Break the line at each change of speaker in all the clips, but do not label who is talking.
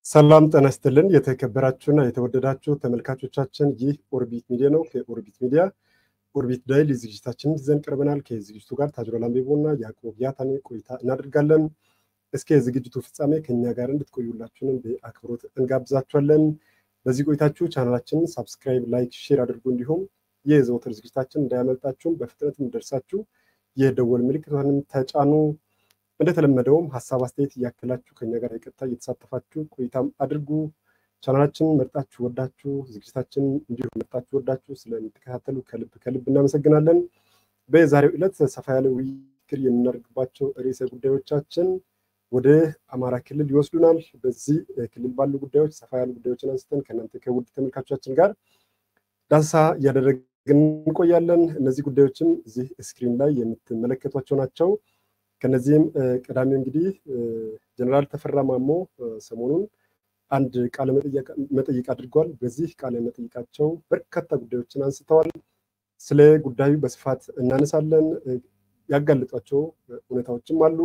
ሰላም ጤና ይስጥልን። የተከበራችሁና የተወደዳችሁ ተመልካቾቻችን ይህ ኦርቢት ሚዲያ ነው። ከኦርቢት ሚዲያ ኦርቢት ዳይሊ ዝግጅታችንን ይዘን ቀርበናል። ከዝግጅቱ ጋር ታጅሮ ላምቤቦ እና ያዕቆብ ያታኔ ቆይታ እናደርጋለን። እስከ የዝግጅቱ ፍጻሜ ከኛ ጋር እንድትቆዩላችሁንም በአክብሮት እንጋብዛችኋለን። በዚህ ቆይታችሁ ቻናላችንን ሳብስክራይብ፣ ላይክ፣ ሼር አድርጉ። እንዲሁም የዘወትር ዝግጅታችን እንዳያመልጣችሁም በፍጥነት እንደርሳችሁ የደወል ምልክቷንም ተጫኑ። እንደተለመደውም ሀሳብ አስተያየት እያከላችሁ ከኛ ጋር የቀጥታ እየተሳተፋችሁ ቆይታም አድርጉ። ቻናላችንን መርጣችሁ ወዳችሁ ዝግጅታችን እንዲሁም መርጣችሁ ወዳችሁ ስለምትከታተሉ ከልብ ከልብ እናመሰግናለን። በዛሬው ዕለት ሰፋ ያለ ውይይት የምናደርግባቸው ርዕሰ ጉዳዮቻችን ወደ አማራ ክልል ይወስዱናል። በዚህ ክልል ባሉ ጉዳዮች ሰፋ ያሉ ጉዳዮችን አንስተን ከእናንተ ከውድ ተመልካቾቻችን ጋር ዳሰሳ እያደረግን እንቆያለን። እነዚህ ጉዳዮችም እዚህ ስክሪን ላይ የምትመለከቷቸው ናቸው። ከነዚህም ቀዳሚው እንግዲህ ጀነራል ተፈራ ማሞ ሰሞኑን አንድ ቃለ መጠይቅ አድርገዋል። በዚህ ቃለ መጠይቃቸው በርካታ ጉዳዮችን አንስተዋል። ስለ ጉዳዩ በስፋት እናነሳለን። ያጋለጧቸው እውነታዎችም አሉ።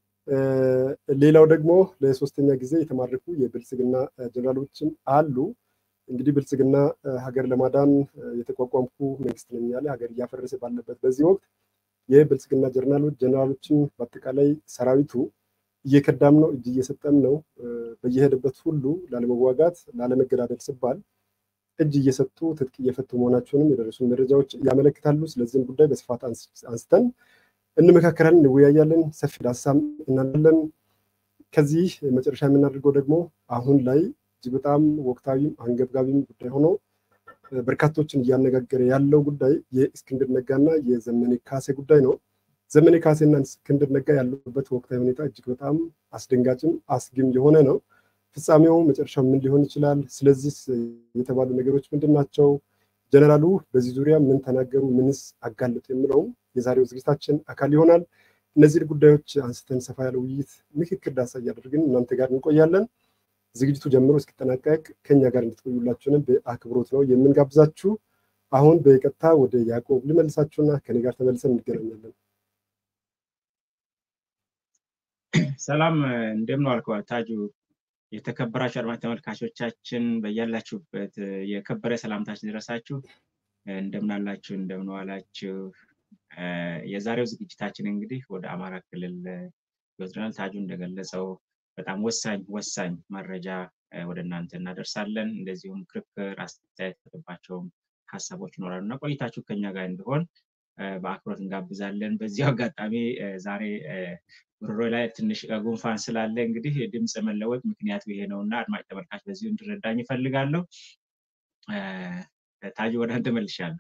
ሌላው ደግሞ ለሶስተኛ ጊዜ የተማረኩ የብልጽግና ጀነራሎችም አሉ። እንግዲህ ብልጽግና ሀገር ለማዳን የተቋቋምኩ መንግስት ነኝ ያለ ሀገር እያፈረሰ ባለበት በዚህ ወቅት የብልጽግና ጀነራሎች ጀነራሎችን በአጠቃላይ ሰራዊቱ እየከዳም ነው፣ እጅ እየሰጠም ነው። በየሄደበት ሁሉ ላለመዋጋት ላለመገዳደል ሲባል እጅ እየሰጡ ትጥቅ እየፈቱ መሆናቸውንም የደረሱን መረጃዎች ያመለክታሉ። ስለዚህም ጉዳይ በስፋት አንስተን እንመካከራለን፣ እንወያያለን፣ ሰፊ ዳሳም እናለን። ከዚህ መጨረሻ የምናደርገው ደግሞ አሁን ላይ እጅግ በጣም ወቅታዊም አንገብጋቢም ጉዳይ ሆኖ በርካቶችን እያነጋገረ ያለው ጉዳይ የእስክንድር ነጋና የዘመኔ ካሴ ጉዳይ ነው። ዘመኔ ካሴና እስክንድር ነጋ ያሉበት ወቅታዊ ሁኔታ እጅግ በጣም አስደንጋጭም አስጊም የሆነ ነው። ፍጻሜው መጨረሻው ምን ሊሆን ይችላል? ስለዚህ የተባሉ ነገሮች ምንድን ናቸው? ጀነራሉ በዚህ ዙሪያ ምን ተናገሩ? ምንስ አጋለጡ? የሚለውም የዛሬው ዝግጅታችን አካል ይሆናል። እነዚህ ጉዳዮች አንስተን ሰፋ ያለ ውይይት፣ ምክክር፣ ዳሳ እያደረግን እናንተ ጋር እንቆያለን። ዝግጅቱ ጀምሮ እስኪጠናቀቅ ከኛ ጋር እንድትቆዩላችሁንም በአክብሮት ነው የምንጋብዛችሁ። አሁን በቀጥታ ወደ ያዕቆብ ልመልሳችሁና ከኔ ጋር ተመልሰን እንገናኛለን።
ሰላም እንደምን ዋልከዋል ታጁ። የተከበራችሁ አድማጭ ተመልካቾቻችን በያላችሁበት የከበረ ሰላምታችን ድረሳችሁ። እንደምን አላችሁ? እንደምን ዋላችሁ? የዛሬው ዝግጅታችን እንግዲህ ወደ አማራ ክልል ይወስደናል። ታጁ እንደገለጸው በጣም ወሳኝ ወሳኝ መረጃ ወደ እናንተ እናደርሳለን። እንደዚሁም ክርክር፣ አስተያየት የተሰጠባቸውም ሀሳቦች ይኖራሉ እና ቆይታችሁ ከኛ ጋር እንዲሆን በአክብሮት እንጋብዛለን። በዚሁ አጋጣሚ ዛሬ ጉሮሮ ላይ ትንሽ ጉንፋን ስላለ እንግዲህ ድምፅ መለወጥ ምክንያቱ ይሄ ነው እና አድማጭ ተመልካች በዚሁ እንድረዳኝ ይፈልጋለሁ። ታጁ ወደ አንተ መልሻለሁ።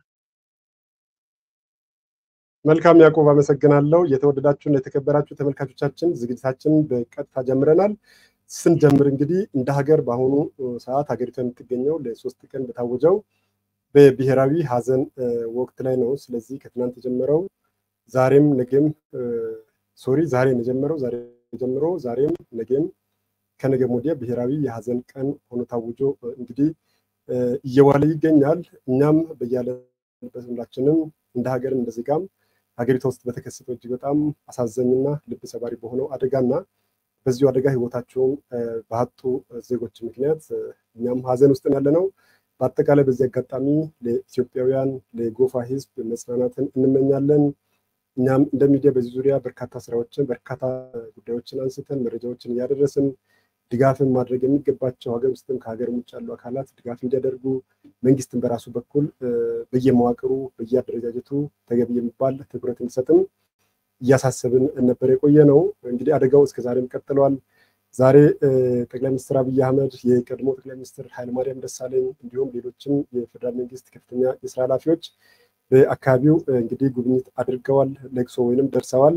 መልካም ያዕቆብ አመሰግናለሁ። የተወደዳችሁና የተከበራችሁ ተመልካቾቻችን ዝግጅታችንን በቀጥታ ጀምረናል። ስንጀምር እንግዲህ እንደ ሀገር በአሁኑ ሰዓት ሀገሪቷ የምትገኘው ለሶስት ቀን በታወጀው በብሔራዊ ሀዘን ወቅት ላይ ነው። ስለዚህ ከትናንት የጀመረው ዛሬም ነገም ሶሪ ዛሬ የጀመረው ዛሬ ጀምሮ ዛሬም ነገም ከነገም ወዲያ ብሔራዊ የሀዘን ቀን ሆኖ ታውጆ እንግዲህ እየዋለ ይገኛል። እኛም በያለንበት ሁላችንም እንደ ሀገርም እንደ ዜጋም ሀገሪቷ ውስጥ በተከሰተው እጅግ በጣም አሳዛኝና ልብ ሰባሪ በሆነው አደጋና በዚሁ አደጋ ህይወታቸውን ባጡ ዜጎች ምክንያት እኛም ሀዘን ውስጥ ያለ ነው። በአጠቃላይ በዚህ አጋጣሚ ለኢትዮጵያውያን ለጎፋ ህዝብ መጽናናትን እንመኛለን። እኛም እንደ ሚዲያ በዚህ ዙሪያ በርካታ ስራዎችን በርካታ ጉዳዮችን አንስተን መረጃዎችን እያደረስን ድጋፍን ማድረግ የሚገባቸው ሀገር ውስጥም ከሀገር ውጭ ያሉ አካላት ድጋፍ እንዲያደርጉ መንግስትን በራሱ በኩል በየመዋቅሩ በየአደረጃጀቱ ተገቢ የሚባል ትኩረት እንዲሰጥም እያሳሰብን ነበር የቆየ ነው። እንግዲህ አደጋው እስከ ዛሬም ቀጥለዋል። ዛሬ ጠቅላይ ሚኒስትር አብይ አህመድ፣ የቀድሞ ጠቅላይ ሚኒስትር ኃይለማርያም ደሳለኝ እንዲሁም ሌሎችም የፌዴራል መንግስት ከፍተኛ የስራ ኃላፊዎች በአካባቢው እንግዲህ ጉብኝት አድርገዋል። ለቅሶ ወይንም ደርሰዋል።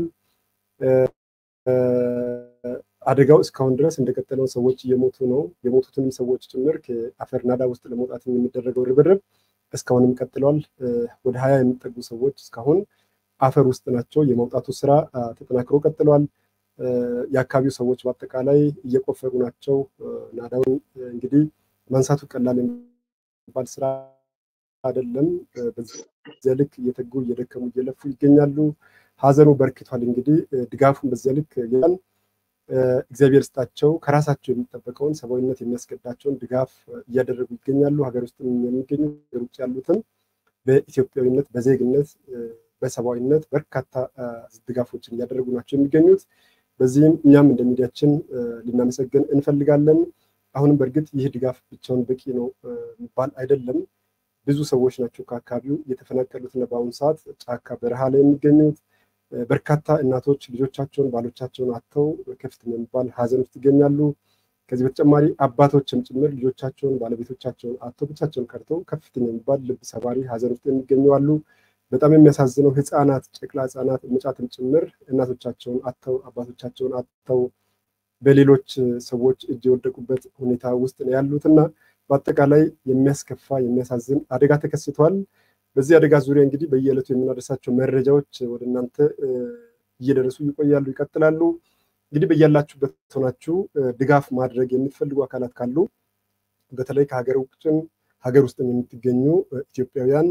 አደጋው እስካሁን ድረስ እንደቀጠለው ሰዎች እየሞቱ ነው። የሞቱትንም ሰዎች ጭምር ከአፈር ናዳ ውስጥ ለመውጣት የሚደረገው ርብርብ እስካሁንም ቀጥለዋል። ወደ ሀያ የሚጠጉ ሰዎች እስካሁን አፈር ውስጥ ናቸው። የመውጣቱ ስራ ተጠናክሮ ቀጥለዋል። የአካባቢው ሰዎች በአጠቃላይ እየቆፈሩ ናቸው። ናዳውን እንግዲህ ማንሳቱ ቀላል የሚባል ስራ አይደለም። በዚያ ልክ እየተጉ እየደከሙ እየለፉ ይገኛሉ። ሀዘኑ በርክቷል። እንግዲህ ድጋፉን በዚያ ልክ ያን እግዚአብሔር ስጣቸው ከራሳቸው የሚጠበቀውን ሰብአዊነት የሚያስገዳቸውን ድጋፍ እያደረጉ ይገኛሉ። ሀገር ውስጥ የሚገኙ ሀገር ውጭ ያሉትም በኢትዮጵያዊነት፣ በዜግነት፣ በሰብአዊነት በርካታ ድጋፎችን እያደረጉ ናቸው የሚገኙት። በዚህም እኛም እንደ ሚዲያችን ልናመሰግን እንፈልጋለን። አሁንም በእርግጥ ይህ ድጋፍ ብቻውን በቂ ነው የሚባል አይደለም። ብዙ ሰዎች ናቸው ከአካባቢው የተፈናቀሉትና በአሁኑ ሰዓት ጫካ በረሃ ላይ የሚገኙት። በርካታ እናቶች ልጆቻቸውን ባሎቻቸውን አጥተው ከፍተኛ የሚባል ሀዘን ውስጥ ይገኛሉ። ከዚህ በተጨማሪ አባቶችም ጭምር ልጆቻቸውን ባለቤቶቻቸውን አጥተው ብቻቸውን ቀርተው ከፍተኛ የሚባል ልብ ሰባሪ ሀዘን ውስጥ የሚገኙ አሉ። በጣም የሚያሳዝነው ህፃናት፣ ጨቅላ ህፃናት መጫትም ጭምር እናቶቻቸውን አጥተው አባቶቻቸውን አጥተው በሌሎች ሰዎች እጅ የወደቁበት ሁኔታ ውስጥ ነው ያሉት እና በአጠቃላይ የሚያስከፋ የሚያሳዝን አደጋ ተከስቷል። በዚህ አደጋ ዙሪያ እንግዲህ በየዕለቱ የምናደርሳቸው መረጃዎች ወደ እናንተ እየደረሱ ይቆያሉ፣ ይቀጥላሉ። እንግዲህ በያላችሁበት ሆናችሁ ድጋፍ ማድረግ የምትፈልጉ አካላት ካሉ በተለይ ከሀገር ውጭም ሀገር ውስጥም የምትገኙ ኢትዮጵያውያን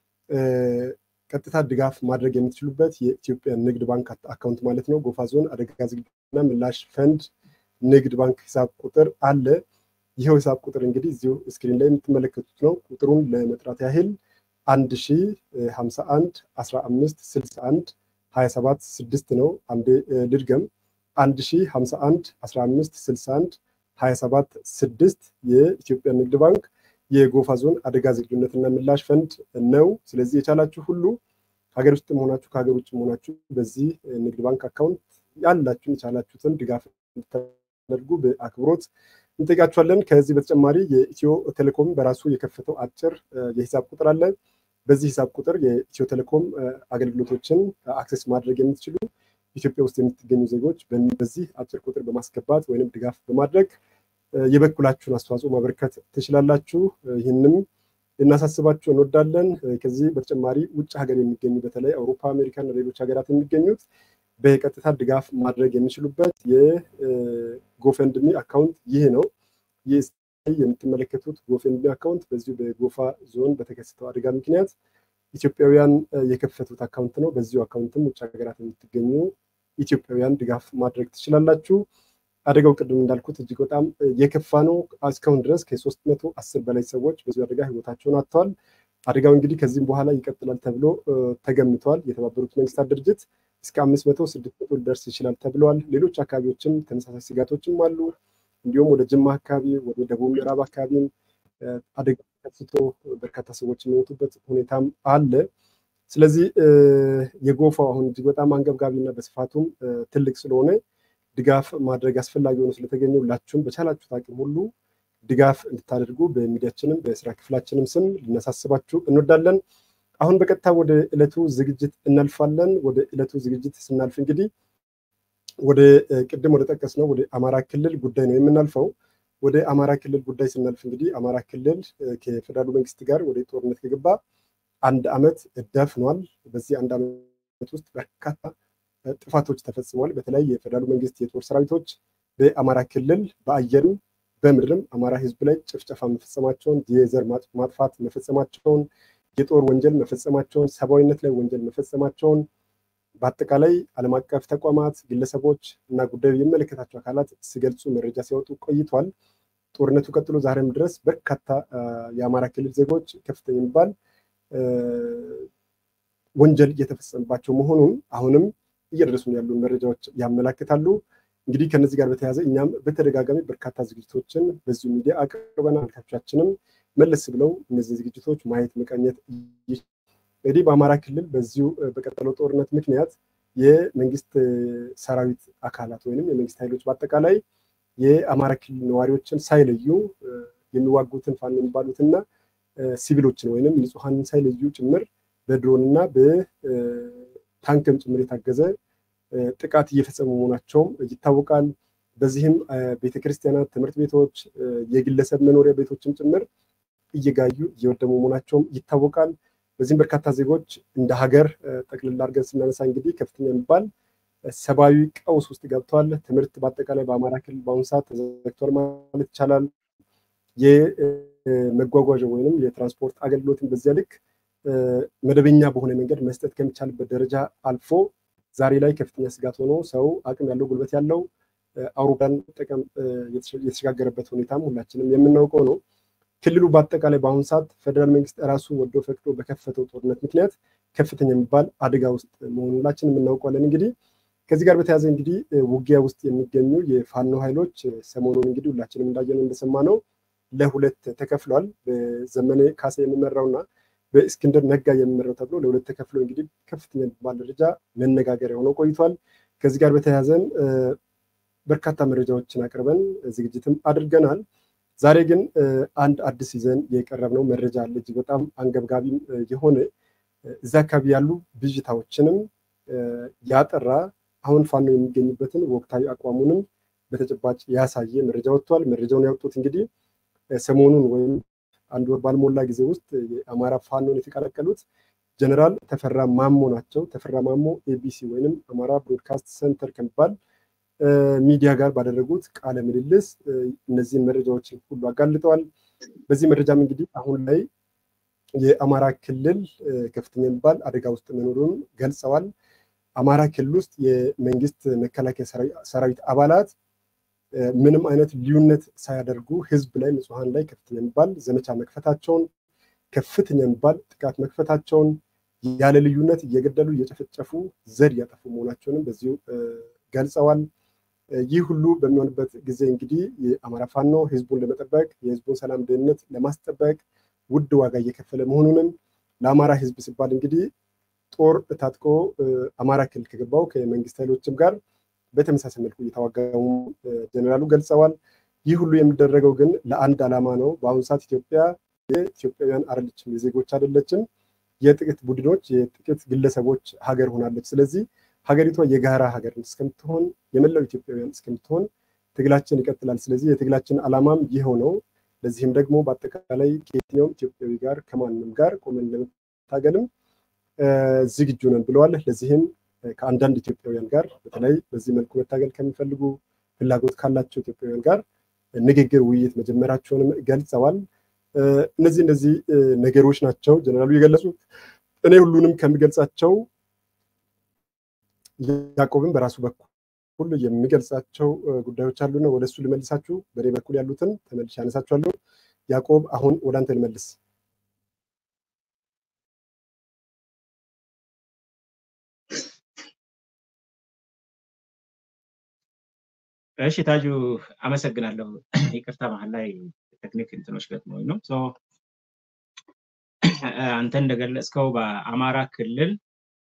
ቀጥታ ድጋፍ ማድረግ የምትችሉበት የኢትዮጵያ ንግድ ባንክ አካውንት ማለት ነው። ጎፋ ዞን አደጋ ዝግጁና ምላሽ ፈንድ ንግድ ባንክ ሂሳብ ቁጥር አለ። ይኸው ሂሳብ ቁጥር እንግዲህ እዚሁ ስክሪን ላይ የምትመለከቱት ነው። ቁጥሩን ለመጥራት ያህል አንድ ሺ ሀምሳ አንድ አስራ አምስት ስልሳ አንድ ሀያ ሰባት ስድስት ነው። አንዴ ልድገም። አንድ ሺ ሀምሳ አንድ አስራ አምስት ስልሳ አንድ ሀያ ሰባት ስድስት የኢትዮጵያ ንግድ ባንክ የጎፋ ዞን አደጋ ዝግጁነትና ምላሽ ፈንድ ነው። ስለዚህ የቻላችሁ ሁሉ ሀገር ውስጥ መሆናችሁ ከሀገር ውጭ መሆናችሁ በዚህ ንግድ ባንክ አካውንት ያላችሁን የቻላችሁትን ድጋፍ እንድታደርጉ በአክብሮት እንጠይቃችኋለን። ከዚህ በተጨማሪ የኢትዮ ቴሌኮም በራሱ የከፈተው አጭር የሂሳብ ቁጥር አለ። በዚህ ሂሳብ ቁጥር የኢትዮ ቴሌኮም አገልግሎቶችን አክሰስ ማድረግ የምትችሉ ኢትዮጵያ ውስጥ የምትገኙ ዜጎች በዚህ አጭር ቁጥር በማስገባት ወይም ድጋፍ በማድረግ የበኩላችሁን አስተዋጽኦ ማበርከት ትችላላችሁ። ይህንም ልናሳስባችሁ እንወዳለን። ከዚህ በተጨማሪ ውጭ ሀገር የሚገኙ በተለይ አውሮፓ፣ አሜሪካ እና ሌሎች ሀገራት የሚገኙት በቀጥታ ድጋፍ ማድረግ የሚችሉበት የጎፈንድሚ አካውንት ይህ ነው። ይህ የምትመለከቱት ጎፈንድሚ አካውንት በዚሁ በጎፋ ዞን በተከሰተው አደጋ ምክንያት ኢትዮጵያውያን የከፈቱት አካውንት ነው። በዚሁ አካውንትም ውጭ ሀገራት የምትገኙ ኢትዮጵያውያን ድጋፍ ማድረግ ትችላላችሁ። አደጋው ቅድም እንዳልኩት እጅግ በጣም የከፋ ነው። እስካሁን ድረስ ከሶስት መቶ አስር በላይ ሰዎች በዚሁ አደጋ ህይወታቸውን አጥተዋል። አደጋው እንግዲህ ከዚህም በኋላ ይቀጥላል ተብሎ ተገምቷል። የተባበሩት መንግስታት ድርጅት እስከ አምስት መቶ ስድስት መቶ ሊደርስ ይችላል ተብለዋል። ሌሎች አካባቢዎችም ተመሳሳይ ስጋቶችም አሉ። እንዲሁም ወደ ጅማ አካባቢ፣ ወደ ደቡብ ምዕራብ አካባቢም አደጋ ተከስቶ በርካታ ሰዎች የሚሞቱበት ሁኔታም አለ። ስለዚህ የጎፋው አሁን እጅግ በጣም አንገብጋቢ እና በስፋቱም ትልቅ ስለሆነ ድጋፍ ማድረግ አስፈላጊ ሆኖ ስለተገኘ ሁላችሁም በቻላችሁት አቅም ሁሉ ድጋፍ እንድታደርጉ በሚዲያችንም በስራ ክፍላችንም ስም ልናሳስባችሁ እንወዳለን። አሁን በቀጥታ ወደ ዕለቱ ዝግጅት እናልፋለን። ወደ ዕለቱ ዝግጅት ስናልፍ እንግዲህ ወደ ቅድም ወደ ጠቀስ ነው ወደ አማራ ክልል ጉዳይ ነው የምናልፈው። ወደ አማራ ክልል ጉዳይ ስናልፍ እንግዲህ አማራ ክልል ከፌደራሉ መንግስት ጋር ወደ ጦርነት ከገባ አንድ ዓመት ደፍኗል። በዚህ አንድ ዓመት ውስጥ በርካታ ጥፋቶች ተፈጽመዋል። በተለይ የፌደራሉ መንግስት የጦር ሰራዊቶች በአማራ ክልል በአየርም በምድርም አማራ ህዝብ ላይ ጭፍጨፋ መፈጸማቸውን፣ የዘር ማጥፋት መፈጸማቸውን፣ የጦር ወንጀል መፈጸማቸውን፣ ሰብአዊነት ላይ ወንጀል መፈጸማቸውን በአጠቃላይ ዓለም አቀፍ ተቋማት፣ ግለሰቦች እና ጉዳዩ የሚመለከታቸው አካላት ሲገልጹ መረጃ ሲያወጡ ቆይቷል። ጦርነቱ ቀጥሎ ዛሬም ድረስ በርካታ የአማራ ክልል ዜጎች ከፍተኛ የሚባል ወንጀል እየተፈጸመባቸው መሆኑን አሁንም እየደረሱን ያሉ መረጃዎች ያመላክታሉ። እንግዲህ ከነዚህ ጋር በተያያዘ እኛም በተደጋጋሚ በርካታ ዝግጅቶችን በዚሁ ሚዲያ አቅርበናል። ተመልካቾቻችንም መለስ ብለው እነዚህ ዝግጅቶች ማየት መቃኘት እንግዲህ በአማራ ክልል በዚሁ በቀጠለው ጦርነት ምክንያት የመንግስት ሰራዊት አካላት ወይም የመንግስት ኃይሎች በአጠቃላይ የአማራ ክልል ነዋሪዎችን ሳይለዩ የሚዋጉትን ፋኖ የሚባሉትና ሲቪሎችን ወይም ንጹሐንን ሳይለዩ ጭምር በድሮን እና በታንክም ጭምር የታገዘ ጥቃት እየፈጸሙ መሆናቸውም ይታወቃል። በዚህም ቤተክርስቲያናት፣ ትምህርት ቤቶች፣ የግለሰብ መኖሪያ ቤቶችም ጭምር እየጋዩ እየወደሙ መሆናቸውም ይታወቃል። በዚህም በርካታ ዜጎች እንደ ሀገር ጠቅልላ አድርገን ስናነሳ እንግዲህ ከፍተኛ የሚባል ሰብአዊ ቀውስ ውስጥ ገብተዋል። ትምህርት በአጠቃላይ በአማራ ክልል በአሁኑ ሰዓት ተዘግቷል ማለት ይቻላል። የመጓጓዣ ወይም የትራንስፖርት አገልግሎትን በዚያ ልክ መደበኛ በሆነ መንገድ መስጠት ከሚቻልበት ደረጃ አልፎ ዛሬ ላይ ከፍተኛ ስጋት ሆኖ ሰው አቅም ያለው ጉልበት ያለው አውሮፕላን መጠቀም የተሸጋገረበት ሁኔታም ሁላችንም የምናውቀው ነው። ክልሉ በአጠቃላይ በአሁኑ ሰዓት ፌደራል መንግስት ራሱ ወዶ ፈቅዶ በከፈተው ጦርነት ምክንያት ከፍተኛ የሚባል አደጋ ውስጥ መሆኑን ሁላችንም እናውቀዋለን። እንግዲህ ከዚህ ጋር በተያያዘ እንግዲህ ውጊያ ውስጥ የሚገኙ የፋኖ ኃይሎች ሰሞኑን እንግዲህ ሁላችንም እንዳየነው እንደሰማነው ለሁለት ተከፍሏል። በዘመነ ካሴ የሚመራውና በእስክንድር ነጋ የሚመራው ተብሎ ለሁለት ተከፍሎ እንግዲህ ከፍተኛ የሚባል ደረጃ መነጋገሪያ ሆነው ቆይቷል። ከዚህ ጋር በተያያዘን በርካታ መረጃዎችን አቅርበን ዝግጅትም አድርገናል። ዛሬ ግን አንድ አዲስ ይዘን የቀረብነው መረጃ አለ። እጅግ በጣም አንገብጋቢም የሆነ እዚያ አካባቢ ያሉ ብዥታዎችንም ያጠራ አሁን ፋኖ የሚገኝበትን ወቅታዊ አቋሙንም በተጨባጭ ያሳየ መረጃ ወጥቷል። መረጃውን ያወጡት እንግዲህ ሰሞኑን ወይም አንድ ወር ባልሞላ ጊዜ ውስጥ የአማራ ፋኖን የተቀላቀሉት ጀነራል ተፈራ ማሞ ናቸው። ተፈራ ማሞ ኤቢሲ ወይንም አማራ ብሮድካስት ሰንተር ከሚባል ሚዲያ ጋር ባደረጉት ቃለ ምልልስ እነዚህን መረጃዎችን ሁሉ አጋልጠዋል። በዚህ መረጃም እንግዲህ አሁን ላይ የአማራ ክልል ከፍተኛ የሚባል አደጋ ውስጥ መኖሩን ገልጸዋል። አማራ ክልል ውስጥ የመንግስት መከላከያ ሰራዊት አባላት ምንም አይነት ልዩነት ሳያደርጉ ህዝብ ላይ ንጹሐን ላይ ከፍተኛ የሚባል ዘመቻ መክፈታቸውን ከፍተኛ የሚባል ጥቃት መክፈታቸውን ያለ ልዩነት እየገደሉ እየጨፈጨፉ ዘር እያጠፉ መሆናቸውንም በዚሁ ገልጸዋል። ይህ ሁሉ በሚሆንበት ጊዜ እንግዲህ የአማራ ፋኖ ህዝቡን ለመጠበቅ የህዝቡን ሰላም ደህንነት ለማስጠበቅ ውድ ዋጋ እየከፈለ መሆኑንም ለአማራ ህዝብ ሲባል እንግዲህ ጦር ታጥቆ አማራ ክልል ከገባው ከመንግስት ኃይሎችም ጋር በተመሳሳይ መልኩ እየተዋጋሙ ጀኔራሉ ገልጸዋል። ይህ ሁሉ የሚደረገው ግን ለአንድ ዓላማ ነው። በአሁኑ ሰዓት ኢትዮጵያ የኢትዮጵያውያን አይደለችም፣ የዜጎች አይደለችም፣ የጥቂት ቡድኖች የጥቂት ግለሰቦች ሀገር ሆናለች። ስለዚህ ሀገሪቷ የጋራ ሀገር እስከምትሆን የመላው ኢትዮጵያውያን እስከምትሆን ትግላችን ይቀጥላል። ስለዚህ የትግላችን ዓላማም ይኸው ነው። ለዚህም ደግሞ በአጠቃላይ ከየትኛውም ኢትዮጵያዊ ጋር ከማንም ጋር ቆመን ለመታገልም ዝግጁ ነን ብለዋል። ለዚህም ከአንዳንድ ኢትዮጵያውያን ጋር በተለይ በዚህ መልኩ መታገል ከሚፈልጉ ፍላጎት ካላቸው ኢትዮጵያውያን ጋር ንግግር፣ ውይይት መጀመራቸውንም ገልጸዋል። እነዚህ እነዚህ ነገሮች ናቸው ጀነራሉ የገለጹት። እኔ ሁሉንም ከሚገልጻቸው ያዕቆብን በራሱ በኩል የሚገልጻቸው ጉዳዮች አሉና ወደ እሱ ልመልሳችሁ። በእኔ በኩል ያሉትን ተመልሼ ያነሳችኋለሁ። ያዕቆብ አሁን ወደ አንተ ልመልስ።
እሺ ታጁ አመሰግናለሁ። ይቅርታ መሀል ላይ ቴክኒክ እንትኖች ገጥሞኝ ነው። አንተ እንደገለጽከው በአማራ ክልል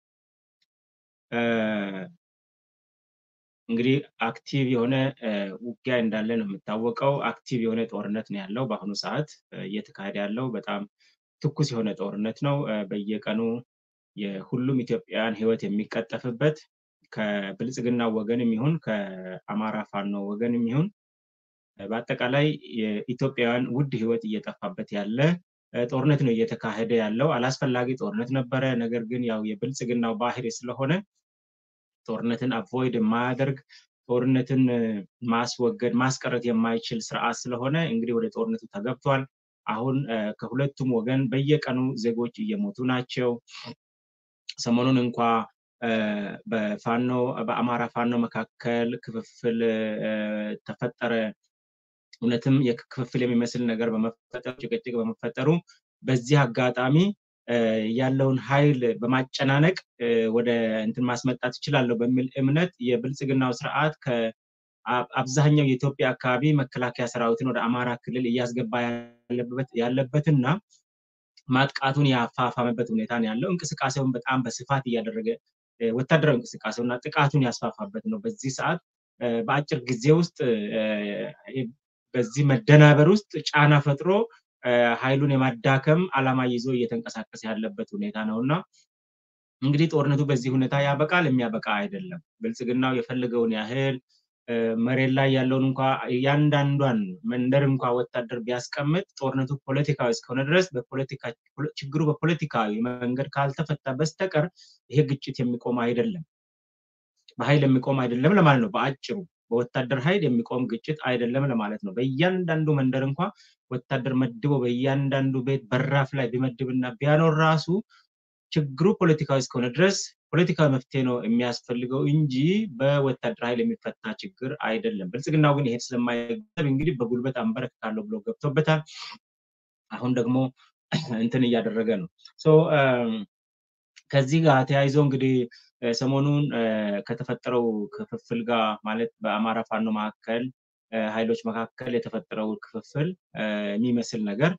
እንግዲህ አክቲቭ የሆነ ውጊያ እንዳለ ነው የሚታወቀው። አክቲቭ የሆነ ጦርነት ነው ያለው በአሁኑ ሰዓት እየተካሄደ ያለው በጣም ትኩስ የሆነ ጦርነት ነው። በየቀኑ የሁሉም ኢትዮጵያውያን ሕይወት የሚቀጠፍበት ከብልጽግና ወገንም ይሁን ከአማራ ፋኖ ወገንም ይሁን በአጠቃላይ የኢትዮጵያውያን ውድ ሕይወት እየጠፋበት ያለ ጦርነት ነው እየተካሄደ ያለው። አላስፈላጊ ጦርነት ነበረ። ነገር ግን ያው የብልጽግናው ባህሪ ስለሆነ ጦርነትን አቮይድ የማያደርግ ጦርነትን ማስወገድ ማስቀረት የማይችል ስርዓት ስለሆነ እንግዲህ ወደ ጦርነቱ ተገብቷል። አሁን ከሁለቱም ወገን በየቀኑ ዜጎች እየሞቱ ናቸው። ሰሞኑን እንኳ በፋኖ በአማራ ፋኖ መካከል ክፍፍል ተፈጠረ። እውነትም የክፍፍል የሚመስል ነገር በመፈጠሩ ጭቅጭቅ በመፈጠሩ በዚህ አጋጣሚ ያለውን ኃይል በማጨናነቅ ወደ እንትን ማስመጣት እችላለሁ በሚል እምነት የብልጽግናው ስርዓት ከአብዛኛው የኢትዮጵያ አካባቢ መከላከያ ሰራዊትን ወደ አማራ ክልል እያስገባ ያለበትና ማጥቃቱን ያፋፋመበት ሁኔታ ነው ያለው። እንቅስቃሴውን በጣም በስፋት እያደረገ ወታደራዊ እንቅስቃሴውና ጥቃቱን ያስፋፋበት ነው። በዚህ ሰዓት በአጭር ጊዜ ውስጥ በዚህ መደናበር ውስጥ ጫና ፈጥሮ ኃይሉን የማዳከም ዓላማ ይዞ እየተንቀሳቀሰ ያለበት ሁኔታ ነው እና እንግዲህ ጦርነቱ በዚህ ሁኔታ ያበቃል የሚያበቃ አይደለም። ብልጽግናው የፈለገውን ያህል መሬት ላይ ያለውን እንኳ እያንዳንዷን መንደር እንኳ ወታደር ቢያስቀምጥ ጦርነቱ ፖለቲካዊ እስከሆነ ድረስ ችግሩ በፖለቲካዊ መንገድ ካልተፈታ በስተቀር ይሄ ግጭት የሚቆም አይደለም፣ በኃይል የሚቆም አይደለም ለማለት ነው። በአጭሩ በወታደር ኃይል የሚቆም ግጭት አይደለም ለማለት ነው። በእያንዳንዱ መንደር እንኳ ወታደር መድቦ በእያንዳንዱ ቤት በራፍ ላይ ቢመድብና ቢያኖር ራሱ ችግሩ ፖለቲካዊ እስከሆነ ድረስ ፖለቲካዊ መፍትሄ ነው የሚያስፈልገው እንጂ በወታደር ኃይል የሚፈታ ችግር አይደለም። ብልጽግናው ግን ይሄ ስለማይገብ እንግዲህ በጉልበት አንበረክካለሁ ብሎ ገብቶበታል። አሁን ደግሞ እንትን እያደረገ ነው። ከዚህ ጋር ተያይዞ እንግዲህ ሰሞኑን ከተፈጠረው ክፍፍል ጋር ማለት በአማራ ፋኖ መካከል ኃይሎች መካከል የተፈጠረው ክፍፍል የሚመስል ነገር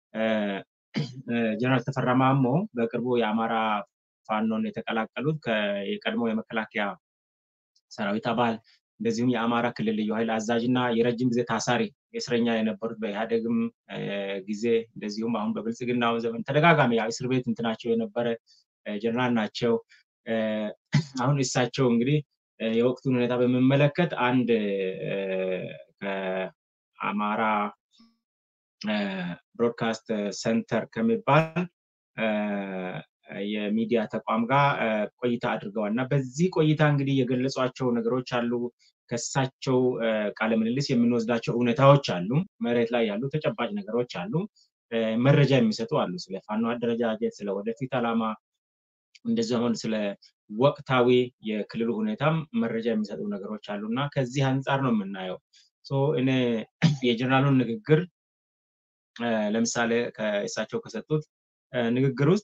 ጀነራል ተፈራ ማሞ በቅርቡ የአማራ ፋኖን የተቀላቀሉት የቀድሞ የመከላከያ ሰራዊት አባል እንደዚሁም የአማራ ክልል ልዩ ኃይል አዛዥ እና የረጅም ጊዜ ታሳሪ እስረኛ የነበሩት በኢህአደግም ጊዜ እንደዚሁም አሁን በብልጽግናው ዘመን ተደጋጋሚ እስር ቤት እንትናቸው የነበረ ጀነራል ናቸው። አሁን እሳቸው እንግዲህ የወቅቱን ሁኔታ በሚመለከት አንድ ከአማራ ብሮድካስት ሰንተር ከሚባል የሚዲያ ተቋም ጋር ቆይታ አድርገዋል እና በዚህ ቆይታ እንግዲህ የገለጿቸው ነገሮች አሉ። ከሳቸው ቃለ ምልልስ የምንወስዳቸው እውነታዎች አሉ። መሬት ላይ ያሉ ተጨባጭ ነገሮች አሉ። መረጃ የሚሰጡ አሉ። ስለ ፋኖ አደረጃጀት፣ ስለ ወደፊት ዓላማ እንደዚህ አሁን ስለ ወቅታዊ የክልሉ ሁኔታም መረጃ የሚሰጡ ነገሮች አሉ እና ከዚህ አንጻር ነው የምናየው። እኔ የጀነራሉን ንግግር ለምሳሌ ከእሳቸው ከሰጡት ንግግር ውስጥ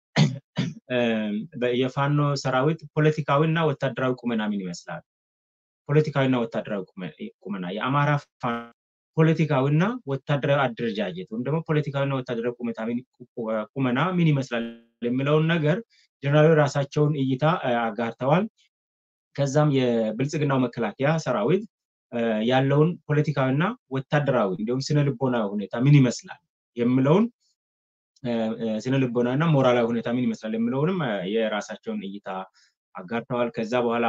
የፋኖ ሰራዊት ፖለቲካዊ እና ወታደራዊ ቁመና ምን ይመስላል? ፖለቲካዊና ወታደራዊ ቁመና የአማራ ፖለቲካዊና ወታደራዊ አደረጃጀት ወይም ደግሞ ፖለቲካዊና ወታደራዊ ቁመና ምን ይመስላል የሚለውን ነገር ጀነራሉ ራሳቸውን እይታ አጋርተዋል። ከዛም የብልጽግናው መከላከያ ሰራዊት ያለውን ፖለቲካዊና ወታደራዊ እንዲሁም ስነ ልቦናዊ ሁኔታ ምን ይመስላል የሚለውን ስነ ልቦናዊ እና ሞራላዊ ሁኔታ ምን ይመስላል የሚለውንም የራሳቸውን እይታ አጋርተዋል። ከዛ በኋላ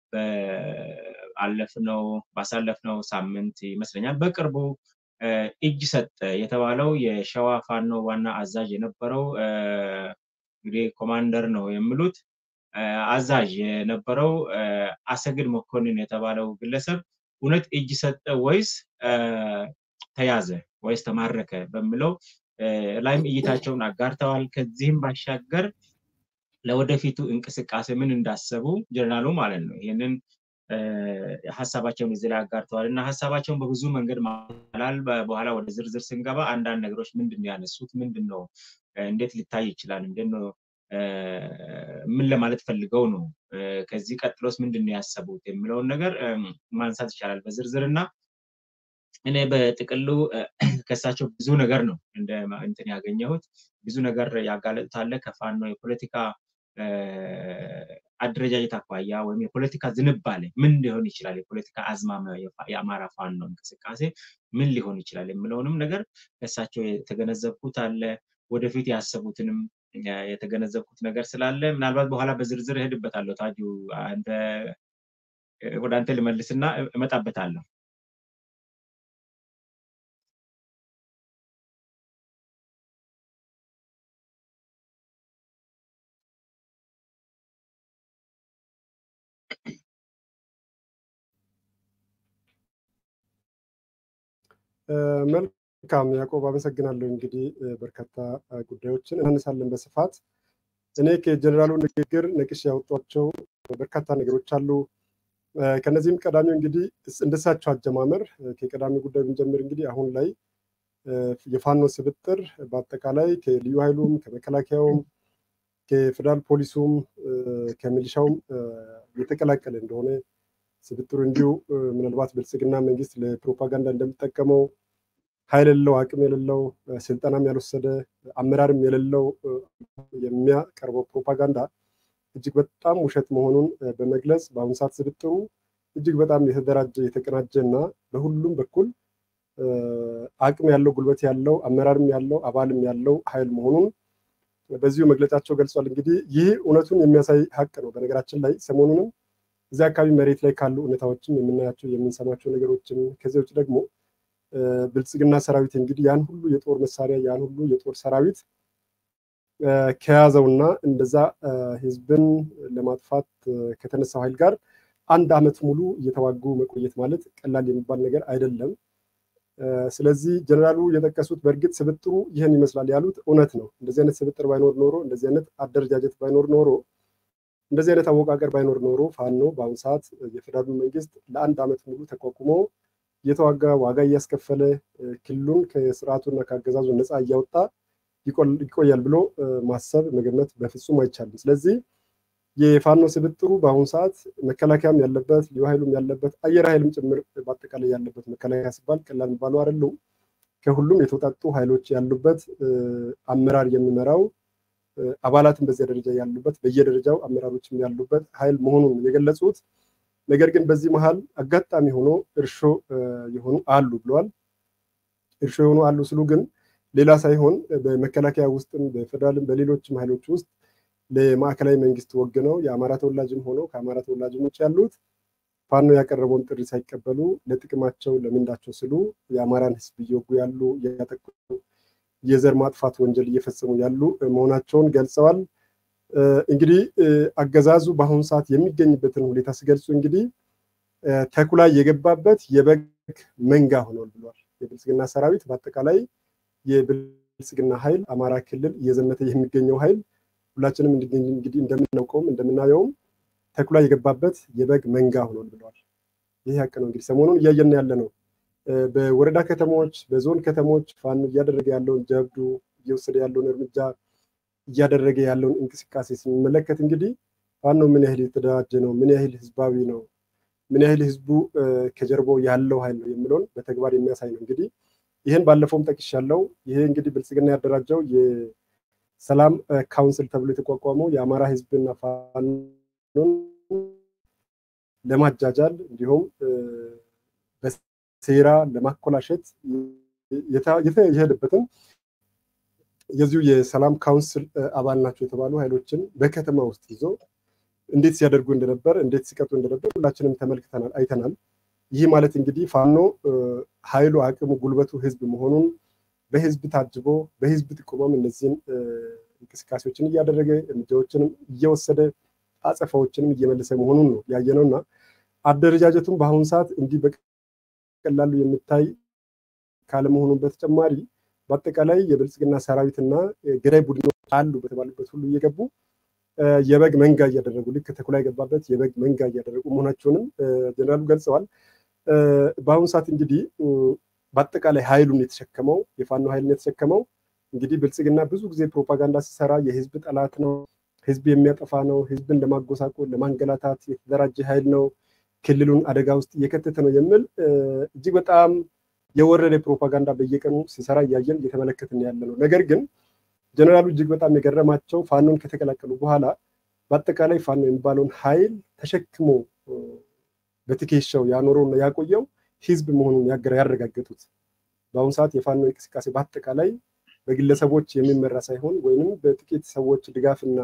አለፍነው ባሳለፍነው ሳምንት ይመስለኛል በቅርቡ እጅ ሰጠ የተባለው የሸዋ ፋኖ ዋና አዛዥ የነበረው እንግዲህ ኮማንደር ነው የሚሉት አዛዥ የነበረው አሰግድ መኮንን የተባለው ግለሰብ እውነት እጅ ሰጠ ወይስ ተያዘ ወይስ ተማረከ በሚለው ላይም እይታቸውን አጋርተዋል። ከዚህም ባሻገር ለወደፊቱ እንቅስቃሴ ምን እንዳሰቡ ጀነራሉ ማለት ነው ይህንን ሀሳባቸውን እዚህ ላይ አጋርተዋል እና ሀሳባቸውን በብዙ መንገድ ማላል በኋላ ወደ ዝርዝር ስንገባ አንዳንድ ነገሮች ምንድን ነው ያነሱት፣ ምንድን ነው እንዴት ሊታይ ይችላል፣ እንዴት ነው ምን ለማለት ፈልገው ነው፣ ከዚህ ቀጥሎስ ምንድን ነው ያሰቡት የሚለውን ነገር ማንሳት ይቻላል በዝርዝር እና እኔ በጥቅሉ ከሳቸው ብዙ ነገር ነው እንደ እንትን ያገኘሁት ብዙ ነገር ያጋለጡት አለ ከፋኖ የፖለቲካ አደረጃጀት አኳያ ወይም የፖለቲካ ዝንባሌ ምን ሊሆን ይችላል፣ የፖለቲካ አዝማሚያ የአማራ ፋኖ እንቅስቃሴ ምን ሊሆን ይችላል የሚለውንም ነገር ከእሳቸው የተገነዘብኩት አለ። ወደፊት ያሰቡትንም የተገነዘብኩት ነገር ስላለ ምናልባት በኋላ በዝርዝር እሄድበታለሁ። ታጁ ወደ አንተ ልመልስና እመጣበታለሁ።
መልካም ያዕቆብ አመሰግናለሁ። እንግዲህ በርካታ ጉዳዮችን እናነሳለን በስፋት እኔ ከጀኔራሉ ንግግር ነቅሽ ያወጧቸው በርካታ ነገሮች አሉ። ከነዚህም ቀዳሚው እንግዲህ እንደሳቸው አጀማመር ከቀዳሚ ጉዳይ ብንጀምር እንግዲህ አሁን ላይ የፋኖ ስብጥር በአጠቃላይ ከልዩ ኃይሉም ከመከላከያውም ከፌደራል ፖሊሱም ከሚሊሻውም የተቀላቀለ እንደሆነ ስብጥሩ እንዲሁ ምናልባት ብልጽግና መንግስት ለፕሮፓጋንዳ እንደሚጠቀመው ኃይል የሌለው አቅም የሌለው ስልጠናም ያልወሰደ አመራርም የሌለው የሚያቀርበው ፕሮፓጋንዳ እጅግ በጣም ውሸት መሆኑን በመግለጽ በአሁኑ ሰዓት ስብጥሩ እጅግ በጣም የተደራጀ የተቀናጀ እና በሁሉም በኩል አቅም ያለው ጉልበት ያለው አመራርም ያለው አባልም ያለው ኃይል መሆኑን በዚሁ መግለጫቸው ገልጿል። እንግዲህ ይህ እውነቱን የሚያሳይ ሀቅ ነው። በነገራችን ላይ ሰሞኑንም እዚህ አካባቢ መሬት ላይ ካሉ እውነታዎችም የምናያቸው የምንሰማቸው ነገሮችን ከዚህ ውጭ ደግሞ ብልጽግና ሰራዊት እንግዲህ ያን ሁሉ የጦር መሳሪያ ያን ሁሉ የጦር ሰራዊት ከያዘውና እንደዛ ህዝብን ለማጥፋት ከተነሳው ኃይል ጋር አንድ አመት ሙሉ እየተዋጉ መቆየት ማለት ቀላል የሚባል ነገር አይደለም። ስለዚህ ጀነራሉ የጠቀሱት በእርግጥ ስብጥሩ ይህን ይመስላል ያሉት እውነት ነው። እንደዚህ አይነት ስብጥር ባይኖር ኖሮ እንደዚህ አይነት አደረጃጀት ባይኖር ኖሮ እንደዚህ አይነት አወቃቀር ባይኖር ኖሮ ፋኖ በአሁኑ ሰዓት የፌዴራሉ መንግስት ለአንድ ዓመት ሙሉ ተቋቁሞ እየተዋጋ ዋጋ እያስከፈለ ክልሉን ከስርዓቱና ከአገዛዙ ነፃ እያወጣ ይቆያል ብሎ ማሰብ መገመት በፍጹም አይቻልም። ስለዚህ የፋኖ ስብጥሩ በአሁኑ ሰዓት መከላከያም ያለበት ልዩ ኃይሉም ያለበት አየር ኃይልም ጭምር በአጠቃላይ ያለበት መከላከያ ሲባል ቀላል የሚባሉ አይደሉም። ከሁሉም የተውጣጡ ኃይሎች ያሉበት አመራር የሚመራው አባላትን በዚያ ደረጃ ያሉበት በየደረጃው አመራሮችም ያሉበት ኃይል መሆኑን የገለጹት። ነገር ግን በዚህ መሀል አጋጣሚ ሆኖ እርሾ የሆኑ አሉ ብለዋል። እርሾ የሆኑ አሉ ስሉ ግን ሌላ ሳይሆን በመከላከያ ውስጥም በፌደራልም በሌሎችም ኃይሎች ውስጥ ለማዕከላዊ መንግስት ወግነው የአማራ ተወላጅም ሆነው ከአማራ ተወላጅም ውጭ ያሉት ፋኖ ያቀረበውን ጥሪ ሳይቀበሉ ለጥቅማቸው ለምንዳቸው ስሉ የአማራን ሕዝብ እየወጉ ያሉ እያጠቁ የዘር ማጥፋት ወንጀል እየፈጸሙ ያሉ መሆናቸውን ገልጸዋል። እንግዲህ አገዛዙ በአሁኑ ሰዓት የሚገኝበትን ሁኔታ ሲገልጹ እንግዲህ ተኩላ የገባበት የበግ መንጋ ሆኗል ብሏል። የብልጽግና ሰራዊት በአጠቃላይ የብልጽግና ኃይል አማራ ክልል እየዘመተ የሚገኘው ኃይል ሁላችንም እንግዲህ እንደምናውቀውም እንደምናየውም ተኩላ የገባበት የበግ መንጋ ሆኗል ብለዋል። ይህ ሀቅ ነው። እንግዲህ ሰሞኑን እያየን ያለ ነው። በወረዳ ከተሞች፣ በዞን ከተሞች ፋኖ እያደረገ ያለውን ጀብዱ እየወሰደ ያለውን እርምጃ እያደረገ ያለውን እንቅስቃሴ ስንመለከት እንግዲህ ፋኖ ምን ያህል የተደራጀ ነው፣ ምን ያህል ህዝባዊ ነው፣ ምን ያህል ህዝቡ ከጀርባው ያለው ኃይል ነው የሚለውን በተግባር የሚያሳይ ነው። እንግዲህ ይህን ባለፈውም ጠቅሻለሁ። ይሄ እንግዲህ ብልጽግና ያደራጀው የሰላም ካውንስል ተብሎ የተቋቋመው የአማራ ህዝብና ፋኖን ለማጃጃል እንዲሁም በሴራ ለማኮላሸት የተሄደበትን የዚሁ የሰላም ካውንስል አባል ናቸው የተባሉ ኃይሎችን በከተማ ውስጥ ይዞ እንዴት ሲያደርጉ እንደነበር እንዴት ሲቀጡ እንደነበር ሁላችንም ተመልክተናል፣ አይተናል። ይህ ማለት እንግዲህ ፋኖ ኃይሉ፣ አቅሙ፣ ጉልበቱ ህዝብ መሆኑን በህዝብ ታጅቦ በህዝብ ጥቆማም እነዚህን እንቅስቃሴዎችን እያደረገ እርምጃዎችንም እየወሰደ አጸፋዎችንም እየመለሰ መሆኑን ነው ያየነው እና አደረጃጀቱም በአሁኑ ሰዓት እንዲህ በቀላሉ የሚታይ ካለመሆኑን በተጨማሪ በአጠቃላይ የብልጽግና ሰራዊትና ገዳይ ቡድኖች አሉ በተባሉበት ሁሉ እየገቡ የበግ መንጋ እያደረጉ ልክ ተኩላ የገባበት የበግ መንጋ እያደረጉ መሆናቸውንም ጀነራሉ ገልጸዋል። በአሁኑ ሰዓት እንግዲህ በአጠቃላይ ኃይሉን የተሸከመው የፋኖ ኃይልን የተሸከመው እንግዲህ ብልጽግና ብዙ ጊዜ ፕሮፓጋንዳ ሲሰራ የህዝብ ጠላት ነው፣ ህዝብ የሚያጠፋ ነው፣ ህዝብን ለማጎሳቆል ለማንገላታት የተደራጀ ኃይል ነው፣ ክልሉን አደጋ ውስጥ እየከተተ ነው የሚል እጅግ በጣም የወረደ ፕሮፓጋንዳ በየቀኑ ሲሰራ እያየን እየተመለከትን ያለ ነው። ነገር ግን ጀነራሉ እጅግ በጣም የገረማቸው ፋኖን ከተቀላቀሉ በኋላ በአጠቃላይ ፋኖ የሚባለውን ኃይል ተሸክሞ በትከሻው ያኖረውና ያቆየው ህዝብ መሆኑን ያረጋገጡት። በአሁኑ ሰዓት የፋኖ እንቅስቃሴ በአጠቃላይ በግለሰቦች የሚመራ ሳይሆን ወይንም በጥቂት ሰዎች ድጋፍና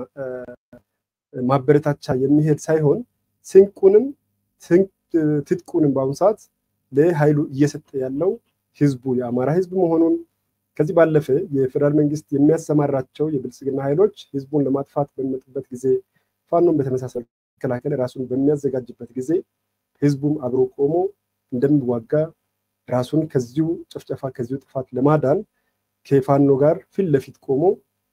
ማበረታቻ የሚሄድ ሳይሆን ስንቁንም ትጥቁንም በአሁኑ ሰዓት ለኃይሉ እየሰጠ ያለው ህዝቡ የአማራ ህዝብ መሆኑን ከዚህ ባለፈ የፌዴራል መንግስት የሚያሰማራቸው የብልጽግና ኃይሎች ህዝቡን ለማጥፋት በሚመጡበት ጊዜ ፋኖን በተመሳሳይ መከላከል ራሱን በሚያዘጋጅበት ጊዜ ህዝቡም አብሮ ቆሞ እንደሚዋጋ ራሱን ከዚሁ ጭፍጨፋ ከዚሁ ጥፋት ለማዳን ከፋኖ ጋር ፊት ለፊት ቆሞ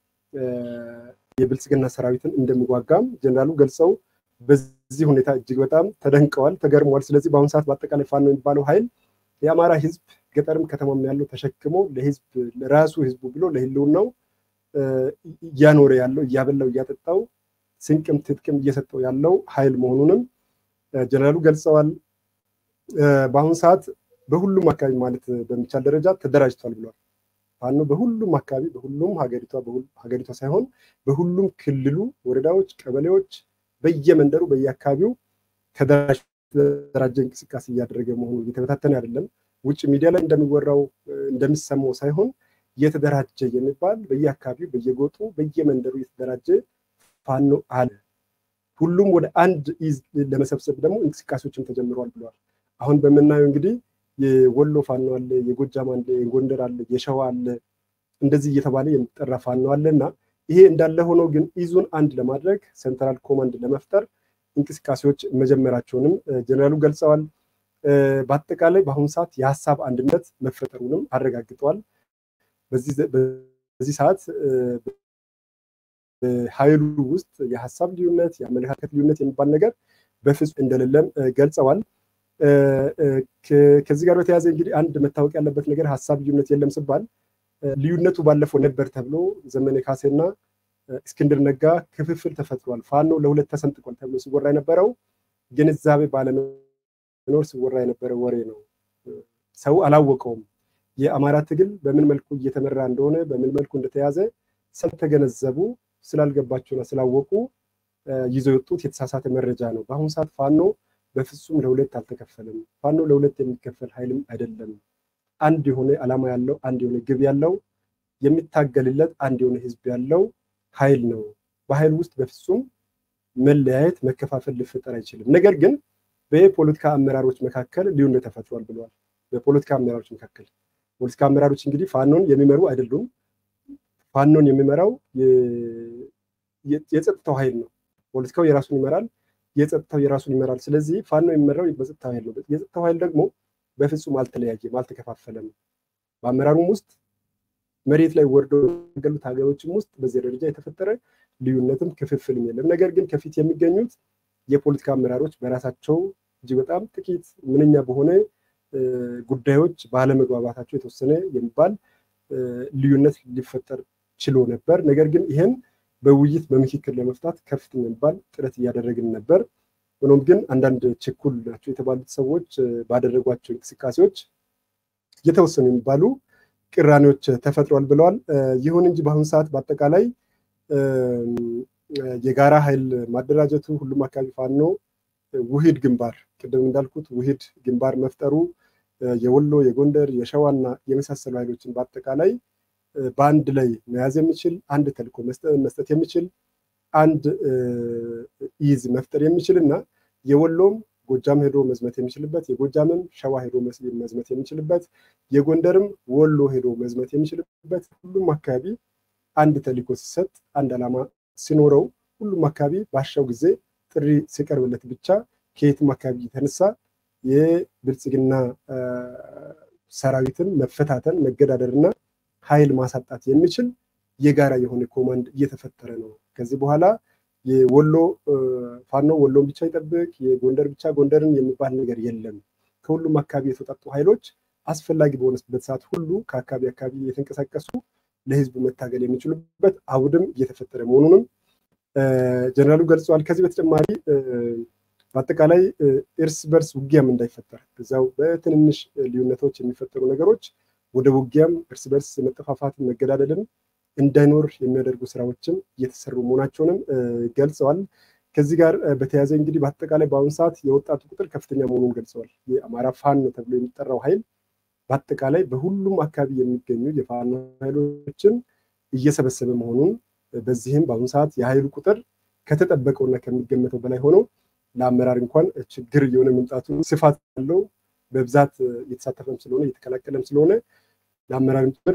የብልጽግና ሰራዊትን እንደሚዋጋም ጀነራሉ ገልጸው በዚህ ሁኔታ እጅግ በጣም ተደንቀዋል፣ ተገርመዋል። ስለዚህ በአሁኑ ሰዓት በአጠቃላይ ፋኖ የሚባለው ኃይል የአማራ ህዝብ ገጠርም ከተማም ያለው ተሸክሞ ለህዝብ ለራሱ ህዝቡ ብሎ ለህልውናው እያኖረ ያለው እያበላው እያጠጣው ስንቅም ትጥቅም እየሰጠው ያለው ኃይል መሆኑንም ጀነራሉ ገልጸዋል። በአሁኑ ሰዓት በሁሉም አካባቢ ማለት በሚቻል ደረጃ ተደራጅቷል ብለዋል። ፋኖ በሁሉም አካባቢ በሁሉም ሀገሪቷ ሀገሪቷ ሳይሆን በሁሉም ክልሉ ወረዳዎች፣ ቀበሌዎች በየመንደሩ በየአካባቢው ተደራጀ እንቅስቃሴ እያደረገ መሆኑ እየተበታተነ አይደለም። ውጭ ሚዲያ ላይ እንደሚወራው እንደሚሰማው ሳይሆን እየተደራጀ የሚባል በየአካባቢው በየጎጡ በየመንደሩ እየተደራጀ ፋኖ አለ። ሁሉም ወደ አንድ ኢዝ ለመሰብሰብ ደግሞ እንቅስቃሴዎችም ተጀምረዋል ብለዋል። አሁን በምናየው እንግዲህ የወሎ ፋኖ አለ፣ የጎጃም አለ፣ የጎንደር አለ፣ የሸዋ አለ፣ እንደዚህ እየተባለ የሚጠራ ፋኖ አለ እና ይሄ እንዳለ ሆኖ ግን ኢዙን አንድ ለማድረግ ሴንትራል ኮማንድ ለመፍጠር እንቅስቃሴዎች መጀመራቸውንም ጀነራሉ ገልጸዋል። በአጠቃላይ በአሁኑ ሰዓት የሀሳብ አንድነት መፈጠሩንም አረጋግጠዋል። በዚህ ሰዓት ኃይሉ ውስጥ የሀሳብ ልዩነት፣ የአመለካከት ልዩነት የሚባል ነገር በፍጹም እንደሌለም ገልጸዋል። ከዚህ ጋር በተያያዘ እንግዲህ አንድ መታወቅ ያለበት ነገር ሀሳብ ልዩነት የለም ሲባል ልዩነቱ ባለፈው ነበር ተብሎ ዘመነ ካሴና እስክንድር ነጋ ክፍፍል ተፈጥሯል፣ ፋኖ ለሁለት ተሰንጥቋል ተብሎ ሲወራ የነበረው ግንዛቤ ባለመኖር ሲወራ የነበረ ወሬ ነው። ሰው አላወቀውም። የአማራ ትግል በምን መልኩ እየተመራ እንደሆነ በምን መልኩ እንደተያዘ ስላልተገነዘቡ ስላልገባቸውና ስላወቁ ይዘው የወጡት የተሳሳተ መረጃ ነው። በአሁኑ ሰዓት ፋኖ በፍጹም ለሁለት አልተከፈለም። ፋኖ ለሁለት የሚከፈል ኃይልም አይደለም። አንድ የሆነ ዓላማ ያለው አንድ የሆነ ግብ ያለው የሚታገልለት አንድ የሆነ ህዝብ ያለው ኃይል ነው። በኃይል ውስጥ በፍጹም መለያየት፣ መከፋፈል ሊፈጠር አይችልም። ነገር ግን በፖለቲካ አመራሮች መካከል ልዩነት ተፈጥሯል ብለዋል። በፖለቲካ አመራሮች መካከል ፖለቲካ አመራሮች እንግዲህ ፋኖን የሚመሩ አይደሉም። ፋኖን የሚመራው የጸጥታው ኃይል ነው። ፖለቲካው የራሱን ይመራል፣ የጸጥታው የራሱን ይመራል። ስለዚህ ፋኖ የሚመራው በጸጥታው ኃይል ነው። የጸጥታው ኃይል ደግሞ በፍጹም አልተለያየም፣ አልተከፋፈለም። በአመራሩም ውስጥ መሬት ላይ ወርዶ ያገሉት ሀገሮችም ውስጥ በዚህ ደረጃ የተፈጠረ ልዩነትም ክፍፍልም የለም። ነገር ግን ከፊት የሚገኙት የፖለቲካ አመራሮች በራሳቸው እጅግ በጣም ጥቂት ምንኛ በሆነ ጉዳዮች ባለመግባባታቸው የተወሰነ የሚባል ልዩነት ሊፈጠር ችሎ ነበር። ነገር ግን ይህን በውይይት በምክክር ለመፍታት ከፍተኛ የሚባል ጥረት እያደረግን ነበር። ሆኖም ግን አንዳንድ ችኩል ናቸው የተባሉት ሰዎች ባደረጓቸው እንቅስቃሴዎች የተወሰኑ የሚባሉ ቅራኔዎች ተፈጥሯል ብለዋል። ይሁን እንጂ በአሁኑ ሰዓት በአጠቃላይ የጋራ ኃይል ማደራጀቱ ሁሉም አካባቢ ፋኖ ውሂድ ግንባር ቅድም እንዳልኩት ውሂድ ግንባር መፍጠሩ የወሎ፣ የጎንደር፣ የሸዋና የመሳሰሉ ኃይሎችን በአጠቃላይ በአንድ ላይ መያዝ የሚችል አንድ ተልዕኮ መስጠት የሚችል አንድ ኢዝ መፍጠር የሚችል እና የወሎም ጎጃም ሄዶ መዝመት የሚችልበት የጎጃምም ሸዋ ሄዶ መዝመት የሚችልበት የጎንደርም ወሎ ሄዶ መዝመት የሚችልበት ሁሉም አካባቢ አንድ ተልዕኮ ሲሰጥ አንድ ዓላማ ሲኖረው ሁሉም አካባቢ ባሻው ጊዜ ጥሪ ሲቀርብለት ብቻ ከየትም አካባቢ የተነሳ የብልጽግና ሰራዊትን መፈታተን መገዳደርና ኃይል ማሳጣት የሚችል የጋራ የሆነ ኮማንድ እየተፈጠረ ነው። ከዚህ በኋላ የወሎ ፋኖ ወሎን ብቻ ይጠብቅ፣ የጎንደር ብቻ ጎንደርን የሚባል ነገር የለም። ከሁሉም አካባቢ የተውጣጡ ኃይሎች አስፈላጊ በሆነበት ሰዓት ሁሉ ከአካባቢ አካባቢ እየተንቀሳቀሱ ለህዝቡ መታገል የሚችሉበት አውድም እየተፈጠረ መሆኑንም ጀነራሉ ገልጸዋል። ከዚህ በተጨማሪ በአጠቃላይ እርስ በርስ ውጊያም እንዳይፈጠር እዚያው በትንንሽ ልዩነቶች የሚፈጠሩ ነገሮች ወደ ውጊያም እርስ በርስ መጠፋፋትን መገዳደልን እንዳይኖር የሚያደርጉ ስራዎችም እየተሰሩ መሆናቸውንም ገልጸዋል። ከዚህ ጋር በተያያዘ እንግዲህ በአጠቃላይ በአሁኑ ሰዓት የወጣቱ ቁጥር ከፍተኛ መሆኑን ገልጸዋል። የአማራ ፋኖ ተብሎ የሚጠራው ኃይል በአጠቃላይ በሁሉም አካባቢ የሚገኙ የፋኖ ኃይሎችን እየሰበሰበ መሆኑን በዚህም በአሁኑ ሰዓት የኃይሉ ቁጥር ከተጠበቀውና ከሚገመተው በላይ ሆነው ለአመራር እንኳን ችግር እየሆነ መምጣቱ ስፋት ያለው በብዛት እየተሳተፈም ስለሆነ እየተቀላቀለም ስለሆነ ለአመራር ጭምር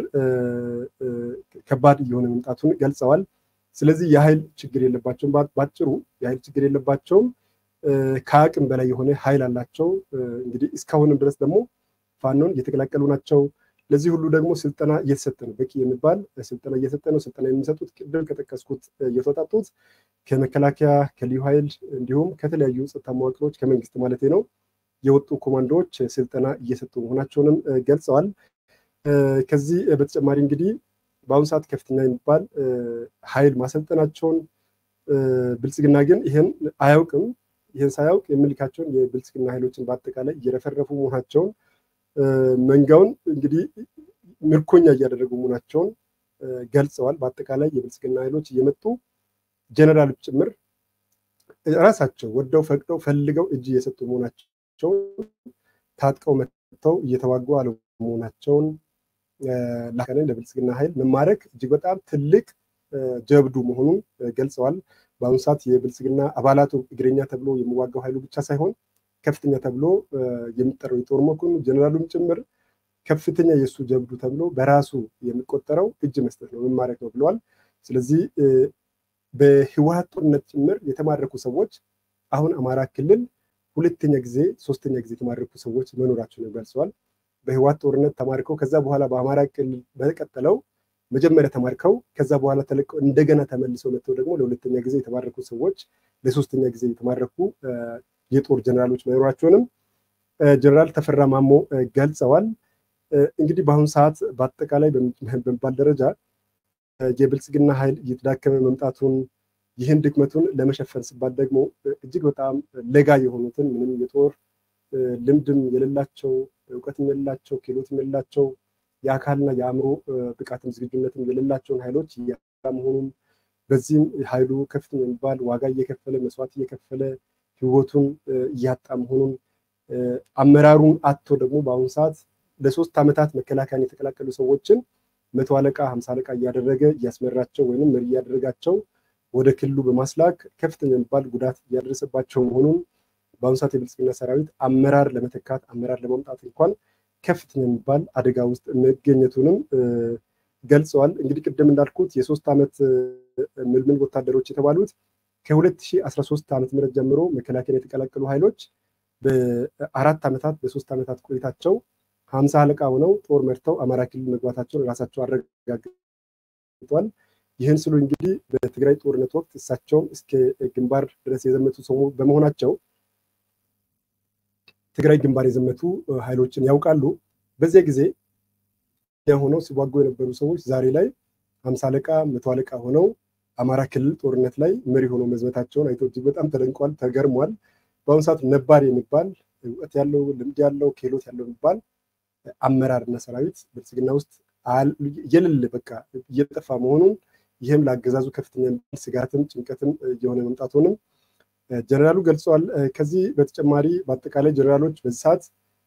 ከባድ እየሆነ መምጣቱን ገልጸዋል። ስለዚህ የኃይል ችግር የለባቸውም። ባጭሩ የኃይል ችግር የለባቸውም። ከአቅም በላይ የሆነ ኃይል አላቸው። እንግዲህ እስካሁንም ድረስ ደግሞ ፋኖን እየተቀላቀሉ ናቸው። ለዚህ ሁሉ ደግሞ ስልጠና እየተሰጠ ነው። በቂ የሚባል ስልጠና እየተሰጠ ነው። ስልጠና የሚሰጡት ቅድም ከጠቀስኩት እየተወጣጡት ከመከላከያ ከልዩ ኃይል እንዲሁም ከተለያዩ ጸጥታ መዋቅሮች ከመንግስት ማለት ነው የወጡ ኮማንዶዎች ስልጠና እየሰጡ መሆናቸውንም ገልጸዋል። ከዚህ በተጨማሪ እንግዲህ በአሁኑ ሰዓት ከፍተኛ የሚባል ኃይል ማሰልጠናቸውን ብልጽግና ግን ይህን አያውቅም። ይህን ሳያውቅ የሚልካቸውን የብልጽግና ኃይሎችን በአጠቃላይ እየረፈረፉ መሆናቸውን መንጋውን እንግዲህ ምርኮኛ እያደረጉ መሆናቸውን ገልጸዋል። በአጠቃላይ የብልጽግና ኃይሎች እየመጡ ጀነራሎች ጭምር ራሳቸው ወደው ፈቅደው ፈልገው እጅ እየሰጡ መሆናቸውን ታጥቀው መጥተው እየተዋጉ አለመሆናቸውን ላከንን ለብልጽግና ኃይል መማረክ እጅግ በጣም ትልቅ ጀብዱ መሆኑን ገልጸዋል። በአሁኑ ሰዓት የብልጽግና አባላቱ እግረኛ ተብሎ የሚዋጋው ኃይሉ ብቻ ሳይሆን ከፍተኛ ተብሎ የሚጠራው የጦር መኮንኑ ጀነራሉም ጭምር ከፍተኛ የእሱ ጀብዱ ተብሎ በራሱ የሚቆጠረው እጅ መስጠት ነው መማረክ ነው ብለዋል። ስለዚህ በህወሀት ጦርነት ጭምር የተማረኩ ሰዎች አሁን አማራ ክልል ሁለተኛ ጊዜ ሶስተኛ ጊዜ የተማረኩ ሰዎች መኖራቸውን ገልጸዋል። በህወሀት ጦርነት ተማርከው ከዛ በኋላ በአማራ ክልል በቀጠለው መጀመሪያ ተማርከው ከዛ በኋላ ተለቀው እንደገና ተመልሰው መጥተው ደግሞ ለሁለተኛ ጊዜ የተማረኩ ሰዎች ለሶስተኛ ጊዜ የተማረኩ የጦር ጀነራሎች መኖራቸውንም ጀነራል ተፈራ ማሞ ገልጸዋል። እንግዲህ በአሁኑ ሰዓት በአጠቃላይ በሚባል ደረጃ የብልጽግና ኃይል እየተዳከመ መምጣቱን ይህን ድክመቱን ለመሸፈን ሲባል ደግሞ እጅግ በጣም ለጋ የሆኑትን ምንም የጦር ልምድም የሌላቸው እውቀትም የሌላቸው ክህሎትም የሌላቸው የአካልና የአእምሮ ብቃትም ዝግጁነትም የሌላቸውን ኃይሎች እያጣ መሆኑን በዚህም ኃይሉ ከፍተኛ የሚባል ዋጋ እየከፈለ መስዋዕት እየከፈለ ህይወቱን እያጣ መሆኑን አመራሩን አጥቶ ደግሞ በአሁኑ ሰዓት ለሶስት ዓመታት መከላከያን የተቀላቀሉ ሰዎችን መቶ አለቃ ሀምሳ አለቃ እያደረገ እያስመራቸው ወይም መሪ እያደረጋቸው ወደ ክልሉ በማስላክ ከፍተኛ የሚባል ጉዳት እያደረሰባቸው መሆኑን በአሁኑ ሰዓት የብልጽግና ሰራዊት አመራር ለመተካት አመራር ለማምጣት እንኳን ከፍተኛ የሚባል አደጋ ውስጥ መገኘቱንም ገልጸዋል። እንግዲህ ቅድም እንዳልኩት የሶስት ዓመት ምልምል ወታደሮች የተባሉት ከ2013 ዓመተ ምህረት ጀምሮ መከላከያ የተቀላቀሉ ኃይሎች በአራት ዓመታት በሶስት ዓመታት ቆይታቸው ሀምሳ አለቃ ሆነው ጦር መርተው አማራ ክልል መግባታቸውን ራሳቸው አረጋግጠዋል። ይህን ስሉ እንግዲህ በትግራይ ጦርነት ወቅት እሳቸውም እስከ ግንባር ድረስ የዘመቱ ሰው በመሆናቸው ትግራይ ግንባር የዘመቱ ኃይሎችን ያውቃሉ። በዚያ ጊዜ ሆነው ሲዋጉ የነበሩ ሰዎች ዛሬ ላይ ሀምሳ አለቃ መቶ አለቃ ሆነው አማራ ክልል ጦርነት ላይ መሪ ሆነው መዝመታቸውን አይቶ እጅግ በጣም ተደንቋል፣ ተገርሟል። በአሁኑ ሰዓት ነባር የሚባል እውቀት ያለው ልምድ ያለው ክህሎት ያለው የሚባል አመራርና ሰራዊት ብልጽግና ውስጥ የሌለ በቃ እየጠፋ መሆኑን ይህም ለአገዛዙ ከፍተኛ ስጋትም ጭንቀትም እየሆነ መምጣቱንም ጀነራሉ ገልጸዋል። ከዚህ በተጨማሪ በአጠቃላይ ጀነራሎች በዚህ ሰዓት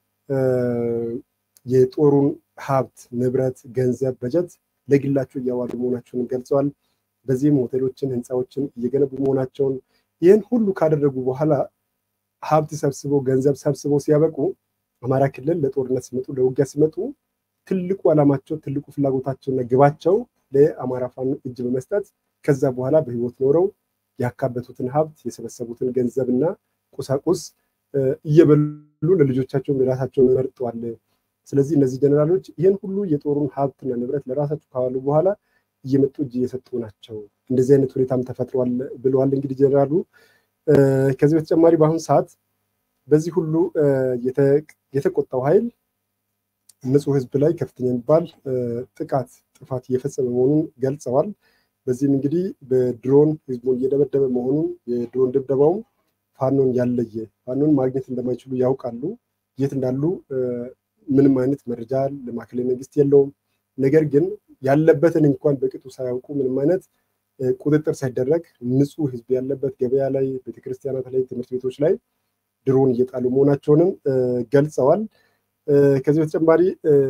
የጦሩን ሀብት፣ ንብረት፣ ገንዘብ፣ በጀት ለግላቸው እያዋሉ መሆናቸውን ገልጸዋል። በዚህም ሆቴሎችን፣ ህንፃዎችን እየገነቡ መሆናቸውን ይህን ሁሉ ካደረጉ በኋላ ሀብት ሰብስበው ገንዘብ ሰብስበው ሲያበቁ አማራ ክልል ለጦርነት ሲመጡ ለውጊያ ሲመጡ ትልቁ ዓላማቸው ትልቁ ፍላጎታቸውና ግባቸው ለአማራ ፋኖ እጅ በመስጠት ከዛ በኋላ በህይወት ኖረው ያካበቱትን ሀብት የሰበሰቡትን ገንዘብና ቁሳቁስ እየበሉ ለልጆቻቸውም ለራሳቸውን መርጠዋል። ስለዚህ እነዚህ ጀነራሎች ይህን ሁሉ የጦሩን ሀብትና ንብረት ለራሳቸው ካዋሉ በኋላ እየመጡ እጅ እየሰጡ ናቸው። እንደዚህ አይነት ሁኔታም ተፈጥሯል ብለዋል። እንግዲህ ጀነራሉ ከዚህ በተጨማሪ በአሁኑ ሰዓት በዚህ ሁሉ የተቆጣው ኃይል ንጹህ ህዝብ ላይ ከፍተኛ የሚባል ጥቃት ጥፋት እየፈጸመ መሆኑን ገልጸዋል። በዚህም እንግዲህ በድሮን ህዝቡን እየደበደበ መሆኑን የድሮን ድብደባውም ፋኖን ያለየ ፋኖን ማግኘት እንደማይችሉ ያውቃሉ። የት እንዳሉ ምንም አይነት መረጃ ለማዕከላዊ መንግስት የለውም። ነገር ግን ያለበትን እንኳን በቅጡ ሳያውቁ ምንም አይነት ቁጥጥር ሳይደረግ ንጹህ ህዝብ ያለበት ገበያ ላይ፣ ቤተክርስቲያናት ላይ፣ ትምህርት ቤቶች ላይ ድሮን እየጣሉ መሆናቸውንም ገልጸዋል። ከዚህ በተጨማሪ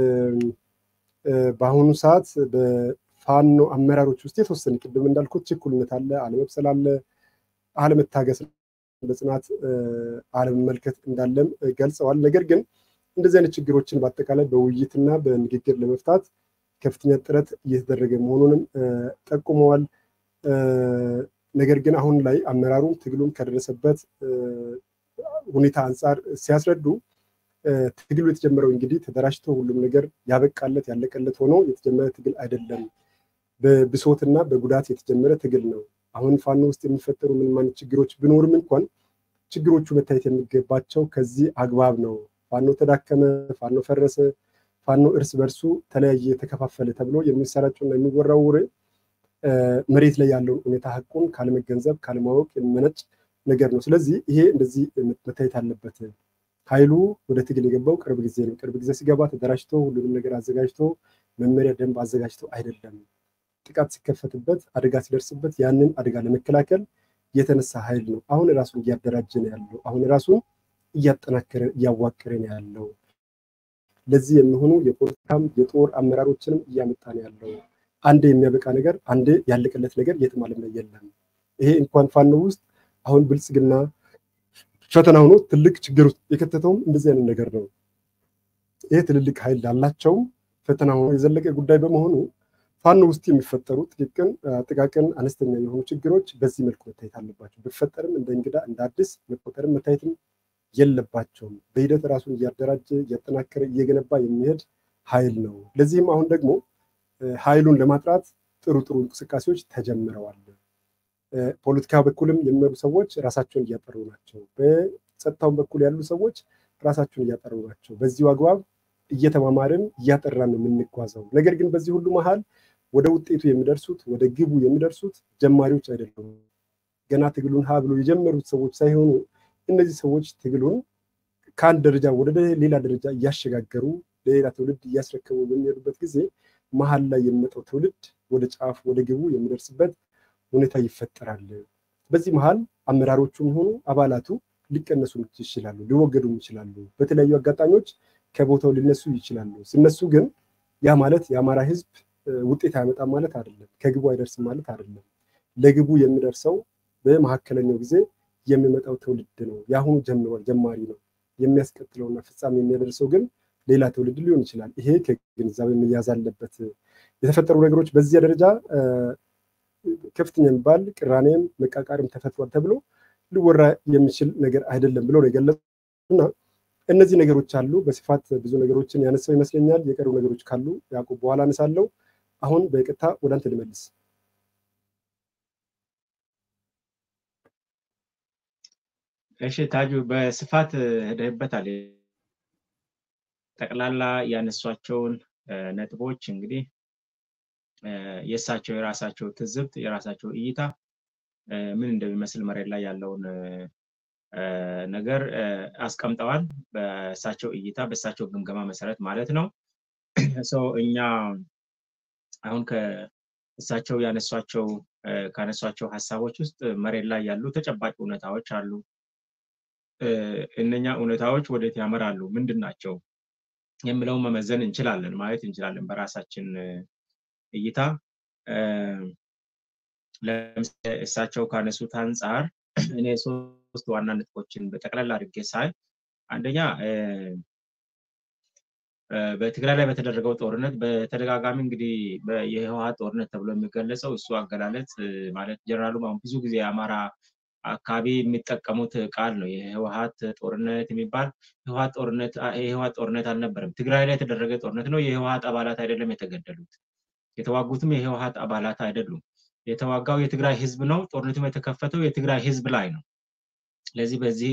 በአሁኑ ሰዓት በፋኖ አመራሮች ውስጥ የተወሰነ ቅድም እንዳልኩት ችኩልነት አለ፣ አለመብሰል አለ፣ አለመታገስ በጽናት አለመመልከት እንዳለም ገልጸዋል። ነገር ግን እንደዚህ አይነት ችግሮችን በአጠቃላይ በውይይትና በንግግር ለመፍታት ከፍተኛ ጥረት እየተደረገ መሆኑንም ጠቁመዋል። ነገር ግን አሁን ላይ አመራሩ ትግሉም ከደረሰበት ሁኔታ አንጻር ሲያስረዱ ትግሉ የተጀመረው እንግዲህ ተደራጅቶ ሁሉም ነገር ያበቃለት ያለቀለት ሆኖ የተጀመረ ትግል አይደለም። በብሶትና በጉዳት የተጀመረ ትግል ነው። አሁን ፋኖ ውስጥ የሚፈጠሩ ምንም አይነት ችግሮች ቢኖርም እንኳን ችግሮቹ መታየት የሚገባቸው ከዚህ አግባብ ነው። ፋኖ ተዳከመ፣ ፋኖ ፈረሰ፣ ፋኖ እርስ በርሱ ተለያየ፣ ተከፋፈለ ተብሎ የሚሰራጨውና የሚወራው ወሬ መሬት ላይ ያለውን ሁኔታ ሀቁን ካለመገንዘብ ካለማወቅ የሚመነጭ ነገር ነው። ስለዚህ ይሄ እንደዚህ መታየት አለበት። ኃይሉ ወደ ትግል የገባው ቅርብ ጊዜ ነው። ቅርብ ጊዜ ሲገባ ተደራጅቶ ሁሉንም ነገር አዘጋጅቶ መመሪያ ደንብ አዘጋጅቶ አይደለም። ጥቃት ሲከፈትበት አደጋ ሲደርስበት ያንን አደጋ ለመከላከል የተነሳ ኃይል ነው። አሁን ራሱን እያደራጀ ነው ያለው። አሁን ራሱን እያጠናከረ እያዋቀረ ነው ያለው። ለዚህ የሚሆኑ የፖለቲካም የጦር አመራሮችንም እያመጣ ነው ያለው። አንዴ የሚያበቃ ነገር፣ አንዴ ያለቀለት ነገር የትም ዓለም ላይ የለም። ይሄ እንኳን ፋኖ ውስጥ አሁን ብልጽግና ፈተና ሆኖ ትልቅ ችግር ውስጥ የከተተውም እንደዚህ አይነት ነገር ነው። ይሄ ትልልቅ ኃይል ላላቸውም ፈተና ሆኖ የዘለቀ ጉዳይ በመሆኑ ፋኖ ውስጥ የሚፈጠሩ ጥቂቅን ጥቃቅን አነስተኛ የሆኑ ችግሮች በዚህ መልኩ መታየት አለባቸው። ቢፈጠርም እንደ እንግዳ እንደ አዲስ መቆጠርም መታየትም የለባቸውም። በሂደት ራሱን እያደራጀ እያጠናከረ እየገነባ የሚሄድ ኃይል ነው። ለዚህም አሁን ደግሞ ኃይሉን ለማጥራት ጥሩ ጥሩ እንቅስቃሴዎች ተጀምረዋል። ፖለቲካ በኩልም የሚመሩ ሰዎች ራሳቸውን እያጠሩ ናቸው። በጸጥታውን በኩል ያሉ ሰዎች ራሳቸውን እያጠሩ ናቸው። በዚሁ አግባብ እየተማማርን እያጠራን ነው የምንጓዘው። ነገር ግን በዚህ ሁሉ መሀል ወደ ውጤቱ የሚደርሱት ወደ ግቡ የሚደርሱት ጀማሪዎች አይደሉም። ገና ትግሉን ሀ ብሎ የጀመሩት ሰዎች ሳይሆኑ እነዚህ ሰዎች ትግሉን ከአንድ ደረጃ ወደ ሌላ ደረጃ እያሸጋገሩ ለሌላ ትውልድ እያስረከቡ በሚሄዱበት ጊዜ መሀል ላይ የሚመጣው ትውልድ ወደ ጫፍ ወደ ግቡ የሚደርስበት ሁኔታ ይፈጠራል። በዚህ መሀል አመራሮቹም ሆኑ አባላቱ ሊቀነሱ ይችላሉ፣ ሊወገዱም ይችላሉ። በተለያዩ አጋጣሚዎች ከቦታው ሊነሱ ይችላሉ። ሲነሱ ግን ያ ማለት የአማራ ህዝብ ውጤት አይመጣም ማለት አይደለም። ከግቡ አይደርስም ማለት አይደለም። ለግቡ የሚደርሰው በመካከለኛው ጊዜ የሚመጣው ትውልድ ነው። የአሁኑ ጀምሯል፣ ጀማሪ ነው። የሚያስቀጥለውና ፍጻሜ የሚያደርሰው ግን ሌላ ትውልድ ሊሆን ይችላል። ይሄ ከግንዛቤ መያዝ አለበት። የተፈጠሩ ነገሮች በዚያ ደረጃ ከፍተኛ የሚባል ቅራኔም መቃቃርም ተፈጥሯል ተብሎ ሊወራ የሚችል ነገር አይደለም ብሎ ነው የገለጹ እና እነዚህ ነገሮች አሉ። በስፋት ብዙ ነገሮችን ያነሳው ይመስለኛል። የቀሩ ነገሮች ካሉ ያዕቆብ በኋላ አነሳለሁ። አሁን በቀጥታ ወደ አንተ ልመልስ።
እሺ ታጁ፣ በስፋት ሄደህበታል። ጠቅላላ ያነሷቸውን ነጥቦች እንግዲህ የእሳቸው የራሳቸው ትዝብት የራሳቸው እይታ ምን እንደሚመስል መሬት ላይ ያለውን ነገር አስቀምጠዋል። በእሳቸው እይታ በእሳቸው ግምገማ መሰረት ማለት ነው። ሰው እኛ አሁን ከእሳቸው ያነሷቸው ካነሷቸው ሀሳቦች ውስጥ መሬት ላይ ያሉ ተጨባጭ እውነታዎች አሉ። እነኛ እውነታዎች ወዴት ያመራሉ? ምንድን ናቸው? የሚለውን መመዘን እንችላለን፣ ማየት እንችላለን በራሳችን እይታ። ለምሳሌ እሳቸው ካነሱት አንጻር እኔ ሶስት ዋና ነጥቦችን በጠቅላላ አድርጌ ሳይ አንደኛ በትግራይ ላይ በተደረገው ጦርነት በተደጋጋሚ እንግዲህ የህወሀት ጦርነት ተብሎ የሚገለጸው እሱ አገላለጽ ማለት ጀነራሉ አሁን ብዙ ጊዜ የአማራ አካባቢ የሚጠቀሙት ቃል ነው። የህወሀት ጦርነት የሚባል ህወሀት ጦርነት የህወሀት ጦርነት አልነበረም። ትግራይ ላይ የተደረገ ጦርነት ነው። የህወሀት አባላት አይደለም የተገደሉት። የተዋጉትም የህወሀት አባላት አይደሉም። የተዋጋው የትግራይ ህዝብ ነው። ጦርነቱም የተከፈተው የትግራይ ህዝብ ላይ ነው። ስለዚህ በዚህ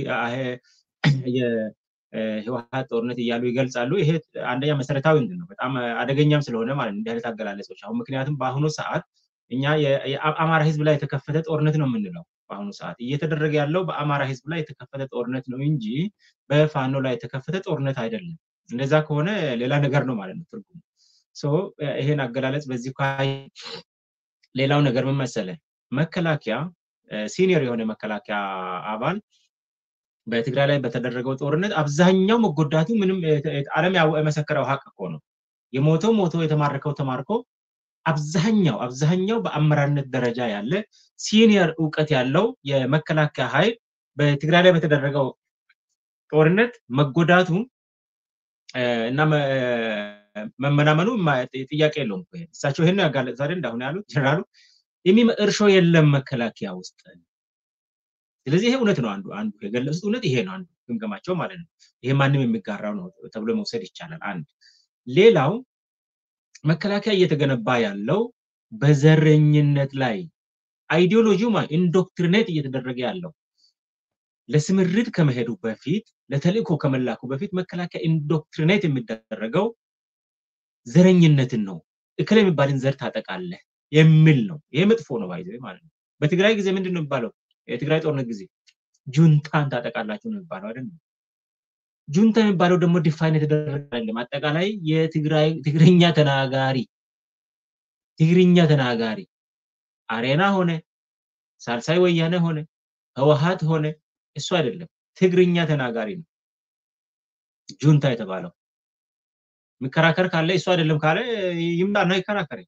የህወሀት ጦርነት እያሉ ይገልጻሉ። ይሄ አንደኛ መሰረታዊ እንትን ነው፣ በጣም አደገኛም ስለሆነ ማለት እንዲህ አይነት አገላለጾች አሁን ምክንያቱም በአሁኑ ሰዓት እኛ የአማራ ህዝብ ላይ የተከፈተ ጦርነት ነው የምንለው። በአሁኑ ሰዓት እየተደረገ ያለው በአማራ ህዝብ ላይ የተከፈተ ጦርነት ነው እንጂ በፋኖ ላይ የተከፈተ ጦርነት አይደለም። እንደዛ ከሆነ ሌላ ነገር ነው ማለት ነው ትርጉሙ። ይሄን አገላለጽ በዚህ ሌላው ነገር ምን መሰለ፣ መከላከያ ሲኒየር የሆነ መከላከያ አባል በትግራይ ላይ በተደረገው ጦርነት አብዛኛው መጎዳቱ ምንም ዓለም የመሰከረው ሀቅ እኮ ነው። የሞተው ሞቶ የተማረከው ተማርኮ አብዛኛው አብዛኛው በአመራርነት ደረጃ ያለ ሲኒየር እውቀት ያለው የመከላከያ ኃይል በትግራይ ላይ በተደረገው ጦርነት መጎዳቱ እና መመናመኑ ጥያቄ የለውም። እሳቸው ይህን ያጋለጥ ዛሬ እንዳሁን ያሉት ጀነራሉ እርሾ የለም መከላከያ ውስጥ። ስለዚህ ይሄ እውነት ነው። አንዱ አንዱ የገለጹት እውነት ይሄ ነው። አንዱ ግምገማቸው ማለት ነው። ይሄ ማንም የሚጋራው ነው ተብሎ መውሰድ ይቻላል። አንድ ሌላው መከላከያ እየተገነባ ያለው በዘረኝነት ላይ አይዲዮሎጂው ኢንዶክትሪኔት እየተደረገ ያለው ለስምሪት ከመሄዱ በፊት ለተልእኮ ከመላኩ በፊት መከላከያ ኢንዶክትሪኔት የሚደረገው ዘረኝነትን ነው። እክል የሚባልን ዘር ታጠቃለህ የሚል ነው። ይሄ መጥፎ ነው ባይዘ ማለት ነው። በትግራይ ጊዜ ምንድን ነው የሚባለው? የትግራይ ጦርነት ጊዜ ጁንታን ታጠቃላችሁ ነው የሚባለው አይደል? ጁንታ የሚባለው ደግሞ ዲፋይን የተደረገ አይደለም። አጠቃላይ የትግራይ ትግርኛ ተናጋሪ ትግርኛ ተናጋሪ አሬና ሆነ ሳልሳይ ወያነ ሆነ ህወሀት ሆነ እሱ አይደለም፣ ትግርኛ ተናጋሪ ነው ጁንታ የተባለው። የሚከራከር ካለ እሱ አይደለም ካለ ይምጣና ይከራከረኝ።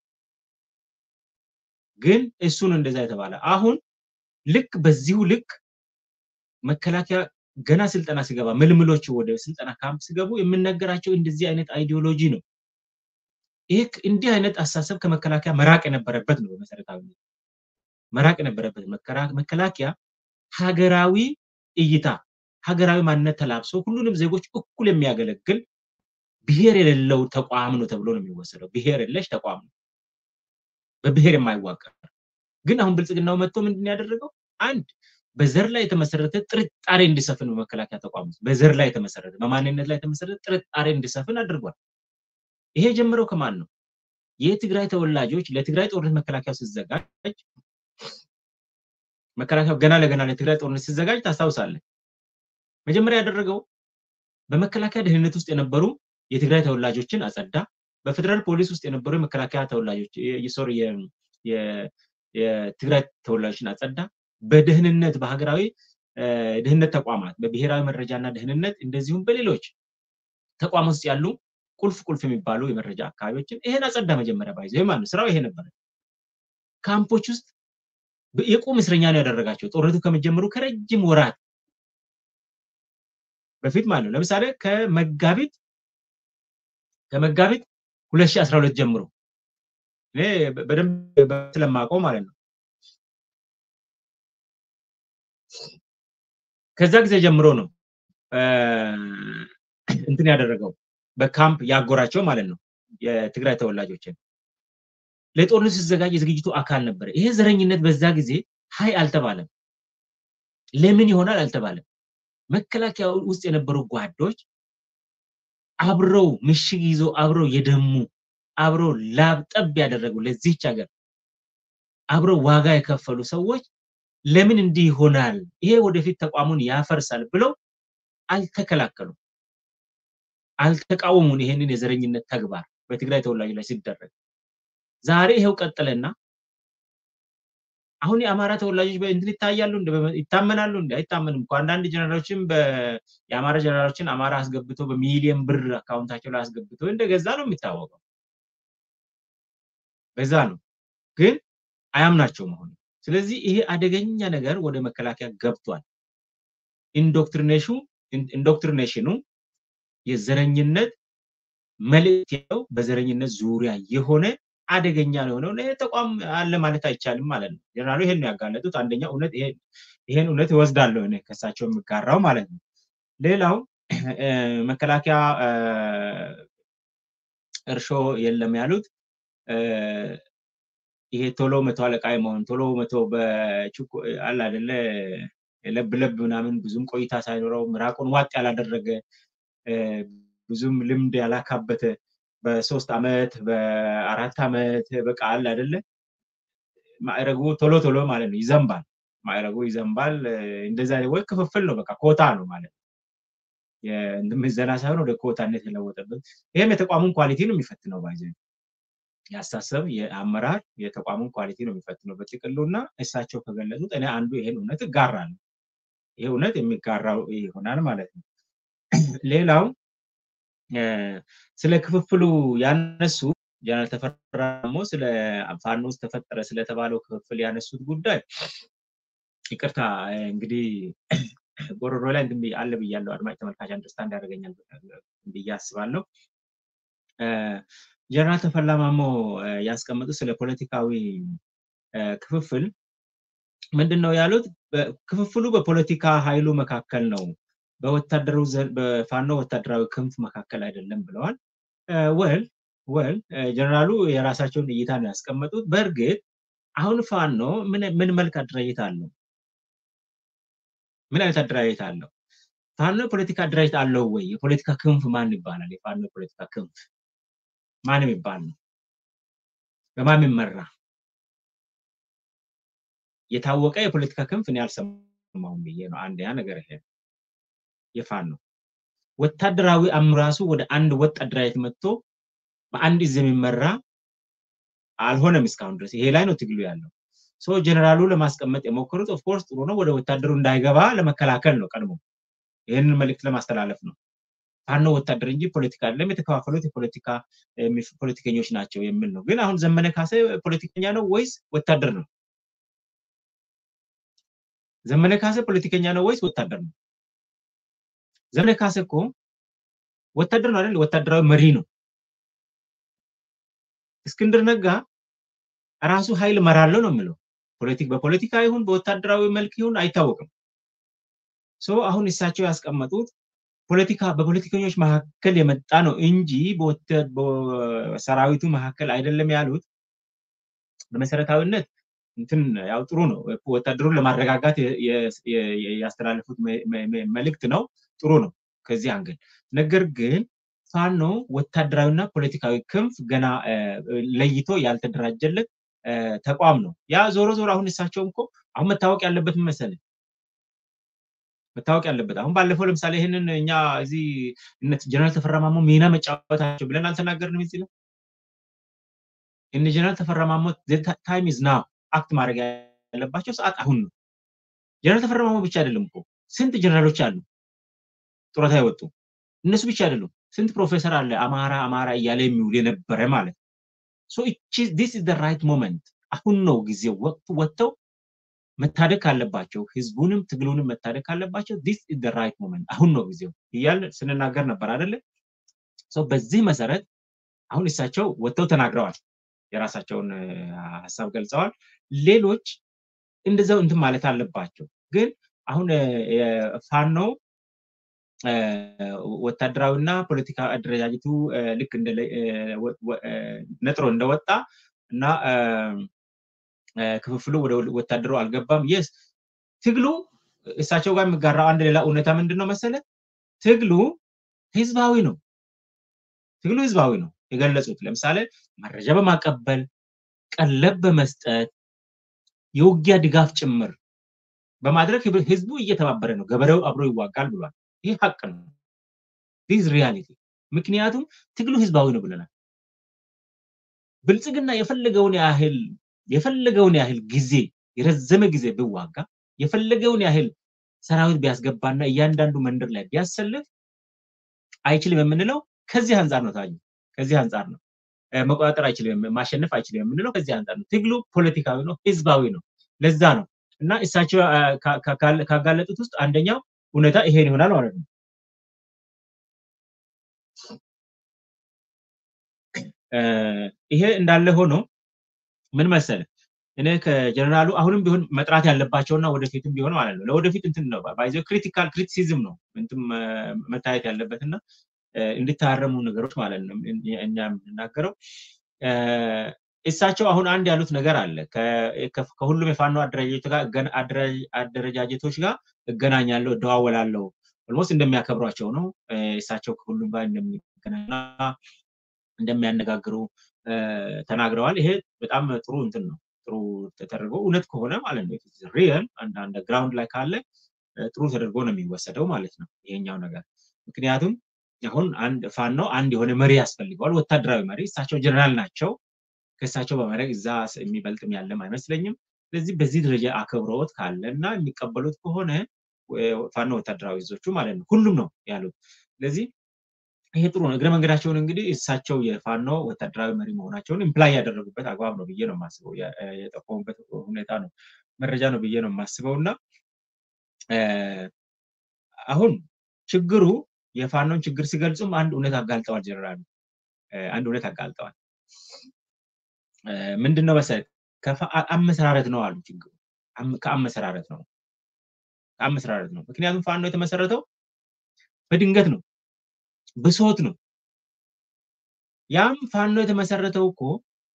ግን እሱን እንደዛ የተባለ አሁን ልክ በዚሁ ልክ መከላከያ ገና ስልጠና ሲገባ ምልምሎቹ ወደ ስልጠና ካምፕ ሲገቡ የምነገራቸው እንደዚህ አይነት አይዲዮሎጂ ነው። ይህ እንዲህ አይነት አሳሰብ ከመከላከያ መራቅ የነበረበት ነው። በመሰረታዊ መራቅ የነበረበት መከላከያ ሀገራዊ እይታ ሀገራዊ ማንነት ተላብሶ ሁሉንም ዜጎች እኩል የሚያገለግል ብሔር የሌለው ተቋም ነው ተብሎ ነው የሚወሰደው። ብሔር የለሽ ተቋም ነው፣ በብሔር የማይዋቀር ግን አሁን ብልጽግናው መጥቶ ምንድን ያደረገው አንድ በዘር ላይ የተመሰረተ ጥርጣሬ እንዲሰፍን በመከላከያ ተቋም ውስጥ በዘር ላይ የተመሰረተ በማንነት ላይ የተመሰረተ ጥርጣሬ እንዲሰፍን አድርጓል። ይሄ የጀመረው ከማን ነው? የትግራይ ተወላጆች ለትግራይ ጦርነት መከላከያው ሲዘጋጅ መከላከያው ገና ለገና ለትግራይ ጦርነት ሲዘጋጅ ታስታውሳለህ። መጀመሪያ ያደረገው በመከላከያ ደህንነት ውስጥ የነበሩ የትግራይ ተወላጆችን አጸዳ። በፌደራል ፖሊስ ውስጥ የነበሩ የመከላከያ ተወላጆች ሶሪ የትግራይ ተወላጆችን አጸዳ። በደህንነት በሀገራዊ ደህንነት ተቋማት በብሔራዊ መረጃና ደህንነት እንደዚሁም በሌሎች ተቋም ውስጥ ያሉ ቁልፍ ቁልፍ የሚባሉ የመረጃ አካባቢዎችን ይሄን አጸዳ። መጀመሪያ ባይዘ ማለት ስራው ይሄ ነበረ። ካምፖች ውስጥ የቁም እስረኛ ነው ያደረጋቸው ጦርነቱ ከመጀመሩ ከረጅም ወራት በፊት ማለት ነው። ለምሳሌ ከመጋቢት ከመጋቢት 2012 ጀምሮ እኔ በደንብ ስለማውቀው ማለት ነው። ከዛ ጊዜ ጀምሮ ነው እንትን ያደረገው በካምፕ ያጎራቸው ማለት ነው የትግራይ ተወላጆችን ለጦርነት ሲዘጋጅ የዝግጅቱ አካል ነበረ። ይሄ ዘረኝነት በዛ ጊዜ ሀይ አልተባለም። ለምን ይሆናል አልተባለም። መከላከያ ውስጥ የነበሩ ጓዶች አብረው ምሽግ ይዘው አብረው የደሙ አብረው ላብ ጠብ ያደረጉ ለዚህች ሀገር አብረው ዋጋ የከፈሉ ሰዎች ለምን እንዲህ ይሆናል፣ ይሄ ወደፊት ተቋሙን ያፈርሳል ብለው አልተከላከሉም፣ አልተቃወሙን ይሄንን የዘረኝነት ተግባር በትግራይ ተወላጅ ላይ ሲደረግ ዛሬ ይሄው ቀጠለና አሁን የአማራ ተወላጆች በእንትን ይታያሉ ይታመናሉ እንደ አይታመንም እኮ አንዳንድ ጀነራሎችም የአማራ ጀነራሎችን አማራ አስገብቶ በሚሊየን ብር አካውንታቸው ላይ አስገብቶ እንደገዛ ነው የሚታወቀው። በዛ ነው ግን አያምናቸው መሆኑ። ስለዚህ ይሄ አደገኛ ነገር ወደ መከላከያ ገብቷል። ኢንዶክትሪኔሽኑ ኢንዶክትሪኔሽኑ የዘረኝነት መልእክት ያለው በዘረኝነት ዙሪያ የሆነ አደገኛ ነው የሆነው። ይሄ ተቋም አለ ማለት አይቻልም ማለት ነው። ጀነራሉ ይሄን ነው ያጋለጡት። አንደኛ እውነት ይሄን እውነት እወስዳለሁ እኔ ከሳቸው የሚጋራው ማለት ነው። ሌላው መከላከያ እርሾ የለም ያሉት ይሄ ቶሎ መቶ አለቃ መሆን ቶሎ መቶ አለ አይደለ ለብ ለብ ምናምን ብዙም ቆይታ ሳይኖረው ምራቁን ዋጥ ያላደረገ ብዙም ልምድ ያላካበተ በሶስት አመት በአራት አመት በቃ አለ አይደለ ማዕረጉ ቶሎ ቶሎ ማለት ነው ይዘንባል። ማዕረጉ ይዘንባል። እንደዛ ወይ ክፍፍል ነው በቃ ኮታ ነው ማለት ነው። ምዘና ሳይሆን ወደ ኮታነት የለወጠበት ይህም የተቋሙን ኳሊቲ ነው የሚፈትነው ባይዘ ያሳሰብ የአመራር የተቋሙን ኳሊቲ ነው የሚፈትነው በጥቅሉ እና እሳቸው ከገለጹት እኔ አንዱ ይሄን እውነት እጋራለሁ። ይሄ እውነት የሚጋራው ይሆናል ማለት ነው። ሌላው ስለ ክፍፍሉ ያነሱ ጀነራል ተፈራ ደግሞ ስለ ፋኖ ውስጥ ተፈጠረ ስለተባለው ክፍፍል ያነሱት ጉዳይ ይቅርታ እንግዲህ ጎሮሮ ላይ እንትን አለ ብያለሁ። አድማጭ ተመልካች አንደርስታንድ ያደርገኛል ብዬ አስባለሁ። ጀነራል ተፈላ ማሞ ያስቀመጡት ስለ ፖለቲካዊ ክፍፍል ምንድን ነው ያሉት? ክፍፍሉ በፖለቲካ ኃይሉ መካከል ነው፣ በወታደሩ በፋኖ ወታደራዊ ክንፍ መካከል አይደለም ብለዋል። ወል ወል ጀነራሉ የራሳቸውን እይታ ነው ያስቀመጡት። በእርግጥ አሁን ፋኖ ምን መልክ አደራጀት አለው? ምን አይነት አደራጀት አለው? ፋኖ የፖለቲካ አደራጀት አለው ወይ? የፖለቲካ ክንፍ ማን ይባላል? የፋኖ የፖለቲካ ክንፍ ማን የሚባል ነው? በማን የሚመራ የታወቀ የፖለቲካ ክንፍ እኔ አልሰማሁም ብዬ ነው። አንደኛ ነገር ይሄ የፋኖ ወታደራዊ አምራሱ ወደ አንድ ወጥ አደራጀት መጥቶ በአንድ እዝ የሚመራ አልሆነም እስካሁን ድረስ። ይሄ ላይ ነው ትግሉ ያለው። ሶ ጀነራሉ ለማስቀመጥ የሞከሩት ኦፍኮርስ ጥሩ ነው፣ ወደ ወታደሩ እንዳይገባ ለመከላከል ነው። ቀድሞ ይህንን መልእክት ለማስተላለፍ ነው። ፋኖ ወታደር እንጂ ፖለቲካ አይደለም፣ የተከፋፈሉት የፖለቲካ ፖለቲከኞች ናቸው የሚል ነው። ግን አሁን ዘመነ ካሴ ፖለቲከኛ ነው ወይስ ወታደር ነው? ዘመነ ካሴ ፖለቲከኛ ነው ወይስ ወታደር ነው? ዘመነ ካሴ እኮ ወታደር ነው አይደል? ወታደራዊ መሪ ነው። እስክንድር ነጋ ራሱ ኃይል መራለው ነው የሚለው። ፖለቲክ በፖለቲካ ይሁን በወታደራዊ መልክ ይሁን አይታወቅም። ሶ አሁን እሳቸው ያስቀመጡት ፖለቲካ በፖለቲከኞች መካከል የመጣ ነው እንጂ በሰራዊቱ መካከል አይደለም ያሉት በመሰረታዊነት እንትን ያው ጥሩ ነው። ወታደሩን ለማረጋጋት ያስተላለፉት መልእክት ነው። ጥሩ ነው ከዚህ አንግል። ነገር ግን ፋኖ ወታደራዊና ፖለቲካዊ ክንፍ ገና ለይቶ ያልተደራጀለት ተቋም ነው። ያ ዞሮ ዞሮ አሁን እሳቸውም እኮ አሁን መታወቅ ያለበት መሰለኝ መታወቅ ያለበት አሁን ባለፈው ለምሳሌ ይህንን እኛ እዚህ ጀነራል ተፈራ ማሞ ሚና መጫወታቸው ብለን አልተናገርንም እዚህ ላይ እነ ጀነራል ተፈራ ማሞ ታይም ኢዝ ናው አክት ማድረግ ያለባቸው ሰዓት አሁን ነው። ጀነራል ተፈራ ማሞ ብቻ አይደለም እኮ ስንት ጀነራሎች አሉ ጡረታ የወጡ እነሱ ብቻ አይደሉም። ስንት ፕሮፌሰር አለ አማራ አማራ እያለ የሚውል የነበረ ማለት ሶ ዲስ ኢዝ ራይት ሞመንት አሁን ነው ጊዜው ወቅቱ ወጥተው መታደግ ካለባቸው ህዝቡንም ትግሉንም መታደግ ካለባቸው ዲስ ኢዝ ራይት ሞመንት አሁን ነው ጊዜው እያል ስንናገር ነበር አይደለ? በዚህ መሰረት አሁን እሳቸው ወጥተው ተናግረዋል። የራሳቸውን ሀሳብ ገልጸዋል። ሌሎች እንደዛው እንትን ማለት አለባቸው። ግን አሁን ፋኖ ወታደራዊና ፖለቲካ አደረጃጀቱ ልክ ነጥሮ እንደወጣ እና ክፍፍሉ ወደ ወታደሩ አልገባም። የስ ትግሉ እሳቸው ጋር የሚጋራው አንድ ሌላ እውነታ ምንድን ነው መሰለ? ትግሉ ህዝባዊ ነው። ትግሉ ህዝባዊ ነው የገለጹት። ለምሳሌ መረጃ በማቀበል ቀለብ በመስጠት የውጊያ ድጋፍ ጭምር በማድረግ ህዝቡ እየተባበረ ነው። ገበሬው አብሮ ይዋጋል ብሏል። ይህ ሀቅ ነው። ዲዝ ሪያሊቲ። ምክንያቱም ትግሉ ህዝባዊ ነው ብለናል። ብልጽግና የፈለገውን ያህል የፈለገውን ያህል ጊዜ የረዘመ ጊዜ ብዋጋ የፈለገውን ያህል ሰራዊት ቢያስገባና እያንዳንዱ መንደር ላይ ቢያሰልፍ አይችልም የምንለው ከዚህ አንጻር ነው። ታዩ ከዚህ አንጻር ነው። መቆጣጠር አይችልም፣ ማሸነፍ አይችልም የምንለው ከዚህ አንጻር ነው። ትግሉ ፖለቲካዊ ነው፣ ህዝባዊ ነው። ለዛ ነው እና እሳቸው ካጋለጡት ውስጥ አንደኛው እውነታ ይሄን ይሆናል ማለት ነው። ይሄ እንዳለ ሆኖ ምን መሰለ እኔ ከጀነራሉ አሁንም ቢሆን መጥራት ያለባቸውና ወደፊትም ቢሆን ማለት ነው ለወደፊት እንትን ነው ባይዘ ክሪቲካል ክሪቲሲዝም ነው እንትን መታየት ያለበትና እንዲታረሙ ነገሮች ማለት ነው እኛ የምንናገረው እሳቸው አሁን አንድ ያሉት ነገር አለ ከሁሉም የፋኖ አደረጃጀቶች ጋር እገናኛለሁ እደዋወላለሁ ኦልሞስት እንደሚያከብሯቸው ነው እሳቸው ከሁሉም ጋር እንደሚገናኙና እንደሚያነጋግሩ ተናግረዋል ይሄ በጣም ጥሩ እንትን ነው ጥሩ ተደርጎ እውነት ከሆነ ማለት ነው ሪየል አንዳንድ ግራውንድ ላይ ካለ ጥሩ ተደርጎ ነው የሚወሰደው ማለት ነው ይሄኛው ነገር ምክንያቱም አሁን አንድ ፋኖ አንድ የሆነ መሪ ያስፈልገዋል ወታደራዊ መሪ እሳቸው ጀነራል ናቸው ከእሳቸው በማድረግ እዛ የሚበልጥም ያለም አይመስለኝም ስለዚህ በዚህ ደረጃ አክብሮት ካለ እና የሚቀበሉት ከሆነ ፋኖ ወታደራዊ እዞቹ ማለት ነው ሁሉም ነው ያሉት ስለዚህ ይሄ ጥሩ ነው እግረ መንገዳቸውን እንግዲህ እሳቸው የፋኖ ወታደራዊ መሪ መሆናቸውን ኢምፕላይ ያደረጉበት አግባብ ነው ብዬ ነው የማስበው የጠቆሙበት ሁኔታ ነው መረጃ ነው ብዬ ነው የማስበው እና አሁን ችግሩ የፋኖን ችግር ሲገልጹም አንድ እውነት አጋልጠዋል ጀነራሉ አንድ እውነት አጋልጠዋል ምንድን ነው መሰለህ አመሰራረት ነው አሉ ችግሩ ከአመሰራረት ነው ከአመሰራረት ነው ምክንያቱም ፋኖ የተመሰረተው በድንገት ነው ብሶት ነው ያም ፋኖ የተመሰረተው እኮ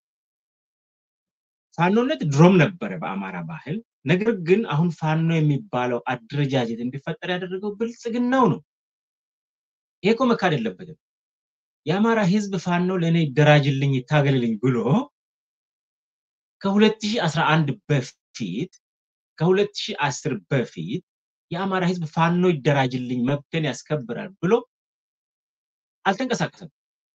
ፋኖነት ድሮም ነበረ በአማራ ባህል ነገር ግን አሁን ፋኖ የሚባለው አደረጃጀት እንዲፈጠር ያደረገው ብልጽግናው ነው ይሄ እኮ መካድ የለበትም የአማራ ህዝብ ፋኖ ለእኔ ይደራጅልኝ ይታገልልኝ ብሎ ከ2011 በፊት ከ2010 በፊት የአማራ ህዝብ ፋኖ ይደራጅልኝ መብትን ያስከብራል ብሎ አልተንቀሳቀሰም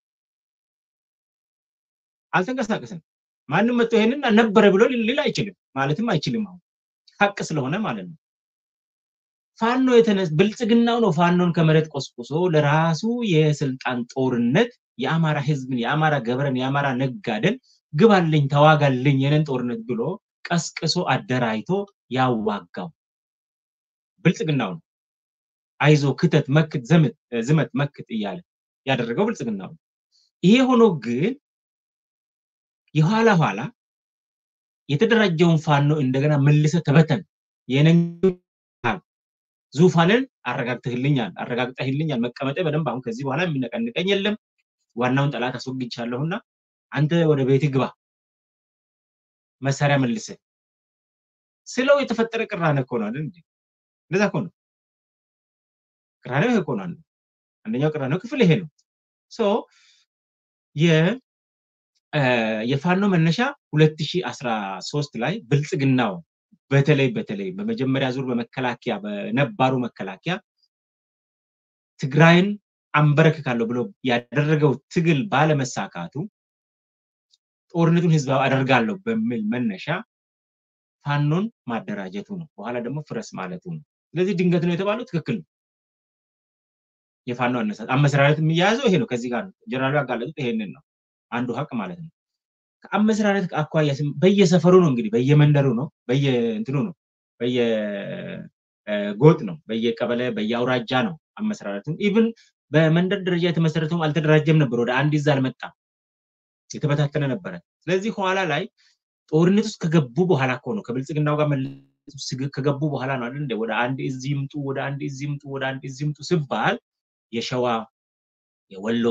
አልተንቀሳቀሰም ማንም መጥቶ ይሄንን ነበረ ብሎ ሊል አይችልም ማለትም አይችልም አሁን ሀቅ ስለሆነ ማለት ነው ፋኖ የተነስ ብልጽግናው ነው ፋኖን ከመሬት ቆስቁሶ ለራሱ የስልጣን ጦርነት የአማራ ህዝብን የአማራ ገበረን የአማራ ነጋደን ግባልኝ ተዋጋልኝ የነን ጦርነት ብሎ ቀስቅሶ አደራጅቶ ያዋጋው ብልጽግናው ነው አይዞ ክተት መክት ዝመት መክት እያለ ያደረገው ብልጽግናው ነው ይሄ ሆኖ ግን የኋላ ኋላ የተደራጀውን ፋኖ እንደገና መልሰ ተበተን ዙፋንን አረጋግተህልኛል አረጋግጠህልኛል መቀመጤ በደንብ አሁን ከዚህ በኋላ የሚነቀንቀኝ የለም ዋናውን ጠላት አስወግቻለሁና አንተ ወደ ቤት ግባ መሳሪያ መልስ ስለው የተፈጠረ ቅራኔ እኮ ነው አይደል እንዴ እንደዛ እኮ ነው ቅራኔው ይሄ እኮ ነው አንደኛው ቅራኔው ክፍል ይሄ ነው ሶ የፋኖ መነሻ 2013 ላይ ብልጽግናው በተለይ በተለይ በመጀመሪያ ዙር በመከላከያ በነባሩ መከላከያ ትግራይን አንበረክካለሁ ብሎ ያደረገው ትግል ባለመሳካቱ ጦርነቱን ህዝባዊ አደርጋለሁ በሚል መነሻ ፋኖን ማደራጀቱ ነው። በኋላ ደግሞ ፍረስ ማለቱ ነው። ስለዚህ ድንገት ነው የተባለው ትክክል ነው። የፋኖ አነሳስ አመሰራረት የሚያያዘው ይሄ ነው። ከዚህ ጋር ነው ጀነራሉ ያጋለጡት ይሄንን ነው። አንዱ ሀቅ ማለት ነው። ከአመሰራረት አኳያ በየሰፈሩ ነው እንግዲህ በየመንደሩ ነው በየእንትኑ ነው በየጎጥ ነው በየቀበሌ በየአውራጃ ነው አመሰራረቱ ኢቭን በመንደር ደረጃ የተመሰረተውም አልተደራጀም ነበር ወደ አንድ ይዛ አልመጣም የተበታተነ ነበረ ስለዚህ ኋላ ላይ ጦርነት ውስጥ ከገቡ በኋላ እኮ ነው ከብልጽግናው ጋር ከገቡ በኋላ ነው አይደል ወደ አንድ እዝ ይምጡ ወደ አንድ እዝ ይምጡ ወደ አንድ እዝ ይምጡ ሲባል የሸዋ የወሎ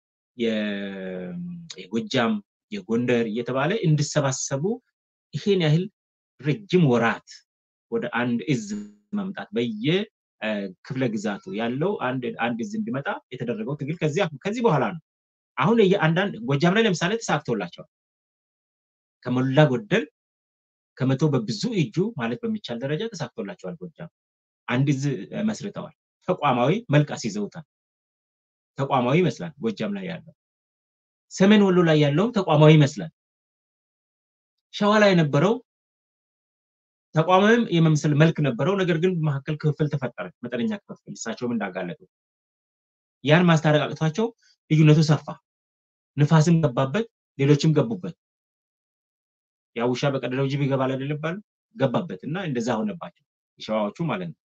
የጎጃም የጎንደር እየተባለ እንዲሰባሰቡ ይሄን ያህል ረጅም ወራት ወደ አንድ እዝ መምጣት በየ ክፍለ ግዛቱ ያለው አንድ አንድ እዝ እንዲመጣ የተደረገው ትግል ከዚህ ከዚህ በኋላ ነው። አሁን አንዳንድ ጎጃም ላይ ለምሳሌ ተሳክቶላቸዋል። ከሞላ ጎደል ከመቶ በብዙ እጁ ማለት በሚቻል ደረጃ ተሳክቶላቸዋል። ጎጃም አንድ እዝ መስርተዋል። ተቋማዊ መልክ አስይዘውታል። ተቋማዊ ይመስላል ጎጃም ላይ ያለው። ሰሜን ወሎ ላይ ያለውም ተቋማዊ ይመስላል። ሸዋ ላይ የነበረው ተቋማዊም የመምሰል መልክ ነበረው። ነገር ግን በመካከል ክፍፍል ተፈጠረ፣ መጠነኛ ክፍፍል። እሳቸውም እንዳጋለጡ ያን ማስታረቅ አቅቷቸው ልዩነቱ ሰፋ፣ ንፋስም ገባበት፣ ሌሎችም ገቡበት። ያ ውሻ በቀደደው ጅብ ይገባል አይደል ይባል ገባበት እና እንደዛ ሆነባቸው የሸዋዎቹ ማለት ነው።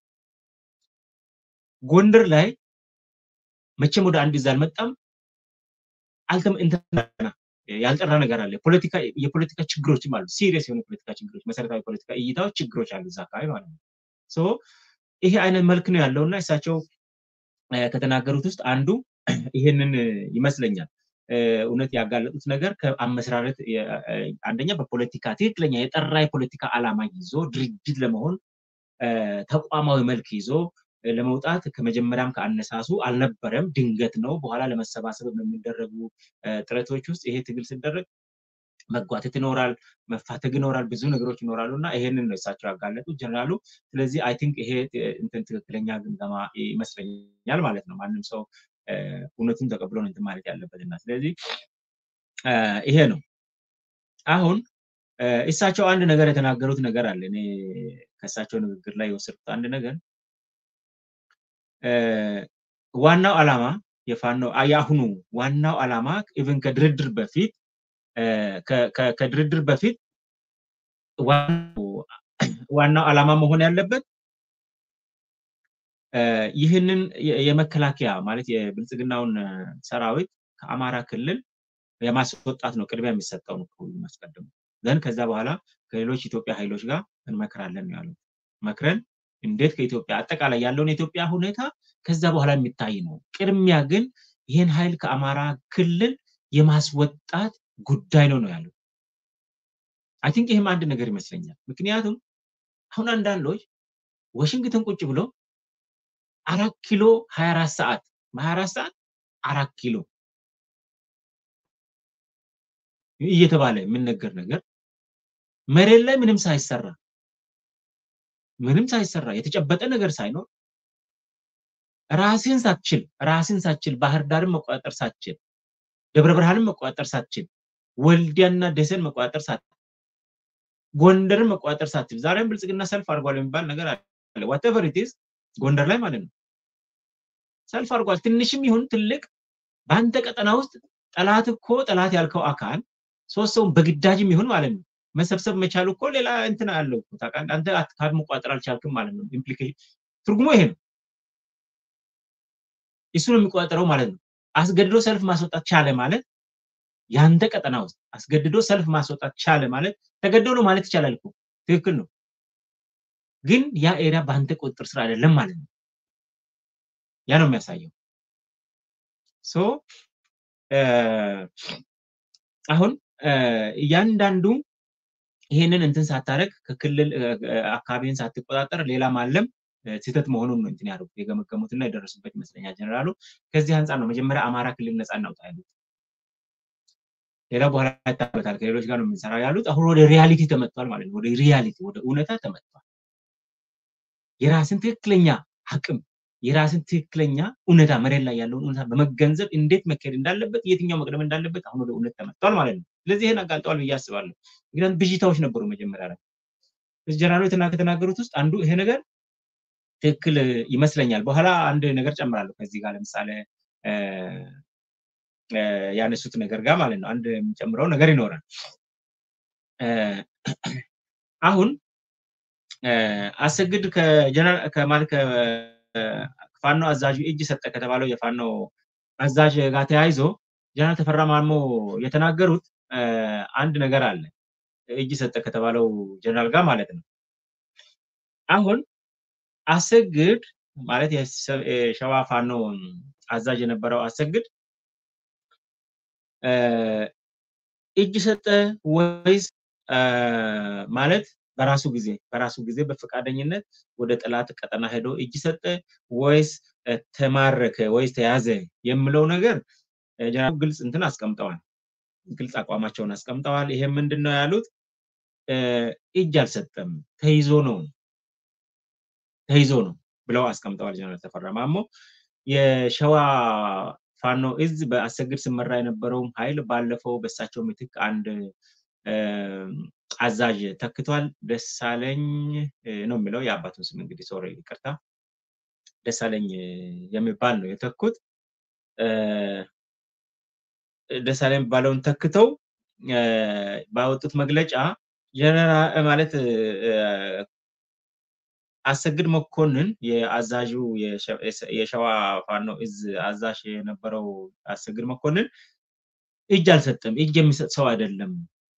ጎንደር ላይ መቼም ወደ አንድ ይዛ አልመጣም። አልተም እንትና ያልጠራ ነገር አለ። ፖለቲካ የፖለቲካ ችግሮችም አሉ። ሲሪየስ የሆኑ ፖለቲካ ችግሮች፣ መሰረታዊ ፖለቲካ እይታዎች፣ ችግሮች አሉ እዛ አካባቢ ማለት ነው። ሶ ይሄ አይነት መልክ ነው ያለው እና እሳቸው ከተናገሩት ውስጥ አንዱ ይሄንን ይመስለኛል። እውነት ያጋለጡት ነገር ከአመሰራረት አንደኛ በፖለቲካ ትክክለኛ የጠራ የፖለቲካ ዓላማ ይዞ ድርጅት ለመሆን ተቋማዊ መልክ ይዞ ለመውጣት ከመጀመሪያም ከአነሳሱ አልነበረም። ድንገት ነው። በኋላ ለመሰባሰብ በሚደረጉ ጥረቶች ውስጥ ይሄ ትግል ሲደረግ መጓተት ይኖራል፣ መፋተግ ይኖራል፣ ብዙ ነገሮች ይኖራሉ እና ይሄንን ነው እሳቸው ያጋለጡት ጀነራሉ። ስለዚህ አይ ቲንክ ይሄ እንትን ትክክለኛ ግምገማ ይመስለኛል ማለት ነው። ማንም ሰው እውነቱን ተቀብሎ ነው እንትን ማለት ያለበት እና ስለዚህ ይሄ ነው። አሁን እሳቸው አንድ ነገር የተናገሩት ነገር አለ። እኔ ከእሳቸው ንግግር ላይ የወሰድኩት አንድ ነገር ዋናው ዓላማ የፋኖ የአሁኑ ዋናው ዓላማ ኢቭን ከድርድር በፊት ከድርድር በፊት ዋናው ዓላማ መሆን ያለበት ይህንን የመከላከያ ማለት የብልጽግናውን ሰራዊት ከአማራ ክልል የማስወጣት ነው ቅድሚያ የሚሰጠው ነው ከሁሉም አስቀድሞ ዘንድ ከዛ በኋላ ከሌሎች ኢትዮጵያ ኃይሎች ጋር እንመክራለን ያሉት መክረን እንዴት ከኢትዮጵያ አጠቃላይ ያለውን የኢትዮጵያ ሁኔታ ከዛ በኋላ የሚታይ ነው። ቅድሚያ ግን ይህን ኃይል ከአማራ ክልል የማስወጣት ጉዳይ ነው ነው ያሉት። አይ ቲንክ ይህም አንድ ነገር ይመስለኛል። ምክንያቱም አሁን አንዳንዶች ዋሽንግተን ቁጭ ብሎ አራት ኪሎ ሀያ አራት ሰዓት በሀያ አራት ሰዓት አራት ኪሎ እየተባለ የሚነገር ነገር መሬት ላይ ምንም ሳይሰራ ምንም ሳይሰራ የተጨበጠ ነገር ሳይኖር ራስን ሳትችል ራስን ሳትችል ባህር ዳርን መቆጣጠር ሳትችል ደብረ ብርሃንን መቆጣጠር ሳትችል ወልዲያና ደሴን መቆጣጠር ሳትችል ጎንደርን መቆጣጠር ሳትችል ዛሬም ብልጽግና ሰልፍ አድርጓል የሚባል ነገር አለ። ዋቴቨር ኢትዝ ጎንደር ላይ ማለት ነው ሰልፍ አድርጓል። ትንሽም ይሁን ትልቅ በአንተ ቀጠና ውስጥ ጠላት እኮ ጠላት ያልከው አካል ሶስት ሰውን በግዳጅም ይሁን ማለት ነው መሰብሰብ መቻሉ እኮ ሌላ እንትን አለው ታውቃለህ። አንተ አካል መቆጣጠር አልቻልክም ማለት ነው። ኢምፕሊኬሽን ትርጉሙ ይሄ ነው። እሱ ነው የሚቆጣጠረው ማለት ነው። አስገድዶ ሰልፍ ማስወጣት ቻለ ማለት ያንተ ቀጠና ውስጥ አስገድዶ ሰልፍ ማስወጣት ቻለ ማለት ተገዶ ነው ማለት ይቻላል እኮ ትክክል ነው። ግን ያ ኤሪያ በአንተ ቁጥጥር ስር አይደለም ማለት ነው። ያ ነው የሚያሳየው። ሶ አሁን እያንዳንዱ ይሄንን እንትን ሳታረግ ከክልል አካባቢን ሳትቆጣጠር ሌላ ማለም ስህተት መሆኑን ነው እንትን ያደርጉት የገመገሙትና የደረሱበት ይመስለኛል ጀነራሉ። ከዚህ አንጻር ነው መጀመሪያ አማራ ክልል ነፃ እናውጣ ያሉት። ሌላ በኋላ ይታበታል ከሌሎች ጋር ነው የምንሰራው ያሉት። አሁን ወደ ሪያሊቲ ተመጥቷል ማለት ነው። ወደ ሪያሊቲ ወደ እውነታ ተመጥቷል። የራስን ትክክለኛ አቅም የራስን ትክክለኛ እውነታ መሬት ላይ ያለውን እውነታ በመገንዘብ እንዴት መካሄድ እንዳለበት የትኛው መቅደም እንዳለበት አሁን ወደ እውነት ተመጥቷል ማለት ነው። ስለዚህ ይህን አጋልጠዋል ብዬ አስባለሁ። ምክንያቱም ብዥታዎች ነበሩ መጀመሪያ ላይ ጀነራሉ ከተናገሩት ውስጥ አንዱ ይሄ ነገር ትክክል ይመስለኛል። በኋላ አንድ ነገር ጨምራለሁ ከዚህ ጋር ለምሳሌ ያነሱት ነገር ጋር ማለት ነው። አንድ የሚጨምረው ነገር ይኖራል። አሁን አሰግድ ከማለት ከፋኖ አዛዡ እጅ ሰጠ ከተባለው የፋኖ አዛዥ ጋር ተያይዞ ጀነራል ተፈራ ማሞ የተናገሩት አንድ ነገር አለ። እጅ ሰጠ ከተባለው ጀነራል ጋር ማለት ነው። አሁን አሰግድ ማለት የሸዋ ፋኖ አዛዥ የነበረው አሰግድ እጅ ሰጠ ወይስ ማለት በራሱ ጊዜ በራሱ ጊዜ በፈቃደኝነት ወደ ጠላት ቀጠና ሄዶ እጅ ሰጠ ወይስ ተማረከ ወይስ ተያዘ የሚለው ነገር ጀነራሉ ግልጽ እንትን አስቀምጠዋል። ግልጽ አቋማቸውን አስቀምጠዋል። ይሄ ምንድን ነው ያሉት? እጅ አልሰጠም ተይዞ ነው ተይዞ ነው ብለው አስቀምጠዋል። ጀነራል ተፈራ ማሞ የሸዋ ፋኖ እዝ በአሰግድ ስመራ የነበረውም ኃይል ባለፈው በሳቸው ምትክ አንድ አዛዥ ተክቷል። ደሳለኝ ነው የሚለው የአባቱን ስም እንግዲህ ሶሪ ይቅርታ፣ ደሳለኝ የሚባል ነው የተኩት። ደሳለኝ የሚባለውን ተክተው ባወጡት መግለጫ ማለት አሰግድ መኮንን የአዛዡ የሸዋ ፋኖ እዝ አዛዥ የነበረው አሰግድ መኮንን እጅ አልሰጠም፣ እጅ የሚሰጥ ሰው አይደለም።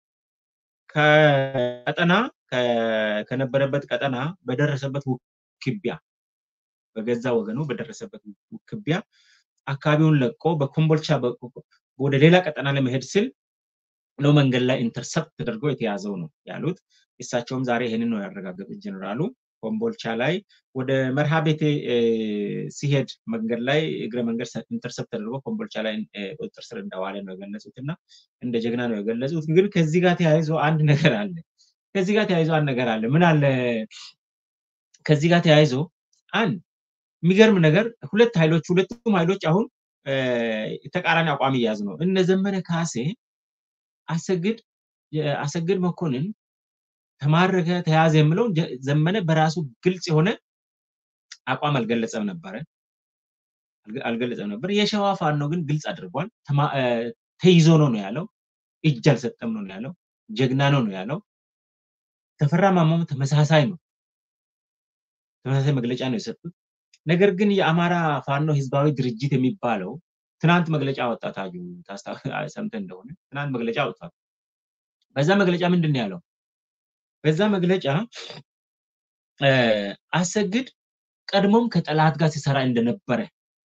ከቀጠና ከነበረበት ቀጠና በደረሰበት ውክቢያ በገዛ ወገኑ በደረሰበት ውክቢያ አካባቢውን ለቆ በኮምቦልቻ ወደ ሌላ ቀጠና ለመሄድ ሲል ነው መንገድ ላይ ኢንተርሰፕት ተደርጎ የተያዘው ነው ያሉት። እሳቸውም ዛሬ ይህንን ነው ያረጋገጡት ጀኔራሉ። ኮምቦልቻ ላይ ወደ መርሃ ቤቴ ሲሄድ መንገድ ላይ እግረ መንገድ ኢንተርሰፕት ተደርጎ ኮምቦልቻ ላይ ቁጥጥር ስር እንደዋለ ነው የገለጹት እና እንደ ጀግና ነው የገለጹት። ግን ከዚህ ጋር ተያይዞ አንድ ነገር አለ። ከዚህ ጋር ተያይዞ አንድ ነገር አለ። ምን አለ? ከዚህ ጋር ተያይዞ አንድ የሚገርም ነገር ሁለት ኃይሎች ሁለቱም ኃይሎች አሁን ተቃራኒ አቋም እያያዙ ነው። እነ ዘመነ ካሴ አሰግድ አሰግድ መኮንን ተማረከ ተያዘ የምለው ዘመነ በራሱ ግልጽ የሆነ አቋም አልገለጸም ነበረ አልገለጸም ነበር። የሸዋ ፋኖ ግን ግልጽ አድርጓል። ተይዞ ነው ነው ያለው። እጅ አልሰጠም ነው ያለው። ጀግና ነው ነው ያለው። ተፈራ ማሞም ተመሳሳይ ነው። ተመሳሳይ መግለጫ ነው የሰጡት። ነገር ግን የአማራ ፋኖ ህዝባዊ ድርጅት የሚባለው ትናንት መግለጫ ወጣ። ታጁ ሰምተህ እንደሆነ ትናንት መግለጫ ወጥቷል። በዛ መግለጫ ምንድን ነው ያለው? በዛ መግለጫ አሰግድ ቀድሞም ከጠላት ጋር ሲሰራ እንደነበረ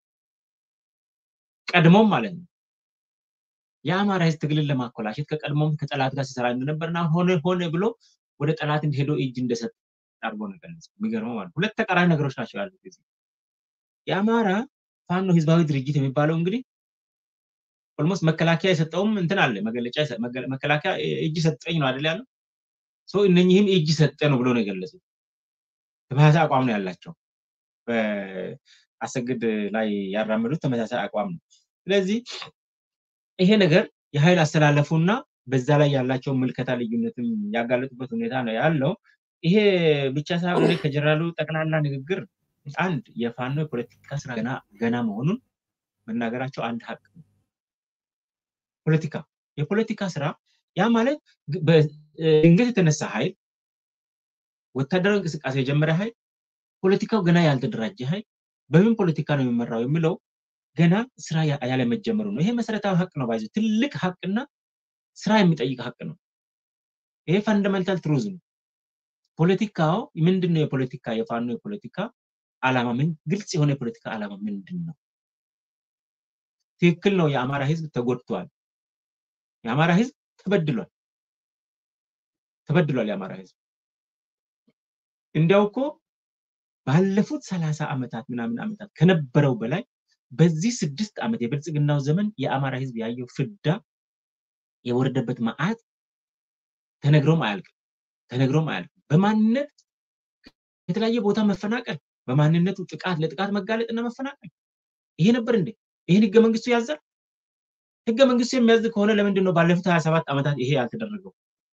ቀድሞም ማለት ነው የአማራ ህዝብ ትግልን ለማኮላሸት ከቀድሞም ከጠላት ጋር ሲሰራ እንደነበርና ሆነ ሆነ ብሎ ወደ ጠላት እንዲሄደው እጅ እንደሰጠ አድርጎ ነው የገለጸው። የሚገርመው ማለት ሁለት ተቃራኒ ነገሮች ናቸው ያሉት ጊዜ የአማራ ፋኖ ህዝባዊ ድርጅት የሚባለው እንግዲህ ኦልሞስት መከላከያ የሰጠውም እንትን አለ መገለጫ መከላከያ እጅ ሰጠኝ ነው አይደል ያለው ሰው እነኚህም እጅ ሰጠ ነው ብሎ ነው የገለጹት። ተመሳሳይ አቋም ነው ያላቸው። በአሰግድ ላይ ያራመዱት ተመሳሳይ አቋም ነው። ስለዚህ ይሄ ነገር የኃይል አስተላለፉና በዛ ላይ ያላቸው ምልከታ ልዩነትም ያጋለጡበት ሁኔታ ነው ያለው። ይሄ ብቻ ሳይሆን ከጀነራሉ ጠቅላላ ንግግር አንድ የፋኖ የፖለቲካ ስራ ገና ገና መሆኑን መናገራቸው አንድ ሀቅ ነው። ፖለቲካ የፖለቲካ ስራ ያ ማለት ድንገት የተነሳ ኃይል ወታደራዊ እንቅስቃሴ የጀመረ ኃይል ፖለቲካው ገና ያልተደራጀ ኃይል በምን ፖለቲካ ነው የሚመራው የሚለው ገና ስራ ያለመጀመሩ ነው። ይሄ መሰረታዊ ሀቅ ነው። ባይዘ ትልቅ ሀቅና ስራ የሚጠይቅ ሀቅ ነው። ይሄ ፋንዳሜንታል ትሩዝ ነው። ፖለቲካው ምንድን ነው? የፖለቲካ የፋኖ የፖለቲካ አላማ ምን ግልጽ የሆነ የፖለቲካ አላማ ምንድን ነው? ትክክል ነው። የአማራ ህዝብ ተጎድቷል። የአማራ ህዝብ ተበድሏል። ተበድሏል የአማራ ህዝብ እንዲያው እኮ ባለፉት ሰላሳ ዓመታት ምናምን ዓመታት ከነበረው በላይ በዚህ ስድስት ዓመት የብልጽግናው ዘመን የአማራ ህዝብ ያየው ፍዳ የወረደበት መዓት ተነግሮም አያልቅም። ተነግሮም አያልቅም። በማንነት የተለያየ ቦታ መፈናቀል፣ በማንነቱ ጥቃት ለጥቃት መጋለጥ እና መፈናቀል ይሄ ነበር እንዴ? ይህን ህገ መንግስቱ ያዛል? ህገ መንግስቱ የሚያዝ ከሆነ ለምንድን ነው ባለፉት ሀያ ሰባት ዓመታት ይሄ ያልተደረገው?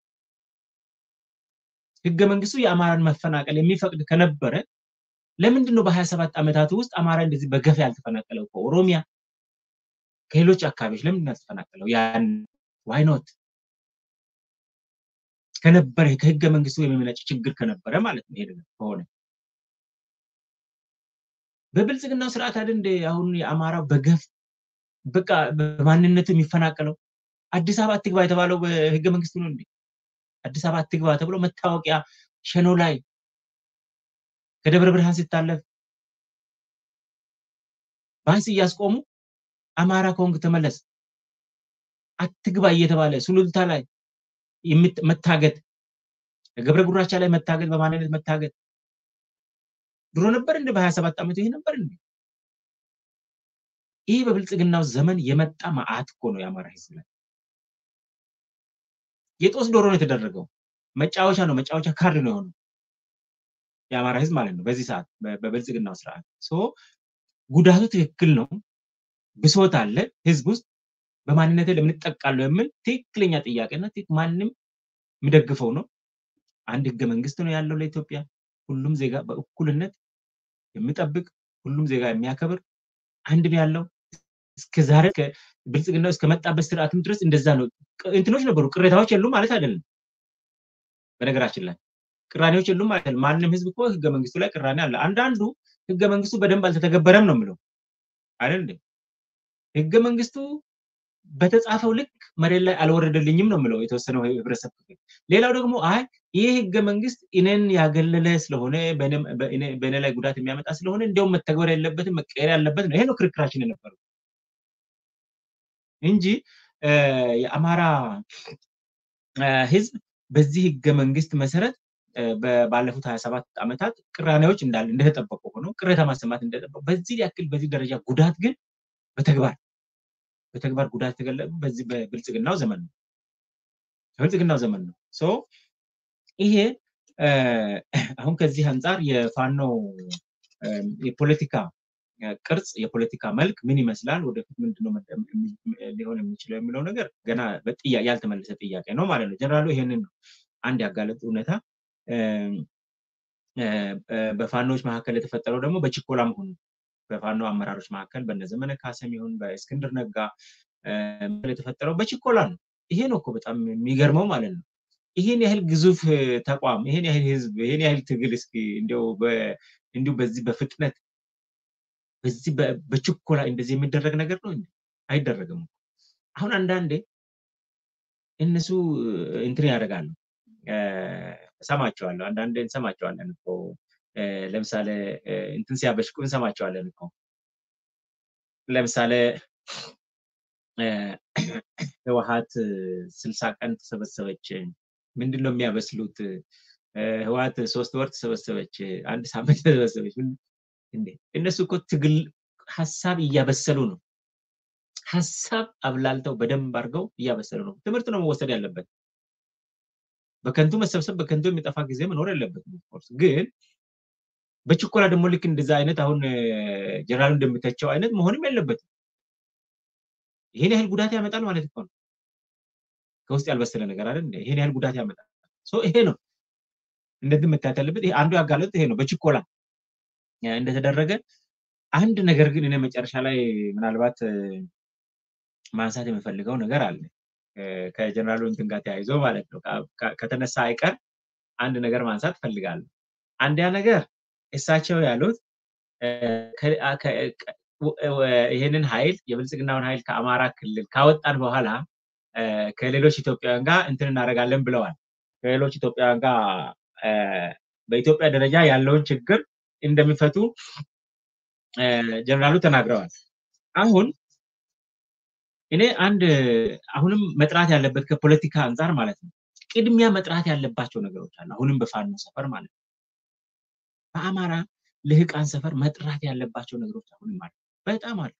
ህገ መንግስቱ የአማራን መፈናቀል የሚፈቅድ ከነበረ ለምንድን ነው በሀያ ሰባት ዓመታት ውስጥ አማራ እንደዚህ በገፍ ያልተፈናቀለው? ከኦሮሚያ ከሌሎች አካባቢዎች ለምንድን ነው ያልተፈናቀለው? ያን ዋይኖት ከነበረ ከህገ መንግስቱ የሚመነጭ ችግር ከነበረ ማለት ነው። ይሄ ከሆነ በብልጽግናው ስርዓት አይደል እንደ አሁን የአማራው በገፍ በቃ በማንነቱ የሚፈናቀለው አዲስ አበባ አትግባ የተባለው በህገ መንግስቱ ነው እንዴ? አዲስ አበባ አትግባ ተብሎ መታወቂያ ሸኖ ላይ ከደብረ ብርሃን ሲታለፍ ባስ እያስቆሙ አማራ ከሆንክ ተመለስ አትግባ እየተባለ ሱሉልታ ላይ መታገት፣ ገብረ ጉራቻ ላይ መታገት፣ በማንነት መታገት ድሮ ነበር እንደ በሀያ ሰባት ዓመቱ ይሄ ነበር እንዴ? ይህ በብልጽግናው ዘመን የመጣ መዓት እኮ ነው የአማራ ህዝብ ላይ የጦስ ዶሮ ነው የተደረገው። መጫወቻ ነው መጫወቻ ካርድ ነው የሆነው የአማራ ህዝብ ማለት ነው። በዚህ ሰዓት በብልጽግናው ስርዓት ጉዳቱ ትክክል ነው። ብሶት አለ ህዝብ ውስጥ በማንነቴ ለምን እጠቃለሁ የሚል ትክክለኛ ጥያቄና ማንም የሚደግፈው ነው። አንድ ህገ መንግስት ነው ያለው ለኢትዮጵያ ሁሉም ዜጋ በእኩልነት የሚጠብቅ ሁሉም ዜጋ የሚያከብር አንድ ነው ያለው። እስከ ዛሬ ብልጽግናው እስከመጣበት ስርዓትም ድረስ እንደዛ ነው። እንትኖች ነበሩ፣ ቅሬታዎች የሉም ማለት አይደለም። በነገራችን ላይ ቅራኔዎች የሉም ማለት አይደለም። ማንም ህዝብ እኮ ህገ መንግስቱ ላይ ቅራኔ አለ። አንዳንዱ ህገ መንግስቱ በደንብ አልተተገበረም ነው የምለው አይደል እንዴ? ህገ መንግስቱ በተጻፈው ልክ መሬት ላይ አልወረደልኝም ነው የምለው የተወሰነው ህብረተሰብ ክፍል። ሌላው ደግሞ አይ ይህ ህገ መንግስት እኔን ያገለለ ስለሆነ በእኔ ላይ ጉዳት የሚያመጣ ስለሆነ እንዲያውም መተግበር የለበትም መቀየር ያለበት ነው። ይሄ ነው ክርክራችን የነበረው እንጂ የአማራ ህዝብ በዚህ ህገ መንግስት መሰረት ባለፉት ሀያ ሰባት ዓመታት ቅራኔዎች እንዳለ እንደተጠበቁ ሆኖ ቅሬታ ማሰማት እንደተጠበቁ በዚህ ያክል በዚህ ደረጃ ጉዳት ግን በተግባር በተግባር ጉዳት የተገለጡ በዚህ በብልጽግናው ዘመን ነው በብልጽግናው ዘመን ነው። ሶ ይሄ አሁን ከዚህ አንጻር የፋኖ የፖለቲካ ቅርጽ የፖለቲካ መልክ ምን ይመስላል፣ ወደፊት ምንድነው ሊሆን የሚችለው የሚለው ነገር ገና ያልተመለሰ ጥያቄ ነው ማለት ነው። ጀነራሉ ይሄንን ነው አንድ ያጋለጡ እውነታ በፋኖዎች መካከል የተፈጠረው ደግሞ በችኮላ መሆኑ በፋኖ አመራሮች መካከል በነዘመነ ካሰም ይሁን በእስክንድር ነጋ የተፈጠረው በችኮላ ነው። ይሄ ነው እኮ በጣም የሚገርመው ማለት ነው። ይህን ያህል ግዙፍ ተቋም፣ ይህን ያህል ህዝብ፣ ይህን ያህል ትግል እስኪ እንዲሁ በዚህ በፍጥነት በዚህ በችኮላ እንደዚህ የሚደረግ ነገር ነው አይደረግም። አሁን አንዳንዴ እነሱ እንትን ያደርጋሉ፣ እሰማቸዋለሁ። አንዳንዴ እንሰማቸዋለን እኮ ለምሳሌ እንትን ሲያበሽቁ እንሰማቸዋለን እኮ ለምሳሌ ህወሀት ስልሳ ቀን ተሰበሰበች። ምንድን ነው የሚያበስሉት? ህወሀት ሶስት ወር ተሰበሰበች፣ አንድ ሳምንት ተሰበሰበች። እንዴ እነሱ እኮ ትግል ሀሳብ እያበሰሉ ነው። ሀሳብ አብላልተው በደንብ አድርገው እያበሰሉ ነው። ትምህርት ነው መወሰድ ያለበት። በከንቱ መሰብሰብ በከንቱ የሚጠፋ ጊዜ መኖር የለበትም። ኦፍኮርስ ግን በችኮላ ደግሞ ልክ እንደዛ አይነት አሁን ጀነራሉ እንደሚተቸው አይነት መሆንም የለበትም። ይሄን ያህል ጉዳት ያመጣል ማለት እኮ ነው። ከውስጥ ያልበሰለ ነገር አይደል? ይሄን ያህል ጉዳት ያመጣል። ይሄ ነው እንደዚህ መታየት ያለበት። ይሄ አንዱ ያጋለጡት ይሄ ነው በችኮላ እንደተደረገ። አንድ ነገር ግን እኔ መጨረሻ ላይ ምናልባት ማንሳት የምፈልገው ነገር አለ ከጀነራሉ እንትን ጋር ተያይዞ ማለት ነው። ከተነሳ አይቀር አንድ ነገር ማንሳት እፈልጋለሁ። አንዲያ ነገር እሳቸው ያሉት ይህንን ኃይል የብልጽግናውን ኃይል ከአማራ ክልል ካወጣን በኋላ ከሌሎች ኢትዮጵያውያን ጋር እንትን እናደርጋለን ብለዋል። ከሌሎች ኢትዮጵያውያን ጋር በኢትዮጵያ ደረጃ ያለውን ችግር እንደሚፈቱ ጀነራሉ ተናግረዋል። አሁን እኔ አንድ አሁንም መጥራት ያለበት ከፖለቲካ አንጻር ማለት ነው ቅድሚያ መጥራት ያለባቸው ነገሮች አሉ። አሁንም በፋኖ ሰፈር ማለት ነው በአማራ ልህቃን ሰፈር መጥራት ያለባቸው ነገሮች አሁንም አሉ፣ በጣም አሉ።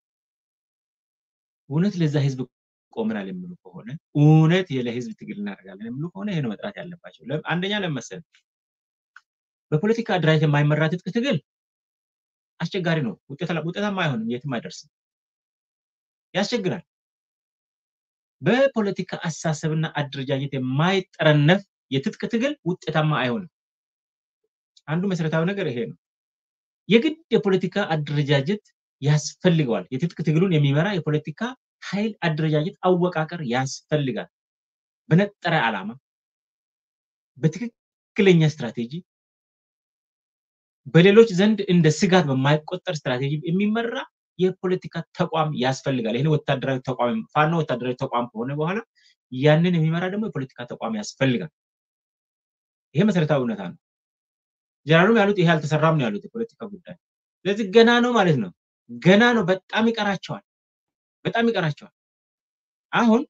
እውነት ለዛ ህዝብ ቆመናል የሚሉ ከሆነ እውነት ለህዝብ ትግል እናደርጋለን የሚሉ ከሆነ ይሄ ነው መጥራት ያለባቸው። አንደኛ ለመሰል በፖለቲካ አደራጀት የማይመራ ትጥቅ ትግል አስቸጋሪ ነው፣ ውጤታማ አይሆንም፣ የትም አይደርስም፣ ያስቸግራል። በፖለቲካ አስተሳሰብና አደረጃጀት የማይጠረነፍ የትጥቅ ትግል ውጤታማ አይሆንም። አንዱ መሰረታዊ ነገር ይሄ ነው። የግድ የፖለቲካ አደረጃጀት ያስፈልገዋል። የትጥቅ ትግሉን የሚመራ የፖለቲካ ኃይል አደረጃጀት አወቃቀር ያስፈልጋል። በነጠረ ዓላማ፣ በትክክለኛ ስትራቴጂ፣ በሌሎች ዘንድ እንደ ስጋት በማይቆጠር ስትራቴጂ የሚመራ የፖለቲካ ተቋም ያስፈልጋል። ይህን ወታደራዊ ተቋም ፋኖ ወታደራዊ ተቋም ከሆነ በኋላ ያንን የሚመራ ደግሞ የፖለቲካ ተቋም ያስፈልጋል። ይሄ መሰረታዊ እውነታ ነው። ጀነራሉም ያሉት ይሄ አልተሰራም ነው ያሉት የፖለቲካ ጉዳይ። ስለዚህ ገና ነው ማለት ነው። ገና ነው። በጣም ይቀራቸዋል። በጣም ይቀራቸዋል። አሁን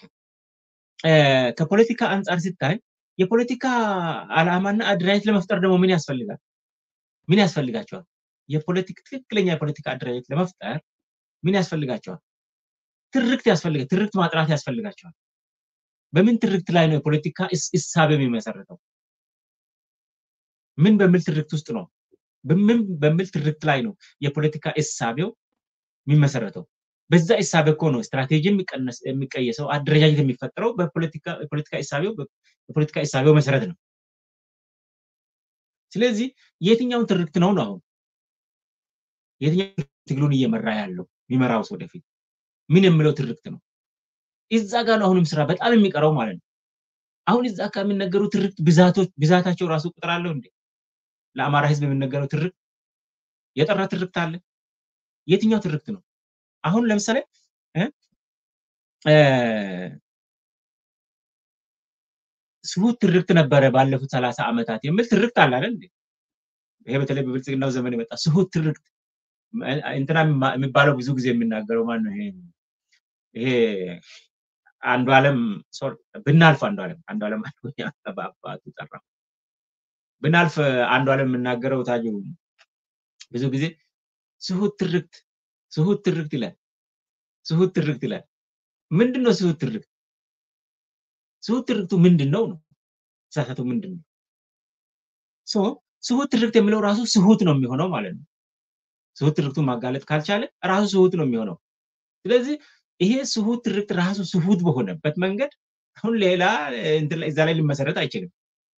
ከፖለቲካ አንጻር ሲታይ የፖለቲካ ዓላማና አደራጀት ለመፍጠር ደግሞ ምን ያስፈልጋል? ምን ያስፈልጋቸዋል? የፖለቲክ ትክክለኛ የፖለቲካ አደራጀት ለመፍጠር ምን ያስፈልጋቸዋል? ትርክት ያስፈልጋል። ትርክት ማጥራት ያስፈልጋቸዋል። በምን ትርክት ላይ ነው የፖለቲካ እሳቤ የሚመሰረተው? ምን በሚል ትርክት ውስጥ ነው? በምን በሚል ትርክት ላይ ነው የፖለቲካ እሳቤው የሚመሰረተው? በዛ እሳቤ እኮ ነው ስትራቴጂ የሚቀየሰው፣ አደረጃጀት የሚፈጠረው በፖለቲካ እሳቤው የፖለቲካ እሳቤው መሰረት ነው። ስለዚህ የትኛውን ትርክት ነው ነው አሁን የትኛው ትግሉን እየመራ ያለው የሚመራው ሰው ወደፊት ምን የሚለው ትርክት ነው? እዛ ጋር ነው አሁንም ስራ በጣም የሚቀረው ማለት ነው። አሁን እዛ አካባቢ የሚነገሩ ትርክት ብዛቶች ብዛታቸው ራሱ ቁጥር አለው እንዴ? ለአማራ ህዝብ የሚነገረው ትርክት የጠራ ትርክት አለ? የትኛው ትርክት ነው? አሁን ለምሳሌ ስሁት ትርክት ነበረ ባለፉት ሰላሳ ዓመታት የሚል ትርክት አለ አይደል? ይሄ በተለይ በብልጽግናው ዘመን የመጣ ስሁት ትርክት እንትና የሚባለው ብዙ ጊዜ የሚናገረው ማን ነው? ይሄ ይሄ አንዱ ዓለም ብናልፍ አንዱ ዓለም አንዱ ዓለም በአባቱ ጠራ ብናልፍ አንዱ ዓለም የምናገረው ታጁ ብዙ ጊዜ ስሁት ትርክት ስሁት ትርክት ይላል። ስሁት ትርክት ይላል። ምንድን ነው ስሁት ትርክት? ስሁት ትርክቱ ምንድን ነው ነው? ተሳሳቱ ምንድን ነው? ሶ ስሁት ትርክት የሚለው ራሱ ስሁት ነው የሚሆነው ማለት ነው። ስሁት ትርክቱን ማጋለጥ ካልቻለ ራሱ ስሁት ነው የሚሆነው። ስለዚህ ይሄ ስሁት ትርክት ራሱ ስሁት በሆነበት መንገድ አሁን ሌላ እዛ ላይ ሊመሰረት አይችልም።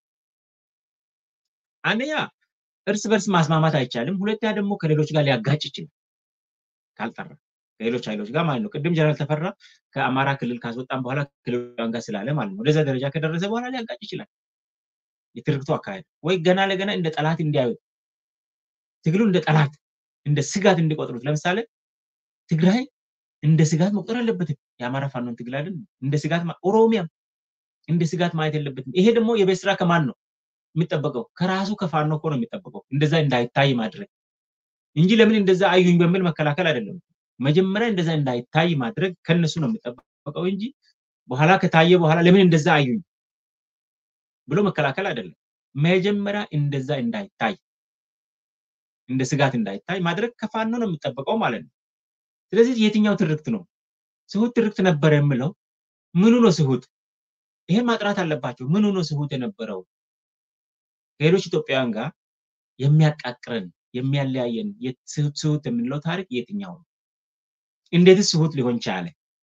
አንደኛ እርስ በርስ ማስማማት አይቻልም። ሁለተኛ ደግሞ ከሌሎች ጋር ሊያጋጭ ይችላል ካልጠራ ከሌሎች ኃይሎች ጋር ማለት ነው። ቅድም ጀነራል ተፈራ ከአማራ ክልል ካስወጣን በኋላ ክልሏን ጋር ስላለ ማለት ነው። ወደዛ ደረጃ ከደረሰ በኋላ ሊያጋጭ ይችላል። የትርክቱ አካሄድ ወይ ገና ለገና እንደ ጠላት እንዲያዩት ትግሉ እንደ ጠላት እንደ ስጋት እንዲቆጥሩት። ለምሳሌ ትግራይ እንደ ስጋት መቁጠር አለበትም። የአማራ ፋኖን ትግል አይደል እንደ ስጋት ኦሮሚያም እንደ ስጋት ማየት የለበትም። ይሄ ደግሞ የቤት ስራ ከማን ነው የሚጠበቀው? ከራሱ ከፋኖ እኮ ነው የሚጠበቀው። እንደዛ እንዳይታይ ማድረግ እንጂ ለምን እንደዛ አዩኝ በሚል መከላከል አይደለም። መጀመሪያ እንደዛ እንዳይታይ ማድረግ ከነሱ ነው የሚጠበቀው እንጂ በኋላ ከታየ በኋላ ለምን እንደዛ አዩኝ ብሎ መከላከል አይደለም። መጀመሪያ እንደዛ እንዳይታይ እንደ ስጋት እንዳይታይ ማድረግ ከፋኖ ነው የሚጠበቀው ማለት ነው። ስለዚህ የትኛው ትርክት ነው ስሁት ትርክት ነበረ የምለው? ምኑ ነው ስሁት? ይሄን ማጥራት አለባቸው። ምኑ ነው ስሁት የነበረው? ከሌሎች ኢትዮጵያውያን ጋር የሚያቃቅረን የሚያለያየን ስሁት የምንለው ታሪክ የትኛው ነው? እንዴትስ ስሁት ሊሆን ቻለ?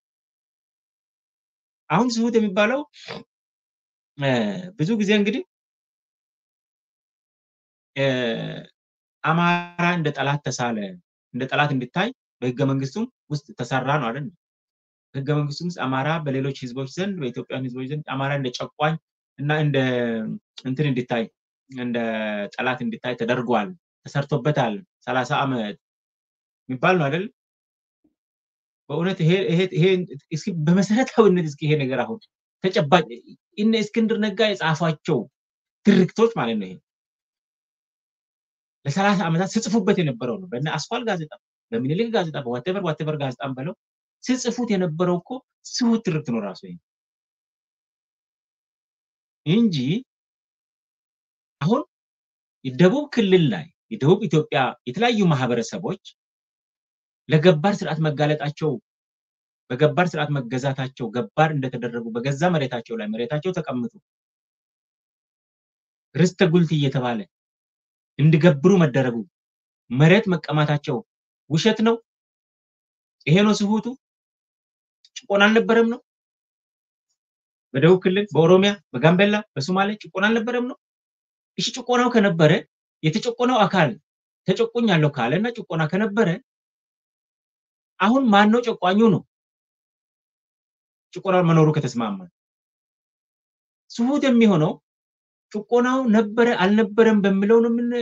አሁን ስሁት የሚባለው ብዙ ጊዜ እንግዲህ አማራ እንደ ጠላት ተሳለ፣ እንደ ጠላት እንዲታይ በህገ መንግስቱም ውስጥ ተሰራ ነው አይደል? በህገ መንግስቱም ውስጥ አማራ በሌሎች ህዝቦች ዘንድ በኢትዮጵያን ህዝቦች ዘንድ አማራ እንደ ጨቋኝ እና እንደ እንትን እንዲታይ እንደ ጠላት እንዲታይ ተደርጓል፣ ተሰርቶበታል። ሰላሳ ዓመት የሚባል ነው አይደል? በእውነት ይሄ እስኪ በመሰረታዊነት እስኪ ይሄ ነገር አሁን ተጨባጭ እነ እስክንድር ነጋ የጻፏቸው ትርክቶች ማለት ነው። ይሄ ለሰላሳ ዓመታት ስጽፉበት የነበረው ነው። በነ አስኳል ጋዜጣ፣ በሚኒሊክ ጋዜጣ፣ በዋቴቨር ዋቴቨር ጋዜጣም በለው ስጽፉት የነበረው እኮ ስሁት ትርክት ነው ራሱ ይሄ እንጂ አሁን የደቡብ ክልል ላይ የደቡብ ኢትዮጵያ የተለያዩ ማህበረሰቦች ለገባር ስርዓት መጋለጣቸው በገባር ስርዓት መገዛታቸው ገባር እንደተደረጉ በገዛ መሬታቸው ላይ መሬታቸው ተቀምጡ ርስተ ጉልት እየተባለ እንዲገብሩ መደረጉ መሬት መቀማታቸው ውሸት ነው። ይሄ ነው ስሁቱ። ጭቆና አልነበረም ነው። በደቡብ ክልል፣ በኦሮሚያ፣ በጋምቤላ፣ በሶማሌ ጭቆና አልነበረም ነው። እሺ ጭቆናው ከነበረ የተጨቆነው አካል ተጨቆኛለሁ ካለ እና ጭቆና ከነበረ አሁን ማን ነው ጨቋኙ ነው? ጭቆናው መኖሩ ከተስማማ ስሁት የሚሆነው ጭቆናው ነበረ አልነበረም በሚለው ነው ምን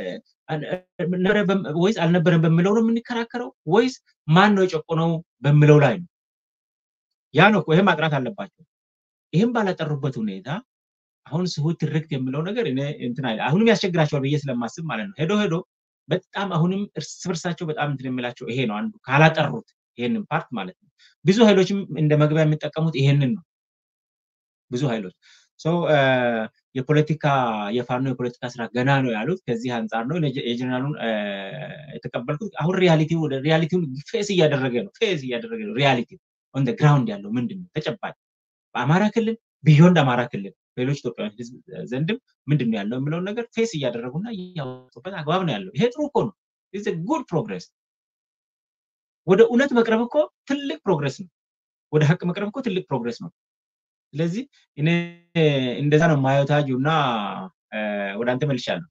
ወይስ አልነበረም በሚለው ነው የምንከራከረው ወይስ ማን ነው የጨቆነው በሚለው ላይ ነው? ያ ነው እኮ ይሄ ማጥራት አለባቸው። ይህም ባላጠሩበት ሁኔታ አሁን ስሁት ትርክት የሚለው ነገር እኔ እንትን አይደል አሁንም ያስቸግራቸዋል ብዬ ስለማስብ ማለት ነው። ሄዶ ሄዶ በጣም አሁንም እርስ በርሳቸው በጣም እንትን የሚላቸው ይሄ ነው አንዱ ካላጠሩት ይሄንን ፓርት ማለት ነው። ብዙ ኃይሎችም እንደ መግቢያ የሚጠቀሙት ይሄንን ነው። ብዙ ኃይሎች የፖለቲካ የፋኖ የፖለቲካ ስራ ገና ነው ያሉት ከዚህ አንጻር ነው የጀነራሉን የተቀበልኩት። አሁን ሪያሊቲ ሪያሊቲውን ፌስ እያደረገ ነው ፌስ እያደረገ ነው ሪያሊቲ ኦን ግራውንድ ያለው ምንድን ነው ተጨባጭ በአማራ ክልል ቢዮንድ አማራ ክልል በሌሎች ኢትዮጵያውያን ህዝብ ዘንድም ምንድን ነው ያለው የሚለውን ነገር ፌስ እያደረጉና እያወጡበት አግባብ ነው ያለው። ይሄ ጥሩ እኮ ነው። ጉድ ፕሮግሬስ። ወደ እውነት መቅረብ እኮ ትልቅ ፕሮግሬስ ነው። ወደ ሀቅ መቅረብ እኮ ትልቅ ፕሮግሬስ ነው። ስለዚህ እኔ እንደዛ ነው ማየው ታጁ እና ወደ አንተ መልሻለሁ።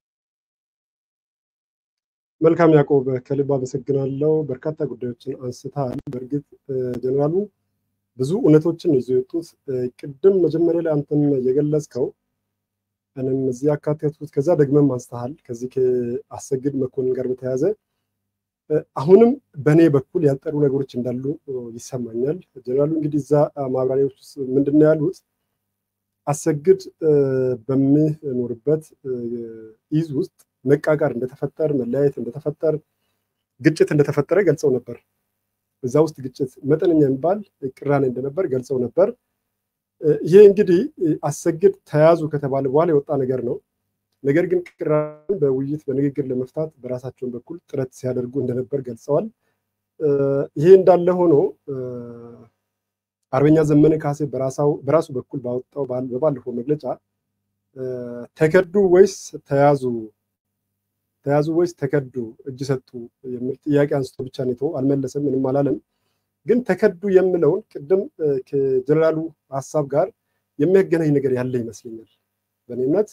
መልካም ያዕቆብ፣ ከልብ አመሰግናለሁ። በርካታ ጉዳዮችን አንስተሃል። በእርግጥ ጀነራሉ ብዙ እውነቶችን ይዞ የወጡት ቅድም መጀመሪያ ላይ አንተም የገለጽከው እኔም እዚህ ያካተቱት ከዛ ደግመም አንስተሃል። ከዚህ ከአሰግድ መኮንን ጋር በተያያዘ አሁንም በእኔ በኩል ያልጠሩ ነገሮች እንዳሉ ይሰማኛል። ጀነራሉ እንግዲህ እዛ ማብራሪያዎች ውስጥ ምንድን ነው ያሉት? አሰግድ በሚኖርበት ኢዝ ውስጥ መቃቃር እንደተፈጠር፣ መለያየት እንደተፈጠር፣ ግጭት እንደተፈጠረ ገልጸው ነበር። እዛ ውስጥ ግጭት መጠነኛ የሚባል ቅራኔ እንደነበር ገልጸው ነበር። ይሄ እንግዲህ አሰግድ ተያዙ ከተባለ በኋላ የወጣ ነገር ነው። ነገር ግን ቅራኔን በውይይት በንግግር ለመፍታት በራሳቸውን በኩል ጥረት ሲያደርጉ እንደነበር ገልጸዋል። ይሄ እንዳለ ሆኖ አርበኛ ዘመነ ካሴ በራሱ በኩል ባወጣው በባለፈው መግለጫ ተከዱ ወይስ ተያዙ ተያዙ ወይስ ተከዱ እጅ ሰጡ የሚል ጥያቄ አንስቶ ብቻ ነው አልመለሰም፣ ምንም አላለም። ግን ተከዱ የሚለውን ቅድም ከጀነራሉ ሀሳብ ጋር የሚያገናኝ ነገር ያለ ይመስለኛል። በእኔ እምነት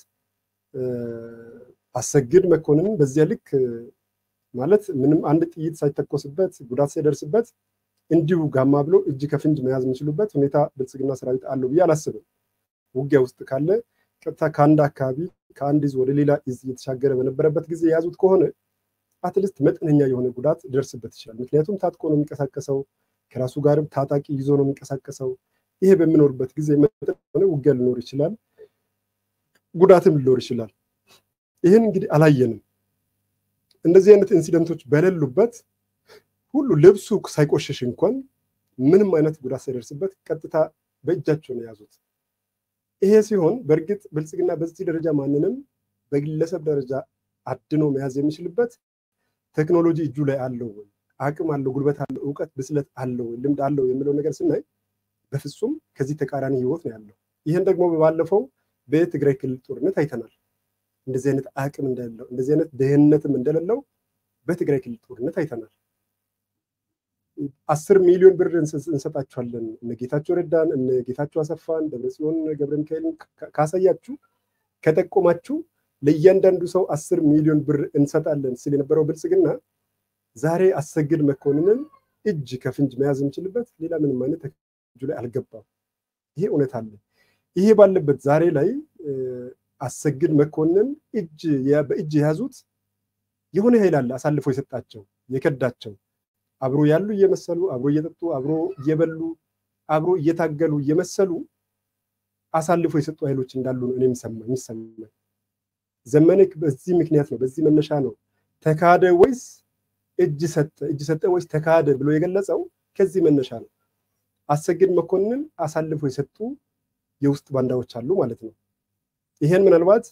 አሰግድ መኮንን በዚያ ልክ ማለት ምንም አንድ ጥይት ሳይተኮስበት ጉዳት ሳይደርስበት እንዲሁ ጋማ ብሎ እጅ ከፍንጅ መያዝ የሚችሉበት ሁኔታ ብልጽግና ሰራዊት አለው ብዬ አላስብም። ውጊያ ውስጥ ካለ ቀጥታ ከአንድ አካባቢ ከአንድ ይዝ ወደ ሌላ ይዝ እየተሻገረ በነበረበት ጊዜ የያዙት ከሆነ አትሊስት መጠነኛ የሆነ ጉዳት ሊደርስበት ይችላል። ምክንያቱም ታጥቆ ነው የሚንቀሳቀሰው፣ ከራሱ ጋርም ታጣቂ ይዞ ነው የሚንቀሳቀሰው። ይሄ በሚኖርበት ጊዜ መጠን የሆነ ውጊያ ሊኖር ይችላል፣ ጉዳትም ሊኖር ይችላል። ይህን እንግዲህ አላየንም። እንደዚህ አይነት ኢንሲደንቶች በሌሉበት ሁሉ ልብሱ ሳይቆሽሽ እንኳን ምንም አይነት ጉዳት ሳይደርስበት ቀጥታ በእጃቸው ነው የያዙት። ይሄ ሲሆን በእርግጥ ብልጽግና በዚህ ደረጃ ማንንም በግለሰብ ደረጃ አድኖ መያዝ የሚችልበት ቴክኖሎጂ እጁ ላይ አለው ወይ፣ አቅም አለው፣ ጉልበት አለው፣ እውቀት፣ ብስለት አለው ወይ፣ ልምድ አለው የሚለው ነገር ስናይ በፍጹም ከዚህ ተቃራኒ ህይወት ነው ያለው። ይህን ደግሞ ባለፈው በትግራይ ክልል ጦርነት አይተናል። እንደዚህ አይነት አቅም እንደሌለው እንደዚህ አይነት ደህንነትም እንደሌለው በትግራይ ክልል ጦርነት አይተናል። አስር ሚሊዮን ብር እንሰጣችኋለን እነ ጌታቸው ረዳን እነ ጌታቸው አሰፋን ደብረጽዮን ገብረ ሚካኤልን ካሳያችሁ ከጠቆማችሁ ለእያንዳንዱ ሰው አስር ሚሊዮን ብር እንሰጣለን ሲል የነበረው ብልጽግና ዛሬ አሰግድ መኮንንን እጅ ከፍንጅ መያዝ የምችልበት ሌላ ምንም አይነት እጁ ላይ አልገባም። ይሄ እውነት አለ። ይሄ ባለበት ዛሬ ላይ አሰግድ መኮንን እጅ በእጅ የያዙት የሆነ ኃይል አለ አሳልፎ የሰጣቸው የከዳቸው አብሮ ያሉ እየመሰሉ አብሮ እየጠጡ አብሮ እየበሉ አብሮ እየታገሉ እየመሰሉ አሳልፎ የሰጡ ኃይሎች እንዳሉ ነው እኔ የሚሰማኝ። ዘመነ በዚህ ምክንያት ነው፣ በዚህ መነሻ ነው ተካደ ወይስ እጅ ሰጠ፣ እጅ ሰጠ ወይስ ተካደ ብሎ የገለጸው ከዚህ መነሻ ነው። አሰግድ መኮንን አሳልፎ የሰጡ የውስጥ ባንዳዎች አሉ ማለት ነው። ይሄን ምናልባት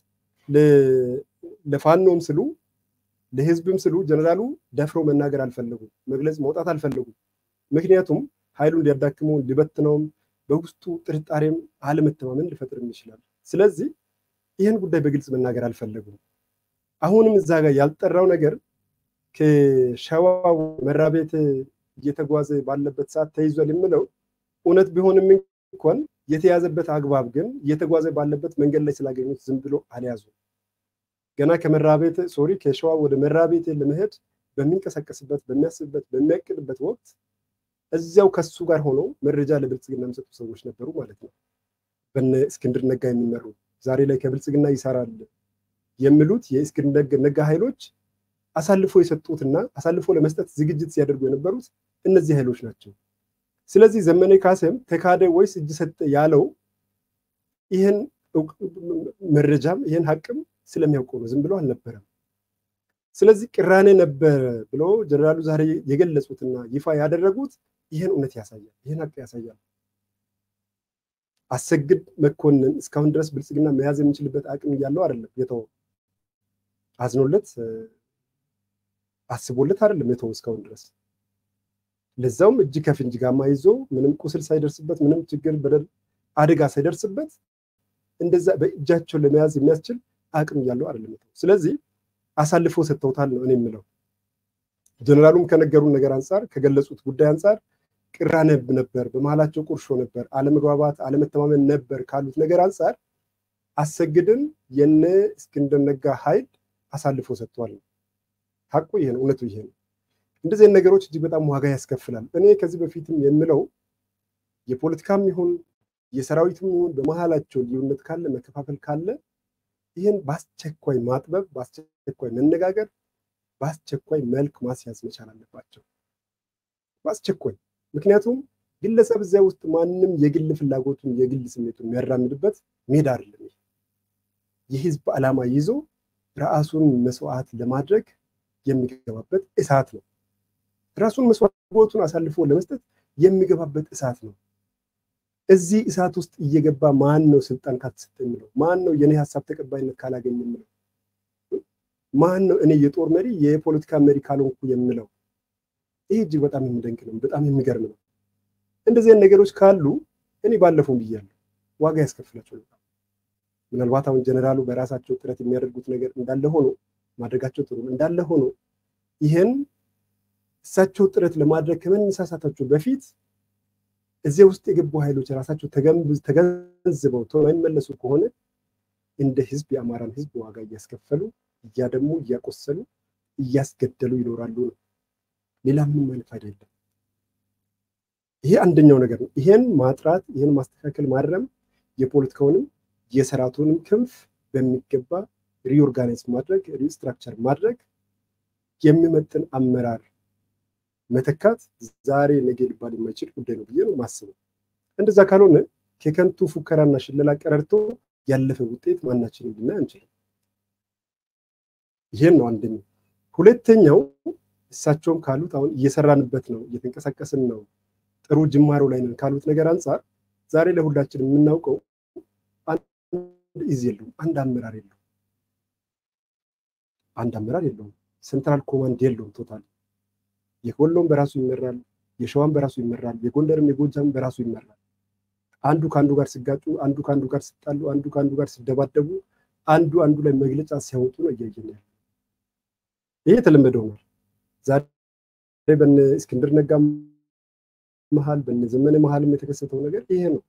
ለፋኖም ስሉ ለህዝብም ስሉ ጀነራሉ ደፍረው መናገር አልፈለጉም፣ መግለጽ መውጣት አልፈለጉም። ምክንያቱም ኃይሉን ሊያዳክሙ ሊበትነውም በውስጡ ጥርጣሬም አለመተማመን ሊፈጥርም ይችላል። ስለዚህ ይህን ጉዳይ በግልጽ መናገር አልፈለጉም። አሁንም እዛ ጋር ያልጠራው ነገር ከሸዋ መራቤት እየተጓዘ ባለበት ሰዓት ተይዟል የምለው እውነት ቢሆንም እንኳን የተያዘበት አግባብ ግን እየተጓዘ ባለበት መንገድ ላይ ስላገኙት ዝም ብሎ አልያዙ። ገና ከመራቤት ሶሪ ከሸዋ ወደ መራቤት ለመሄድ በሚንቀሳቀስበት በሚያስብበት በሚያቅድበት ወቅት እዚያው ከሱ ጋር ሆነው መረጃ ለብልጽግና የሚሰጡ ሰዎች ነበሩ ማለት ነው። በነ እስክንድር ነጋ የሚመሩ ዛሬ ላይ ከብልጽግና ይሰራል የሚሉት የእስክንድር ነጋ ኃይሎች አሳልፎ የሰጡትና አሳልፎ ለመስጠት ዝግጅት ሲያደርጉ የነበሩት እነዚህ ኃይሎች ናቸው። ስለዚህ ዘመነ ካሴም ተካደ ወይስ እጅ ሰጠ ያለው ይህን መረጃም ይህን ሀቅም ስለሚያውቀው ነው። ዝም ብሎ አልነበረም። ስለዚህ ቅራኔ ነበረ ብሎ ጀነራሉ ዛሬ የገለጹትና ይፋ ያደረጉት ይህን እውነት ያሳያል፣ ይህን ሀቅ ያሳያል። አሰግድ መኮንን እስካሁን ድረስ ብልጽግና መያዝ የሚችልበት አቅም እያለው አይደለም የተወው። አዝኖለት አስቦለት አይደለም የተወው እስካሁን ድረስ ለዛውም እጅ ከፍንጅ ጋማ ይዞ ምንም ቁስል ሳይደርስበት ምንም ችግር በደል አደጋ ሳይደርስበት እንደዛ በእጃቸው ለመያዝ የሚያስችል አቅም እያለው አይደለም የተወው። ስለዚህ አሳልፎ ሰጥተውታል ነው እኔ የምለው። ጀነራሉም ከነገሩን ነገር አንጻር ከገለጹት ጉዳይ አንጻር ቅራኔ ነበር፣ በመሀላቸው ቁርሾ ነበር፣ አለመግባባት፣ አለመተማመን ነበር ካሉት ነገር አንጻር አሰግድን የነ እስክንድር ነጋ ኃይል አሳልፎ ሰጥቷል ነው ሀቁ። ይሄ ነው፣ እውነቱ ይሄ ነው። እንደዚህ ነገሮች እጅግ በጣም ዋጋ ያስከፍላል። እኔ ከዚህ በፊትም የምለው የፖለቲካም ይሁን የሰራዊትም ይሁን በመሀላቸው ልዩነት ካለ መከፋፈል ካለ ይህን በአስቸኳይ ማጥበብ፣ በአስቸኳይ መነጋገር፣ በአስቸኳይ መልክ ማስያዝ መቻል አለባቸው። በአስቸኳይ ምክንያቱም ግለሰብ እዚያ ውስጥ ማንም የግል ፍላጎቱን የግል ስሜቱን የሚያራምድበት ሜዳ አይደለም። የህዝብ ዓላማ ይዞ ራሱን መስዋዕት ለማድረግ የሚገባበት እሳት ነው። ራሱን መስዋዕቱን አሳልፎ ለመስጠት የሚገባበት እሳት ነው። እዚህ እሳት ውስጥ እየገባ ማን ነው ስልጣን ካልተሰጠ የሚለው? ማን ነው የኔ ሀሳብ ተቀባይነት ካላገኘ የሚለው? ማን ነው እኔ የጦር መሪ የፖለቲካ መሪ ካልሆንኩ የምለው? ይህ እጅግ በጣም የሚደንቅ ነው። በጣም የሚገርም ነው። እንደዚህ ነገሮች ካሉ እኔ ባለፈው ብያለሁ፣ ዋጋ ያስከፍላቸው ነበር። ምናልባት አሁን ጀነራሉ በራሳቸው ጥረት የሚያደርጉት ነገር እንዳለ ሆኖ ማድረጋቸው ጥሩ እንዳለ ሆኖ ይህን እሳቸው ጥረት ለማድረግ ከመነሳሳታቸው በፊት እዚያ ውስጥ የገቡ ኃይሎች ራሳቸው ተገንዝበው የማይመለሱ ከሆነ እንደ ህዝብ የአማራን ህዝብ ዋጋ እያስከፈሉ እያደሙ እያቆሰሉ እያስገደሉ ይኖራሉ ነው። ሌላ ምንም አይነት ፋይዳ የለም። ይሄ አንደኛው ነገር ነው። ይሄን ማጥራት፣ ይሄን ማስተካከል፣ ማረም የፖለቲካውንም የሰራቱንም ክንፍ በሚገባ ሪኦርጋናይዝ ማድረግ ሪስትራክቸር ማድረግ የሚመጥን አመራር መተካት ዛሬ ነገ ሊባል የማይችል ጉዳይ ነው ብዬ ነው ማስበው። እንደዛ ካልሆነ ከከንቱ ፉከራና ሽለላ ቀረርቶ ያለፈ ውጤት ማናችንም ልናይ አንችልም። ይሄን ነው አንደኛው። ሁለተኛው እሳቸውም ካሉት አሁን እየሰራንበት ነው፣ እየተንቀሳቀስን ነው፣ ጥሩ ጅማሮ ላይ ነን ካሉት ነገር አንጻር ዛሬ ለሁላችን የምናውቀው አንድ ኢዝ የለውም፣ አንድ አመራር የለውም፣ አንድ አመራር የለውም፣ ሴንትራል ኮማንድ የለውም። ቶታል የወሎም በራሱ ይመራል፣ የሸዋም በራሱ ይመራል፣ የጎንደርም የጎጃም በራሱ ይመራል። አንዱ ከአንዱ ጋር ሲጋጩ፣ አንዱ ከአንዱ ጋር ሲጣሉ፣ አንዱ ከአንዱ ጋር ሲደባደቡ፣ አንዱ አንዱ ላይ መግለጫ ሲያወጡ ነው እያየን ያለ። ይሄ የተለመደ ሆኗል። ዛሬ በነ እስክንድር ነጋ መሀል በነ ዘመነ መሀልም የተከሰተው ነገር ይሄ ነው።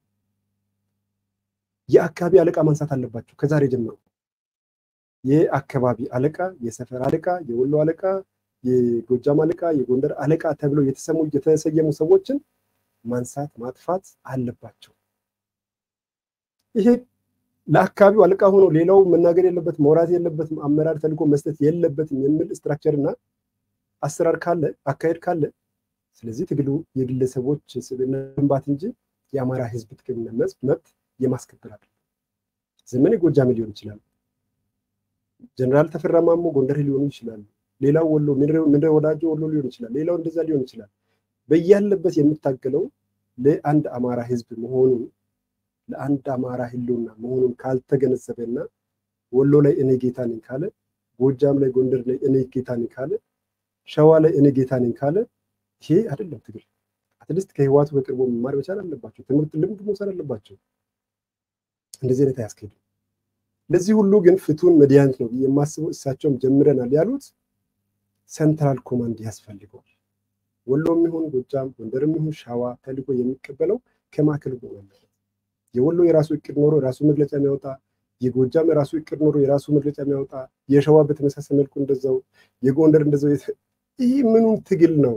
የአካባቢ አለቃ ማንሳት አለባቸው ከዛሬ ጀምሮ። የአካባቢ አለቃ፣ የሰፈር አለቃ፣ የወሎ አለቃ፣ የጎጃም አለቃ፣ የጎንደር አለቃ ተብለው የተሰሙ የተሰየሙ ሰዎችን ማንሳት ማጥፋት አለባቸው። ይሄ ለአካባቢው አለቃ ሆኖ ሌላው መናገር የለበትም መውራት የለበትም አመራር ተልዕኮ መስጠት የለበትም የሚል ስትራክቸር እና አሰራር ካለ አካሄድ ካለ ስለዚህ ትግሉ የግለሰቦች ስብዕና ግንባት እንጂ የአማራ ሕዝብ ጥቅምና መብት የማስከበር አይደለም። ዘመኔ ጎጃም ሊሆን ይችላል፣ ጀነራል ተፈራ ማሞ ጎንደር ሊሆኑ ይችላሉ። ሌላው ወሎ ምድረ ወዳጆ ወሎ ሊሆን ይችላል። ሌላው እንደዛ ሊሆን ይችላል። በያለበት የምታገለው ለአንድ አማራ ህዝብ መሆኑን ለአንድ አማራ ህልውና መሆኑን ካልተገነዘበና ወሎ ላይ እኔ ጌታ ነኝ ካለ፣ ጎጃም ላይ ጎንደር ላይ እኔ ጌታ ነኝ ካለ፣ ሸዋ ላይ እኔ ጌታ ነኝ ካለ ይሄ አይደለም ትግል። አትሊስት ከህዋቱ በቅርቡ መማር መቻል አለባቸው። ትምህርት ልምድ መውሰድ አለባቸው። እንደዚህ አይነት አያስኬድም። ለዚህ ሁሉ ግን ፍቱን መድኃኒት ነው ብዬ የማስበው እሳቸውም ጀምረናል ያሉት ሰንትራል ኮማንድ ያስፈልገዋል። ወሎም ይሁን ጎጃም፣ ጎንደርም ይሁን ሸዋ ተልዕኮ የሚቀበለው ከማዕከል መሆን አለበት። የወሎ የራሱ እቅድ ኖሮ የራሱ መግለጫ የሚያወጣ የጎጃም የራሱ እቅድ ኖሮ የራሱ መግለጫ የሚያወጣ የሸዋ በተመሳሳይ መልኩ እንደዛው የጎንደር እንደዛው። ይህ ምኑን ትግል ነው?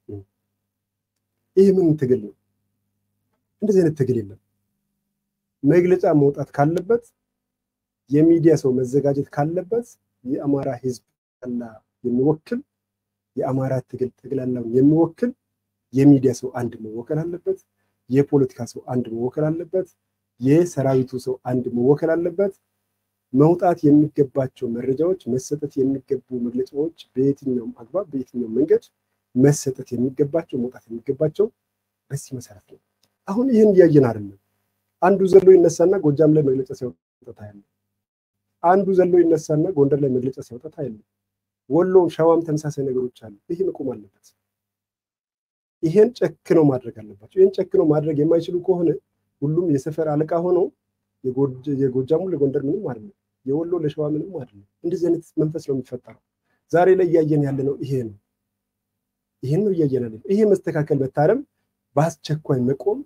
ይህ ምኑን ትግል ነው? እንደዚህ አይነት ትግል የለም። መግለጫ መውጣት ካለበት የሚዲያ ሰው መዘጋጀት ካለበት የአማራ ህዝብ ጠቅላላ የሚወክል የአማራ ትግል ጠቅላላውን የሚወክል የሚዲያ ሰው አንድ መወከል አለበት። የፖለቲካ ሰው አንድ መወከል አለበት። የሰራዊቱ ሰው አንድ መወከል አለበት። መውጣት የሚገባቸው መረጃዎች፣ መሰጠት የሚገቡ መግለጫዎች በየትኛውም አግባብ በየትኛውም መንገድ መሰጠት የሚገባቸው መውጣት የሚገባቸው በዚህ መሰረት ነው። አሁን ይህን እያየን አይደለም። አንዱ ዘሎ ይነሳና ጎጃም ላይ መግለጫ ሲያወጣ ያለ፣ አንዱ ዘሎ ይነሳና ጎንደር ላይ መግለጫ ሲያወጣ ያለ፣ ወሎም ሸዋም ተመሳሳይ ነገሮች አሉ። ይህ መቆም አለበት። ይሄን ጨክነው ማድረግ አለባቸው። ይህን ጨክነው ማድረግ የማይችሉ ከሆነ ሁሉም የሰፈር አለቃ ሆነው የጎጃሙ ለጎንደር ምንም አይደለም፣ የወሎ ለሸዋ ምንም አይደለም። እንደዚህ አይነት መንፈስ ነው የሚፈጠረው። ዛሬ ላይ እያየን ያለ ነው ይሄ ነው። ይሄን ነው እያየን ያለ ነው። ይሄ መስተካከል መታረም፣ በአስቸኳይ መቆም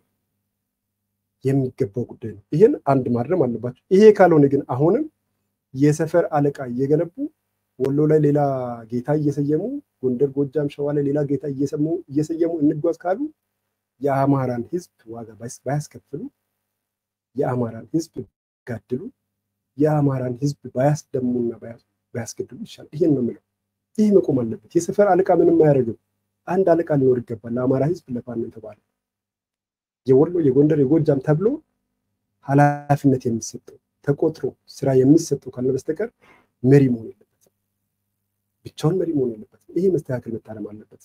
የሚገባው ጉዳይ ነው። ይሄን አንድ ማድረም አለባቸው። ይሄ ካልሆነ ግን አሁንም የሰፈር አለቃ እየገነቡ ወሎ ላይ ሌላ ጌታ እየሰየሙ ጎንደር፣ ጎጃም፣ ሸዋ ላይ ሌላ ጌታ እየሰየሙ እንጓዝ ካሉ የአማራን ህዝብ ዋጋ ባያስከፍሉ፣ የአማራን ህዝብ ጋድሉ፣ የአማራን ህዝብ ባያስደሙና ባያስገድሉ ይሻላል። ይሄን ነው የምለው። ይህ መቆም አለበት። የሰፈር አለቃ ምንም አያደርግም። አንድ አለቃ ሊኖር ይገባል። ለአማራ ህዝብ ለፋኖ የተባለ የወሎ የጎንደር የጎጃም ተብሎ ኃላፊነት የሚሰጠው ተቆጥሮ ስራ የሚሰጠው ካልሆነ በስተቀር መሪ መሆን የለበትም። ብቻውን መሪ መሆን የለበትም። ይሄ መስተካከል መታረም አለበት።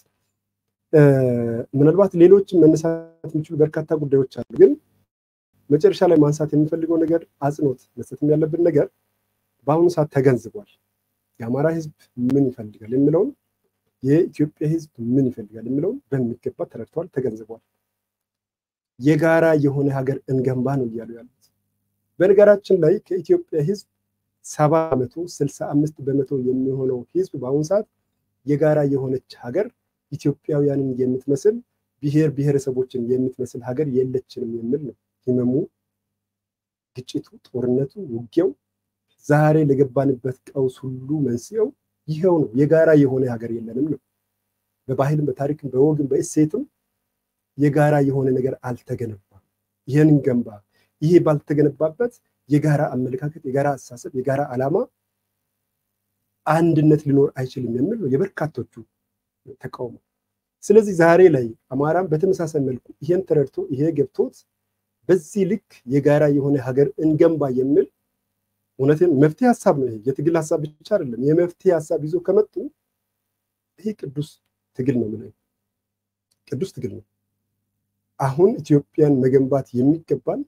ምናልባት ሌሎችም መነሳት የሚችሉ በርካታ ጉዳዮች አሉ። ግን መጨረሻ ላይ ማንሳት የምፈልገው ነገር አጽንኦት መስጠትም ያለብን ነገር በአሁኑ ሰዓት ተገንዝቧል። የአማራ ህዝብ ምን ይፈልጋል የሚለውን የኢትዮጵያ ህዝብ ምን ይፈልጋል የሚለውን በሚገባ ተረድተዋል፣ ተገንዝቧል። የጋራ የሆነ ሀገር እንገንባ ነው እያሉ ያሉት። በነገራችን ላይ ከኢትዮጵያ ህዝብ ሰባ በመቶ ስልሳ አምስት በመቶ የሚሆነው ህዝብ በአሁኑ ሰዓት የጋራ የሆነች ሀገር ኢትዮጵያውያንን የምትመስል ብሔር ብሔረሰቦችን የምትመስል ሀገር የለችንም የሚል ነው ህመሙ፣ ግጭቱ፣ ጦርነቱ፣ ውጊያው ዛሬ ለገባንበት ቀውስ ሁሉ መንስኤው ይኸው ነው። የጋራ የሆነ ሀገር የለንም ነው። በባህልም በታሪክም በወግም በእሴትም የጋራ የሆነ ነገር አልተገነባም። ይህን ገንባ። ይሄ ባልተገነባበት የጋራ አመለካከት፣ የጋራ አስተሳሰብ፣ የጋራ ዓላማ፣ አንድነት ሊኖር አይችልም የሚል ነው የበርካቶቹ ተቃውሞ። ስለዚህ ዛሬ ላይ አማራም በተመሳሳይ መልኩ ይሄን ተረድቶ ይሄ ገብቶት በዚህ ልክ የጋራ የሆነ ሀገር እንገንባ የሚል እውነትን መፍትሄ ሀሳብ ነው። ይሄ የትግል ሀሳብ ብቻ አይደለም። የመፍትሄ ሀሳብ ይዞ ከመጡ ይሄ ቅዱስ ትግል ነው የምለው፣ ቅዱስ ትግል ነው። አሁን ኢትዮጵያን መገንባት የሚገባን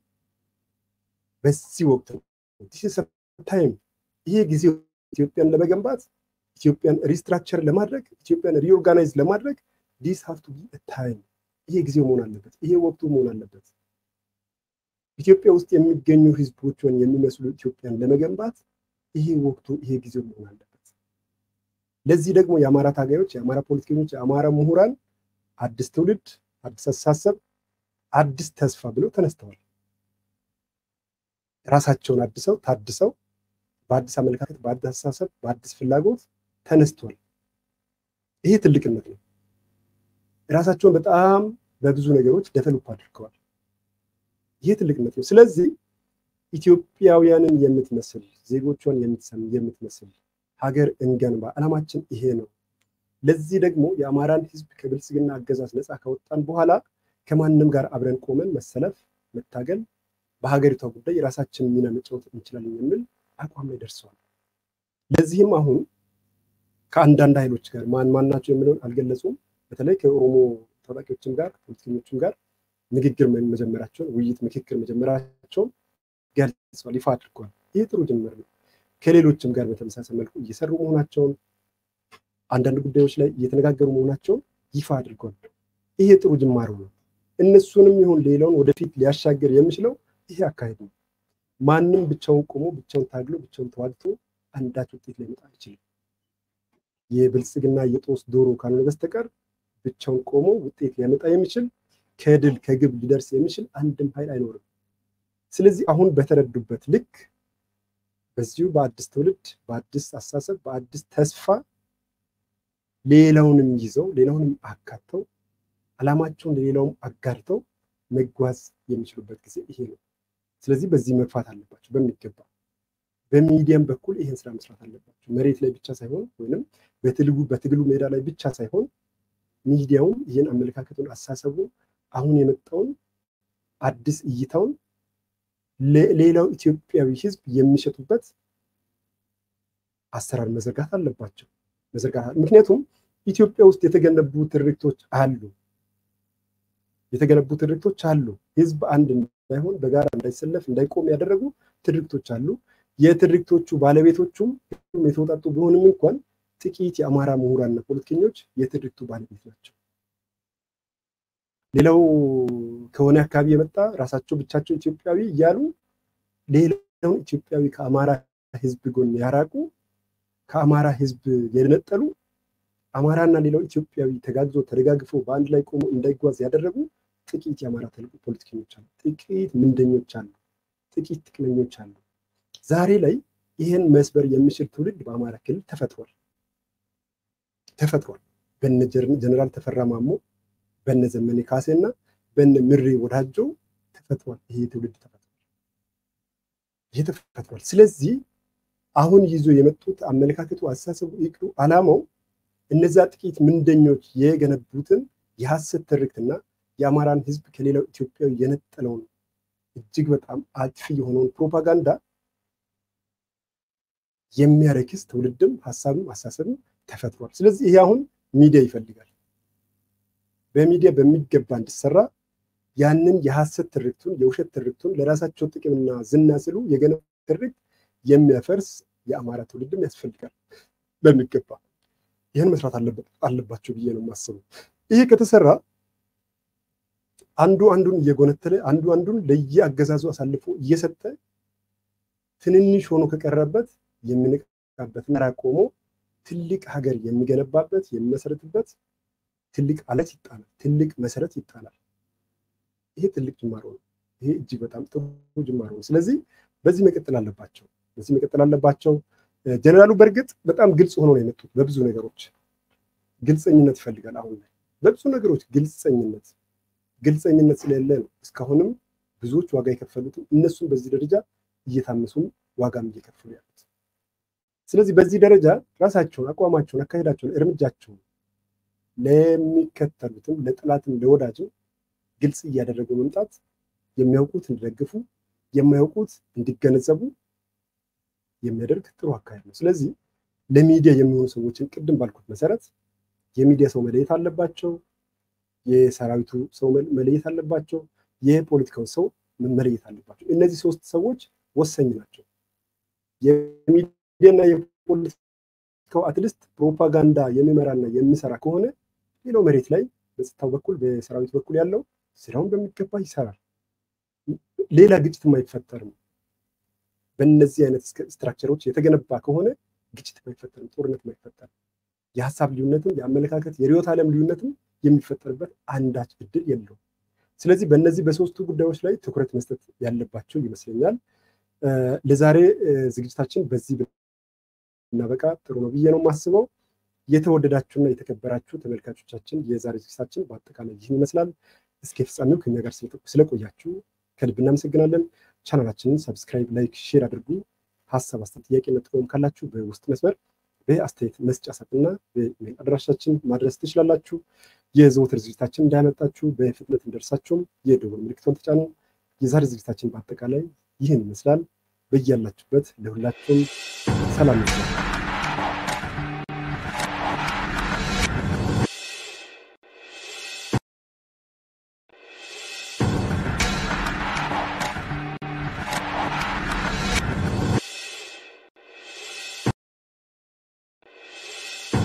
በዚህ ወቅት ነው። ታይም ይሄ ጊዜ ኢትዮጵያን ለመገንባት ኢትዮጵያን ሪስትራክቸር ለማድረግ ኢትዮጵያን ሪኦርጋናይዝ ለማድረግ ዲስ ሀቭ ቱ ቢ ታይም። ይሄ ጊዜው መሆን አለበት። ይሄ ወቅቱ መሆን አለበት። ኢትዮጵያ ውስጥ የሚገኙ ህዝቦችን የሚመስሉ ኢትዮጵያን ለመገንባት ይሄ ወቅቱ ይሄ ጊዜው መሆን አለበት። ለዚህ ደግሞ የአማራ ታጋዮች፣ የአማራ ፖለቲከኞች፣ የአማራ ምሁራን አዲስ ትውልድ፣ አዲስ አስተሳሰብ፣ አዲስ ተስፋ ብለው ተነስተዋል። ራሳቸውን አድሰው ታድሰው በአዲስ አመለካከት፣ በአዲስ አስተሳሰብ፣ በአዲስ ፍላጎት ተነስተዋል። ይሄ ትልቅነት ነው። ራሳቸውን በጣም በብዙ ነገሮች ደቨሎፕ አድርገዋል። ይህ ትልቅነት ነው። ስለዚህ ኢትዮጵያውያንን የምትመስል ዜጎቿን የምትመስል ሀገር እንገንባ፣ ዓላማችን ይሄ ነው። ለዚህ ደግሞ የአማራን ህዝብ ከብልጽግና አገዛዝ ነፃ ካወጣን በኋላ ከማንም ጋር አብረን ቆመን መሰለፍ፣ መታገል፣ በሀገሪቷ ጉዳይ የራሳችንን ሚና መጫወት እንችላለን የሚል አቋም ላይ ደርሰዋል። ለዚህም አሁን ከአንዳንድ ኃይሎች ጋር ማን ማን ናቸው የሚለውን አልገለጹም። በተለይ ከኦሮሞ ታጣቂዎችም ጋር ፖለቲከኞችም ጋር ንግግር መጀመራቸውን ውይይት፣ ምክክር መጀመራቸውን ገልጿል፣ ይፋ አድርጓል። ይህ ጥሩ ጅምር ነው። ከሌሎችም ጋር በተመሳሳይ መልኩ እየሰሩ መሆናቸውን አንዳንድ ጉዳዮች ላይ እየተነጋገሩ መሆናቸውን ይፋ አድርጓል። ይሄ ጥሩ ጅማሮ ነው። እነሱንም ይሁን ሌላውን ወደፊት ሊያሻገር የሚችለው ይሄ አካሄድ ነው። ማንም ብቻውን ቆሞ ብቻውን ታግሎ ብቻውን ተዋግቶ አንዳች ውጤት ሊመጣ አይችልም። የብልጽግና የጦስ ዶሮ ካልሆነ በስተቀር ብቻውን ቆሞ ውጤት ሊያመጣ የሚችል ከድል ከግብ ሊደርስ የሚችል አንድም ኃይል አይኖርም። ስለዚህ አሁን በተረዱበት ልክ በዚሁ በአዲስ ትውልድ በአዲስ አሳሰብ በአዲስ ተስፋ ሌላውንም ይዘው ሌላውንም አካተው ዓላማቸውን ለሌላውም አጋርተው መጓዝ የሚችሉበት ጊዜ ይሄ ነው። ስለዚህ በዚህ መግፋት አለባቸው በሚገባ በሚዲያም በኩል ይህን ስራ መስራት አለባቸው። መሬት ላይ ብቻ ሳይሆን ወይም በትግሉ ሜዳ ላይ ብቻ ሳይሆን ሚዲያውም ይህን አመለካከቱን አሳሰቡን አሁን የመጣውን አዲስ እይታውን ለሌላው ኢትዮጵያዊ ሕዝብ የሚሸጡበት አሰራር መዘርጋት አለባቸው። መዘርጋት ምክንያቱም ኢትዮጵያ ውስጥ የተገነቡ ትርክቶች አሉ የተገነቡ ትርክቶች አሉ። ሕዝብ አንድ እንዳይሆን በጋራ እንዳይሰለፍ እንዳይቆም ያደረጉ ትርክቶች አሉ። የትርክቶቹ ባለቤቶቹም የተወጣጡ ቢሆንም እንኳን ጥቂት የአማራ ምሁራንና ፖለቲከኞች የትርክቱ ባለቤት ናቸው። ሌላው ከሆነ አካባቢ የመጣ ራሳቸው ብቻቸው ኢትዮጵያዊ እያሉ ሌላውን ኢትዮጵያዊ ከአማራ ህዝብ ጎን ያራቁ፣ ከአማራ ህዝብ የነጠሉ፣ አማራና ሌላው ኢትዮጵያዊ ተጋግዞ ተደጋግፎ በአንድ ላይ ቆሞ እንዳይጓዝ ያደረጉ ጥቂት የአማራ ፖለቲከኞች አሉ። ጥቂት ምንደኞች አሉ። ጥቂት ጥቅመኞች አሉ። ዛሬ ላይ ይህን መስበር የሚችል ትውልድ በአማራ ክልል ተፈጥሯል ተፈጥሯል። በነ ጀነራል ተፈራ ማሞ በነ ዘመኔ ካሴና በነ ምሬ ወዳጆ ተፈጥሯል። ይሄ ትውልድ ተፈጥሯል። ይሄ ተፈጥሯል። ስለዚህ አሁን ይዞ የመጡት አመለካከቱ፣ አስተሳሰቡ፣ ይቅዱ ዓላማው እነዛ ጥቂት ምንደኞች የገነቡትን የሐሰት ትርክትና የአማራን ህዝብ ከሌላው ኢትዮጵያዊ የነጠለውን እጅግ በጣም አጥፊ የሆነውን ፕሮፓጋንዳ የሚያረክስ ትውልድም ሀሳብም አሳሰብም ተፈጥሯል። ስለዚህ ይሄ አሁን ሚዲያ ይፈልጋል። በሚዲያ በሚገባ እንዲሰራ ያንን የሐሰት ትርክቱን የውሸት ትርክቱን ለራሳቸው ጥቅምና ዝና ስሉ የገነቡ ትርክት የሚያፈርስ የአማራ ትውልድም ያስፈልጋል። በሚገባ ይህን መስራት አለባቸው ብዬ ነው የማስበው። ይሄ ከተሰራ አንዱ አንዱን እየጎነተለ አንዱ አንዱን ለየአገዛዙ አሳልፎ እየሰጠ ትንንሽ ሆኖ ከቀረበት የሚንቃበት መራ ቆሞ ትልቅ ሀገር የሚገነባበት የሚመሰረትበት ትልቅ አለት ይጣላል። ትልቅ መሰረት ይጣላል። ይሄ ትልቅ ጅማሮ ነው። ይሄ እጅግ በጣም ጥሩ ጅማሮ ነው። ስለዚህ በዚህ መቀጠል አለባቸው። በዚህ መቀጠል አለባቸው። ጀነራሉ በእርግጥ በጣም ግልጽ ሆኖ ነው የመጡት። በብዙ ነገሮች ግልፀኝነት ይፈልጋል። አሁን ላይ በብዙ ነገሮች ግልፀኝነት ግልፀኝነት ስለሌለ ነው እስካሁንም ብዙዎች ዋጋ የከፈሉትም እነሱም በዚህ ደረጃ እየታመሱም ዋጋም እየከፈሉ ያሉት። ስለዚህ በዚህ ደረጃ ራሳቸውን፣ አቋማቸውን፣ አካሄዳቸውን፣ እርምጃቸውን ለሚከተሉትም ለጠላትም ለወዳጅም ግልጽ እያደረጉ መምጣት የሚያውቁት እንዲደግፉ የማያውቁት እንዲገነዘቡ የሚያደርግ ጥሩ አካሄድ ነው። ስለዚህ ለሚዲያ የሚሆኑ ሰዎችን ቅድም ባልኩት መሰረት የሚዲያ ሰው መለየት አለባቸው። የሰራዊቱ ሰው መለየት አለባቸው። የፖለቲካው ሰው መለየት አለባቸው። እነዚህ ሶስት ሰዎች ወሳኝ ናቸው። የሚዲያና የፖለቲካው አትሊስት ፕሮፓጋንዳ የሚመራና የሚሰራ ከሆነ ሌላው መሬት ላይ በጸጥታው በኩል በሰራዊት በኩል ያለው ስራውን በሚገባ ይሰራል። ሌላ ግጭትም አይፈጠርም። በእነዚህ አይነት ስትራክቸሮች የተገነባ ከሆነ ግጭት አይፈጠርም፣ ጦርነት አይፈጠርም። የሀሳብ ልዩነትም የአመለካከት የርዕዮተ ዓለም ልዩነትም የሚፈጠርበት አንዳች እድል የለውም። ስለዚህ በእነዚህ በሶስቱ ጉዳዮች ላይ ትኩረት መስጠት ያለባቸው ይመስለኛል። ለዛሬ ዝግጅታችን በዚህ ብናበቃ ጥሩ ነው ብዬ ነው የማስበው። የተወደዳችሁና የተከበራችሁ ተመልካቾቻችን የዛሬ ዝግጅታችን በአጠቃላይ ይህን ይመስላል። እስከ ፍጻሜው ከኛ ጋር ስለቆያችሁ ከልብ እናመሰግናለን። ቻናላችንን ሰብስክራይብ፣ ላይክ፣ ሼር አድርጉ። ሀሳብ አስተያየት፣ ጥያቄ ጥቆም ካላችሁ በውስጥ መስመር በአስተያየት መስጫ ሳጥንና በኢሜል አድራሻችን ማድረስ ትችላላችሁ። የዘወትር ዝግጅታችን እንዳያመጣችሁ በፍጥነት እንደርሳችሁም የደወል ምልክቱን ተጫኑ። የዛሬ ዝግጅታችን በአጠቃላይ ይህን ይመስላል። በያላችሁበት ለሁላችሁም ሰላም ይመስላል።